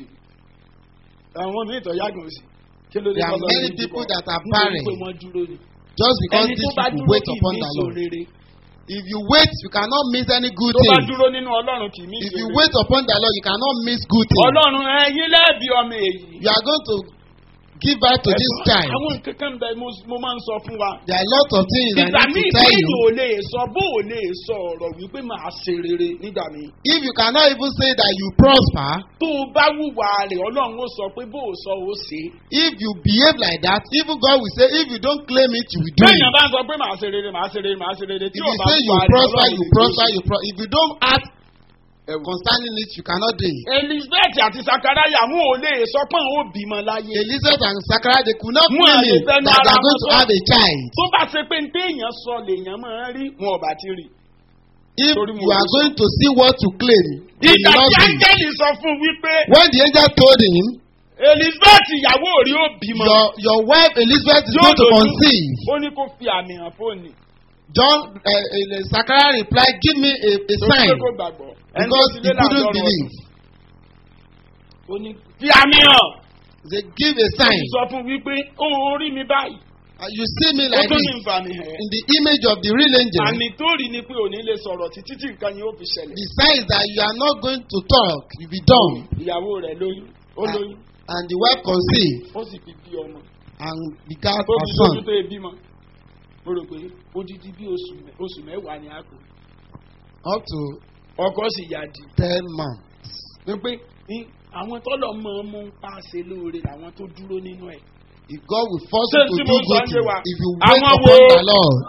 àwọn míì tó yàgò òsì. kí ló dé There are tọ́lọ́run many ń people bímọ? that are Nítorí barren. pé wọ́n dúró ni. Just because ẹni tó these bá people dúró wait kì í upon ní the so Lord. rere. If you wait, you cannot miss any good tó bá thing. dúró nínú ọlọ́run kì í ní If so you rere. wait upon the Lord, you cannot miss good things. ọlọ́run ẹyin lẹ́ẹ̀bi ọmọ èyí. You are going to give birth to this Ẹ̀gbọ́n, child. àwọn nǹkan kan bẹ mo mo máa ń sọ fún wa. There are lots of things I ìgbà need míì to tell kéèyàn you. ò lè sọ bó ò lè sọ ọ̀rọ̀ wípé màá ṣe rere nígbà míì. If you cannot even say that you prosper, tó o bá wùwà rẹ̀ ọlọ́run ó sọ pé bó o sọ ó ṣe. if you behave like that, even God will say, if you don't claim it, you will do kéèyàn it. bá ń sọ pé màá ṣe rere màá ṣe rere màá ṣe rere If tí you ò bá say you wùwà rẹ̀ prosper, ọlọ́run you ò ní prosper, ṣe. you prosper. If you don't act concerning it, you cannot do it. elizabeth àti sakaraya wọn ò lè sọ pé àwọn ò bímọ láyé. Elizabeth and Zachariah, they could not Wọ́n claim lè it fẹ́nu that they ara are going wọn to sọ. have a child. tó bá ṣe pé ní téèyàn sọ lèèyàn máa ń rí wọn ò bá ti rí. If Torí mo you are lè sọ. going to see what to claim, you ìgbà will not tí see. áńgẹ́lì sọ fún wípé When the angel told him, elizabeth ìyàwó rí ó bímọ. your, your wife Elizabeth is Yóò going to lóyún. conceive, ó ní kó fi àmì hàn fóònù. John, uh, uh, Zachariah replied, give me a, a tó sign pé kó gbàgbọ́. Ẹni tó because ti he lé couldn't láàárọ̀ believe. ó ní fi àmì hàn. They give a ó sign. sì sọ fún wípé ó rí mi báyìí. Uh, you see me ó like tún ní this nfààní hàn. in the image of the real angel. àmì tó rí ni pé òní lè sọ̀rọ̀ títí tí nǹkan yẹn ó fi ṣẹlẹ̀. The sign is that you are not going to talk, you be dumb. ìyàwó rẹ̀ lóyún ó Ah. lóyún And the wife conceived ó sì fi bí ọmọ. and begat ó a fi son. lójú tó ebi mọ. mo rò pé odidi bí oṣù mẹ- oṣù mẹ́wàá ni a kò. Up to ọkọ sì yá di. ten months. wípé ní àwọn tọ́lọ̀ mọ̀ ọ́n mú ń pa ṣe lóore làwọn tó dúró nínú ẹ̀. If God will force Ṣé you to tí do mo sọ good ń yé things, wa? if you wait Àwọn upon wo- the Lord,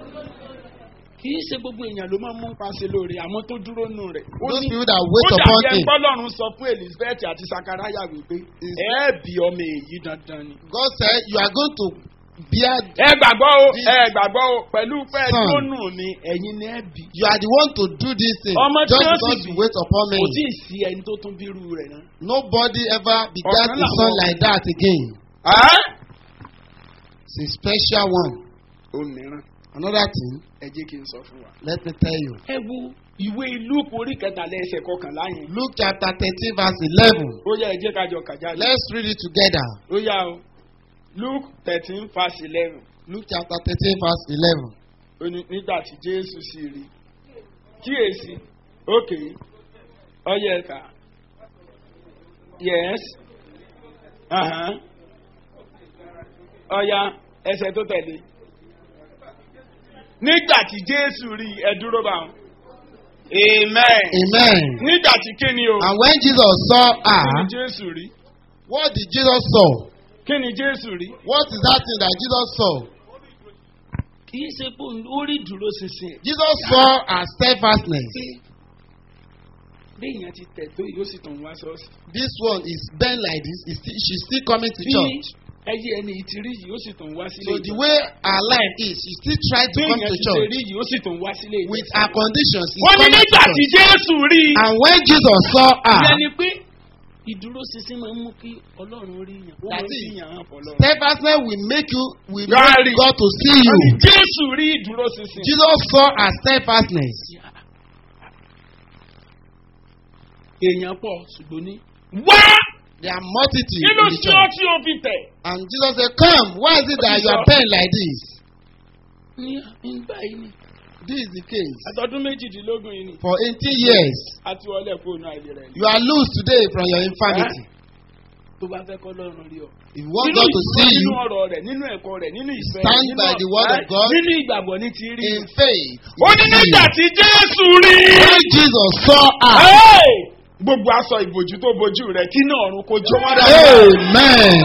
kì í ṣe gbogbo èèyàn ló máa ń mú ń pa ṣe lóore àwọn tó dúró nínú rẹ̀. ó those ní people that wait ó upon dàbí Him, ẹgbọ́lọ́run sọ fún elizabeth àti sakaraya wípé ẹ bí ọmọ èyí dandan ni. God said, You are going to bear, ẹ gbàgbọ́ o This- ẹ gbàgbọ́ o pẹ̀lú pé Son. tó nù ni ẹ̀yin ni ẹ bí. you are the one to do this thing. Ọmọ tí Just wọ́n sì because bí. you wait upon me. kò tí ì sí ẹni tó tún bírú rẹ̀ náà. Nobody ever begat Ọ̀kan a son làwọn- like that again. Ẹ́? It's a special one. ó mìíràn Another thing, ẹ jẹ́ kí n sọ fún wa. let me tell you. ẹ wo ìwé luke orí kẹtàlẹ́ ẹsẹ̀ kọkànlá yẹn. Luke chapter 13, verse 11. ó yẹ ẹ jẹ́ ká jọ kàjá lé. Let's read it together. ó yá o luke thirteen verse eleven Luke chapter 13, verse 11. ó ní nígbà tí jésù sì rí kíyèsí òkè ọyẹ ẹ̀ka yes uh-huh. ọya ẹsẹ̀ tó tẹ̀lé nígbà tí jésù rí ẹ dúró bá wọn amen Amen. nígbà tí kíni o And when Jesus saw kí ni her, jésù rí what did Jesus saw? kí ni jésù rí. What is that thing that Jesus saw? kì í ṣe pé ó rí dúró ṣinṣin. Jesus saw as steadfastness. bí èèyàn ti tẹ̀ tó yóò sì tàn wá sọ́ọ̀sì. This one is bent like this. Is still, she's still coming to bí church. ẹyẹ ẹni yìí ti rí yìí ó sì tàn wá sílé So the way her life is, she still try to bí come èèyàn to ti ṣe church. rí yìí ó sì tàn wá sílé With her conditions, she's wọ́n ní coming to nígbà tí church. jésù rí i. And when Jesus saw ìyẹn her, ni pé ìdúró ṣinṣin máa ń mú kí ọlọ́run rí yàn. ó máa ń That is, fi yàn hàn fọlọ́run. steadfastness will make you, will Gary. make God to see wọ́n ní you. jésù rí ìdúró ṣinṣin. Jesus saw her steadfastness. èèyàn pọ̀ ṣùgbọ́n ní. wá There are multitude kí ló in the ṣe ọ́ church. tí o fi tẹ̀. And Jesus said, Come, why is it that you are bent like this? ní ìgbà yìí ni This is the case. àtọ́dún méjìdínlógún yìí ni For 18 years, àti wọlé fóònù àìlera ẹ̀. you are loose today from your infirmity. tó bá fẹ́ kọ́ lọ́run rí ọ. If you want God to see nínú you ọ̀rọ̀ rẹ̀ nínú ẹ̀kọ́ rẹ̀ nínú ìfẹ́ Stand nínú by the word of ẹ́, God. nínú ìgbàgbọ́ ní ti rí. in faith, he ó ní will see nígbà you. tí jésù rí. When Jesus saw her, Hey! gbogbo aṣọ ìbòjú tó bojú rẹ kí náà ọrùn kó jọ wọn Amen.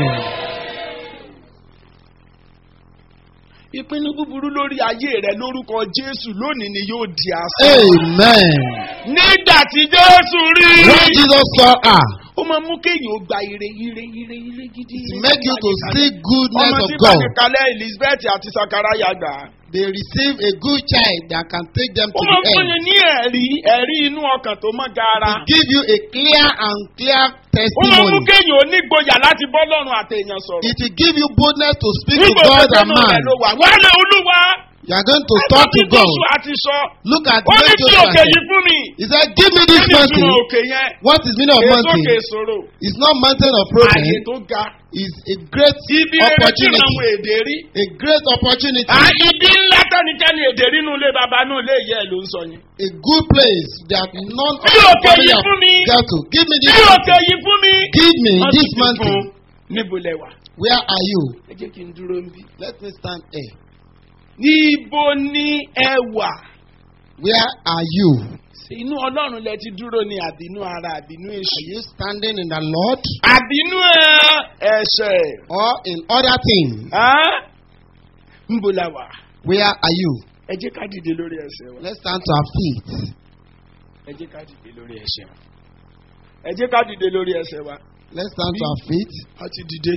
ìpinnu búburú lórí ayé rẹ lórúkọ jésù lónìí ni yóò di asán. Amen. nígbà tí jésù rí. When Jesus saw her, ó máa mú kéèyàn ó gba ire ire ire ire gidi. to make you to see goodness ọmọ of tí God. bàbá kalẹ̀ elizabeth àti sakaraya gbà. They receive a good child that can take them ó to máa the fún end. yín ní ẹ̀rí ẹ̀rí inú ọkàn tó mọ́ gaara. To give you a clear and clear ó máa mú testimony. kéèyàn ó nígboyà láti bọ́ lọ́rùn àtẹ̀yàn sọ̀rọ̀. It will give you boldness to speak to nígbà God tó and nù man. rẹ̀ ló wà. wálé olúwa. You are going to talk to Ẹgbẹ́ tí God. Joshua àti sọ. Look at ó ní what tí Joshua òkè said. yìí fún mi. He said, Give me this Kí ni mountain. ìtumọ̀ òkè yẹn? What is meaning of Èso mountain? òkè ìṣòro. It's not mountain of Àyè problem. tó ga. It's a great Ibi rere tí opportunity. àwọn èdè rí. A great opportunity. À ibi ńlá tẹ́nikẹ́ni èdè rí inú ilé bàbá inú ilé ìyá ẹ̀ ló ń sọ yẹn. A good place that none of Bí the òkè family yìí have fún mi. got to. Give me this Bí òkè mountain. yìí fún mi. Give me Wọ́n this sì fi mountain. fún níbo lẹ wà. Where are you? Ẹ jẹ́ kí n dúró ń bí. Let me stand here. Níbo ni ẹ wà? Where are you? Ṣé inú Ọlọ́run lẹ ti dúró ni àbínú ara àbínú Are èṣù? you standing in the Lord Àbínú ẹ ẹ̀ṣẹ̀. or in other things? Á? Níbo la wà? Where are you? Ẹ jẹ́ ká dìde lórí ẹsẹ̀ wa. Let's stand to our feet. Ẹ jẹ́ ká dìde lórí ẹsẹ̀ wa. Ẹ jẹ́ ká dìde lórí ẹsẹ̀ wa. Let's stand to our feet. A ti dìde.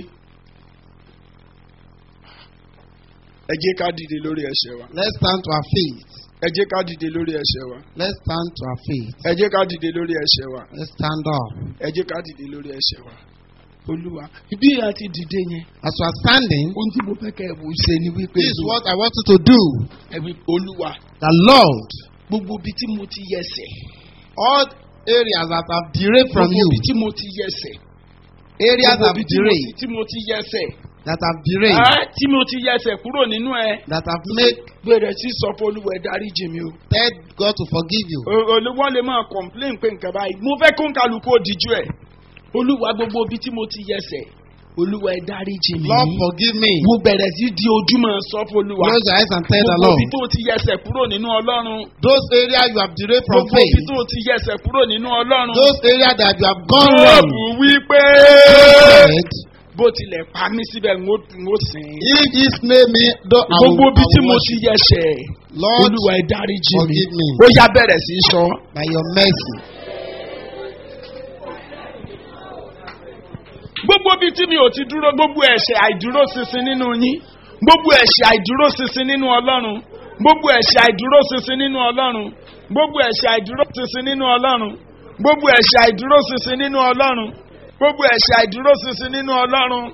Ẹ jẹ́ ká dìde lórí ẹsẹ̀ wa. Let's stand to our feet. Ẹ jẹ́ ká dìde lórí ẹsẹ̀ wa. Let's stand to our feet. Ẹ jẹ́ ká dìde lórí ẹsẹ̀ wa. Let's stand up. Ẹ jẹ́ ká dìde lórí ẹsẹ̀ wa. Olúwa, ibi a ti dìde yẹn. As we are standing, Ohun tí mo fẹ́ kẹ́ ẹ̀ wò ṣe ni wípé. this is what I want you to do. Ẹ wí Olúwa, The Lord, gbogbo ibi tí mo ti yẹsẹ̀. all areas that have derailed from Gbogbo you, ibi tí mo ti yẹsẹ̀. areas Gbogbo have ibi tí mo ti- derailed, tí mo ti yẹsẹ̀. that have derailed, Ẹ́, Tí mo ti yẹsẹ̀ kúrò nínú ẹ. that have made Bẹ̀rẹ̀ sí sọ fún Olúwa ẹ dáríjì mi o. tell God to forgive you. olùwọ́n lè máa complain pé nǹkan báyìí mo fẹ́ kó ń kálukú òdìjú ẹ̀ olúwa gbogbo ibi tí mo ti yẹsẹ̀ olúwa ẹ dáríjì mi Lord, forgive me. mo bẹ̀rẹ̀ sí di ojúmọ́ sọ fún olúwa Close your eyes and tell the gbogbo Lord. ibi tó ti yẹsẹ̀ kúrò nínú ọlọ́run Those areas you have derailed from gbogbo ibi faith, tó ti yẹsẹ̀ kúrò nínú ọlọ́run those areas that you have gone wrong, Jóòbù wí pé said, bó tilẹ̀ pa mí síbẹ̀ ń ó ń ó sìn ín. if he slay me, though I will, gbogbo ibi I tí will mo worship ti yẹsẹ̀ Lord, olúwa ẹ dáríjì mi forgive me. ó yá bẹ̀rẹ̀ sí í sọ. by your mercy. gbogbo bíi tí mi ò ti dúró gbogbo ẹ̀ṣẹ̀ àìdúró ṣinṣin nínú yín gbogbo ẹ̀ṣẹ̀ àìdúró ṣinṣin nínú ọlọ́run gbogbo ẹ̀ṣẹ̀ àìdúró ṣinṣin nínú ọlọ́run gbogbo ẹ̀ṣẹ̀ àìdúró ṣinṣin nínú ọlọ́run gbogbo ẹ̀ṣẹ̀ àìdúró ṣinṣin nínú ọlọ́run gbogbo ẹ̀ṣẹ̀ àìdúró ṣinṣin nínú ọlọ́run.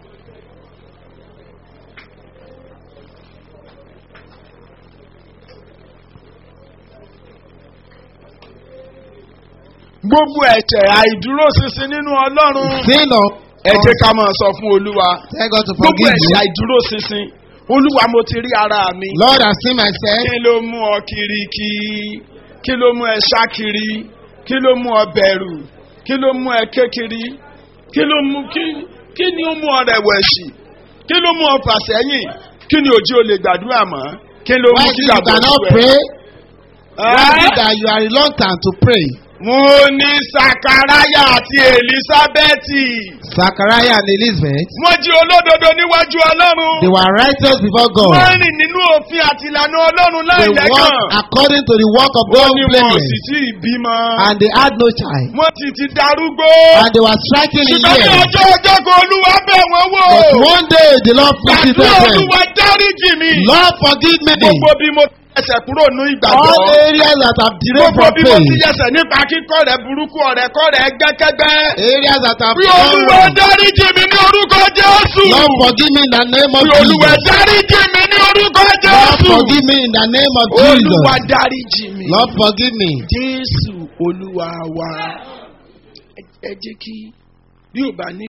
gbogbo ẹ̀ṣẹ̀ àìdúró ṣinṣin nínú ọlọ́run. Sin of ẹ jẹ́ ká máa sọ fún olúwa tell God to gbogbo forgive ẹ̀ṣẹ̀ you. àìdúró ṣinṣin olúwa mo ti rí ara mi. Lord, I see myself. kí ló mú ọ kiri kí kí ló mú ẹ ṣá kiri kí ló mú ọ bẹ̀rù kí ló mú ẹ kékiri kí ló mú kí kí ni ó mú ọ rẹ̀wẹ̀sì kí ló mú ọ fà sẹ́yìn kí ni òjì ò lè gbàdúrà mọ́ kí ló mú Why kí is it you gbàgbọ́ cannot sú ẹ. pray? Why is Ẹ́? it that you are reluctant to pray? wọ́n ní sakaraya àti elisabeti. Zachariah and Elizabeth, wọ́n jí olódodo níwájú ọlọ́run. they were righteous before God. wọ́n rìn nínú òfin àti ìlànà ọlọ́run They láì walked lẹ́gàn. according to the work of wọ́n God ní wọn ò blameless. sì tí ì bímọ. And they had no child. wọ́n ti ti darúgbó. And they were striking in ṣùgbọ́n ní years. ọjọ́ ọjọ́ kan olúwa bẹ̀ wọ́n wò. But one day the Lord visited gbàdúrà them. olúwa dáríjì mi. Lord forgive me. gbogbo bí mo ẹsẹ̀ kúrò ní ìgbàgbọ́. All areas that have derailed gbogbo from bí mo ti faith. yẹsẹ̀ nípa kíkọ́ rẹ̀ burúkú ọ̀rẹ́ kọ́ rẹ̀ gbẹ́kẹ́gbẹ́. Areas that have bí gone olúwa wrong. dáríjì mi ní orúkọ jésù. Lord forgive me in the name of bí olúwa Jesus. dáríjì mi ní orúkọ Lord jésù. forgive me in the name of olúwa Jesus. dáríjì mi. Lord forgive me. jésù olúwa wa. ẹ ẹ jẹ́ kí bí ò bá ní.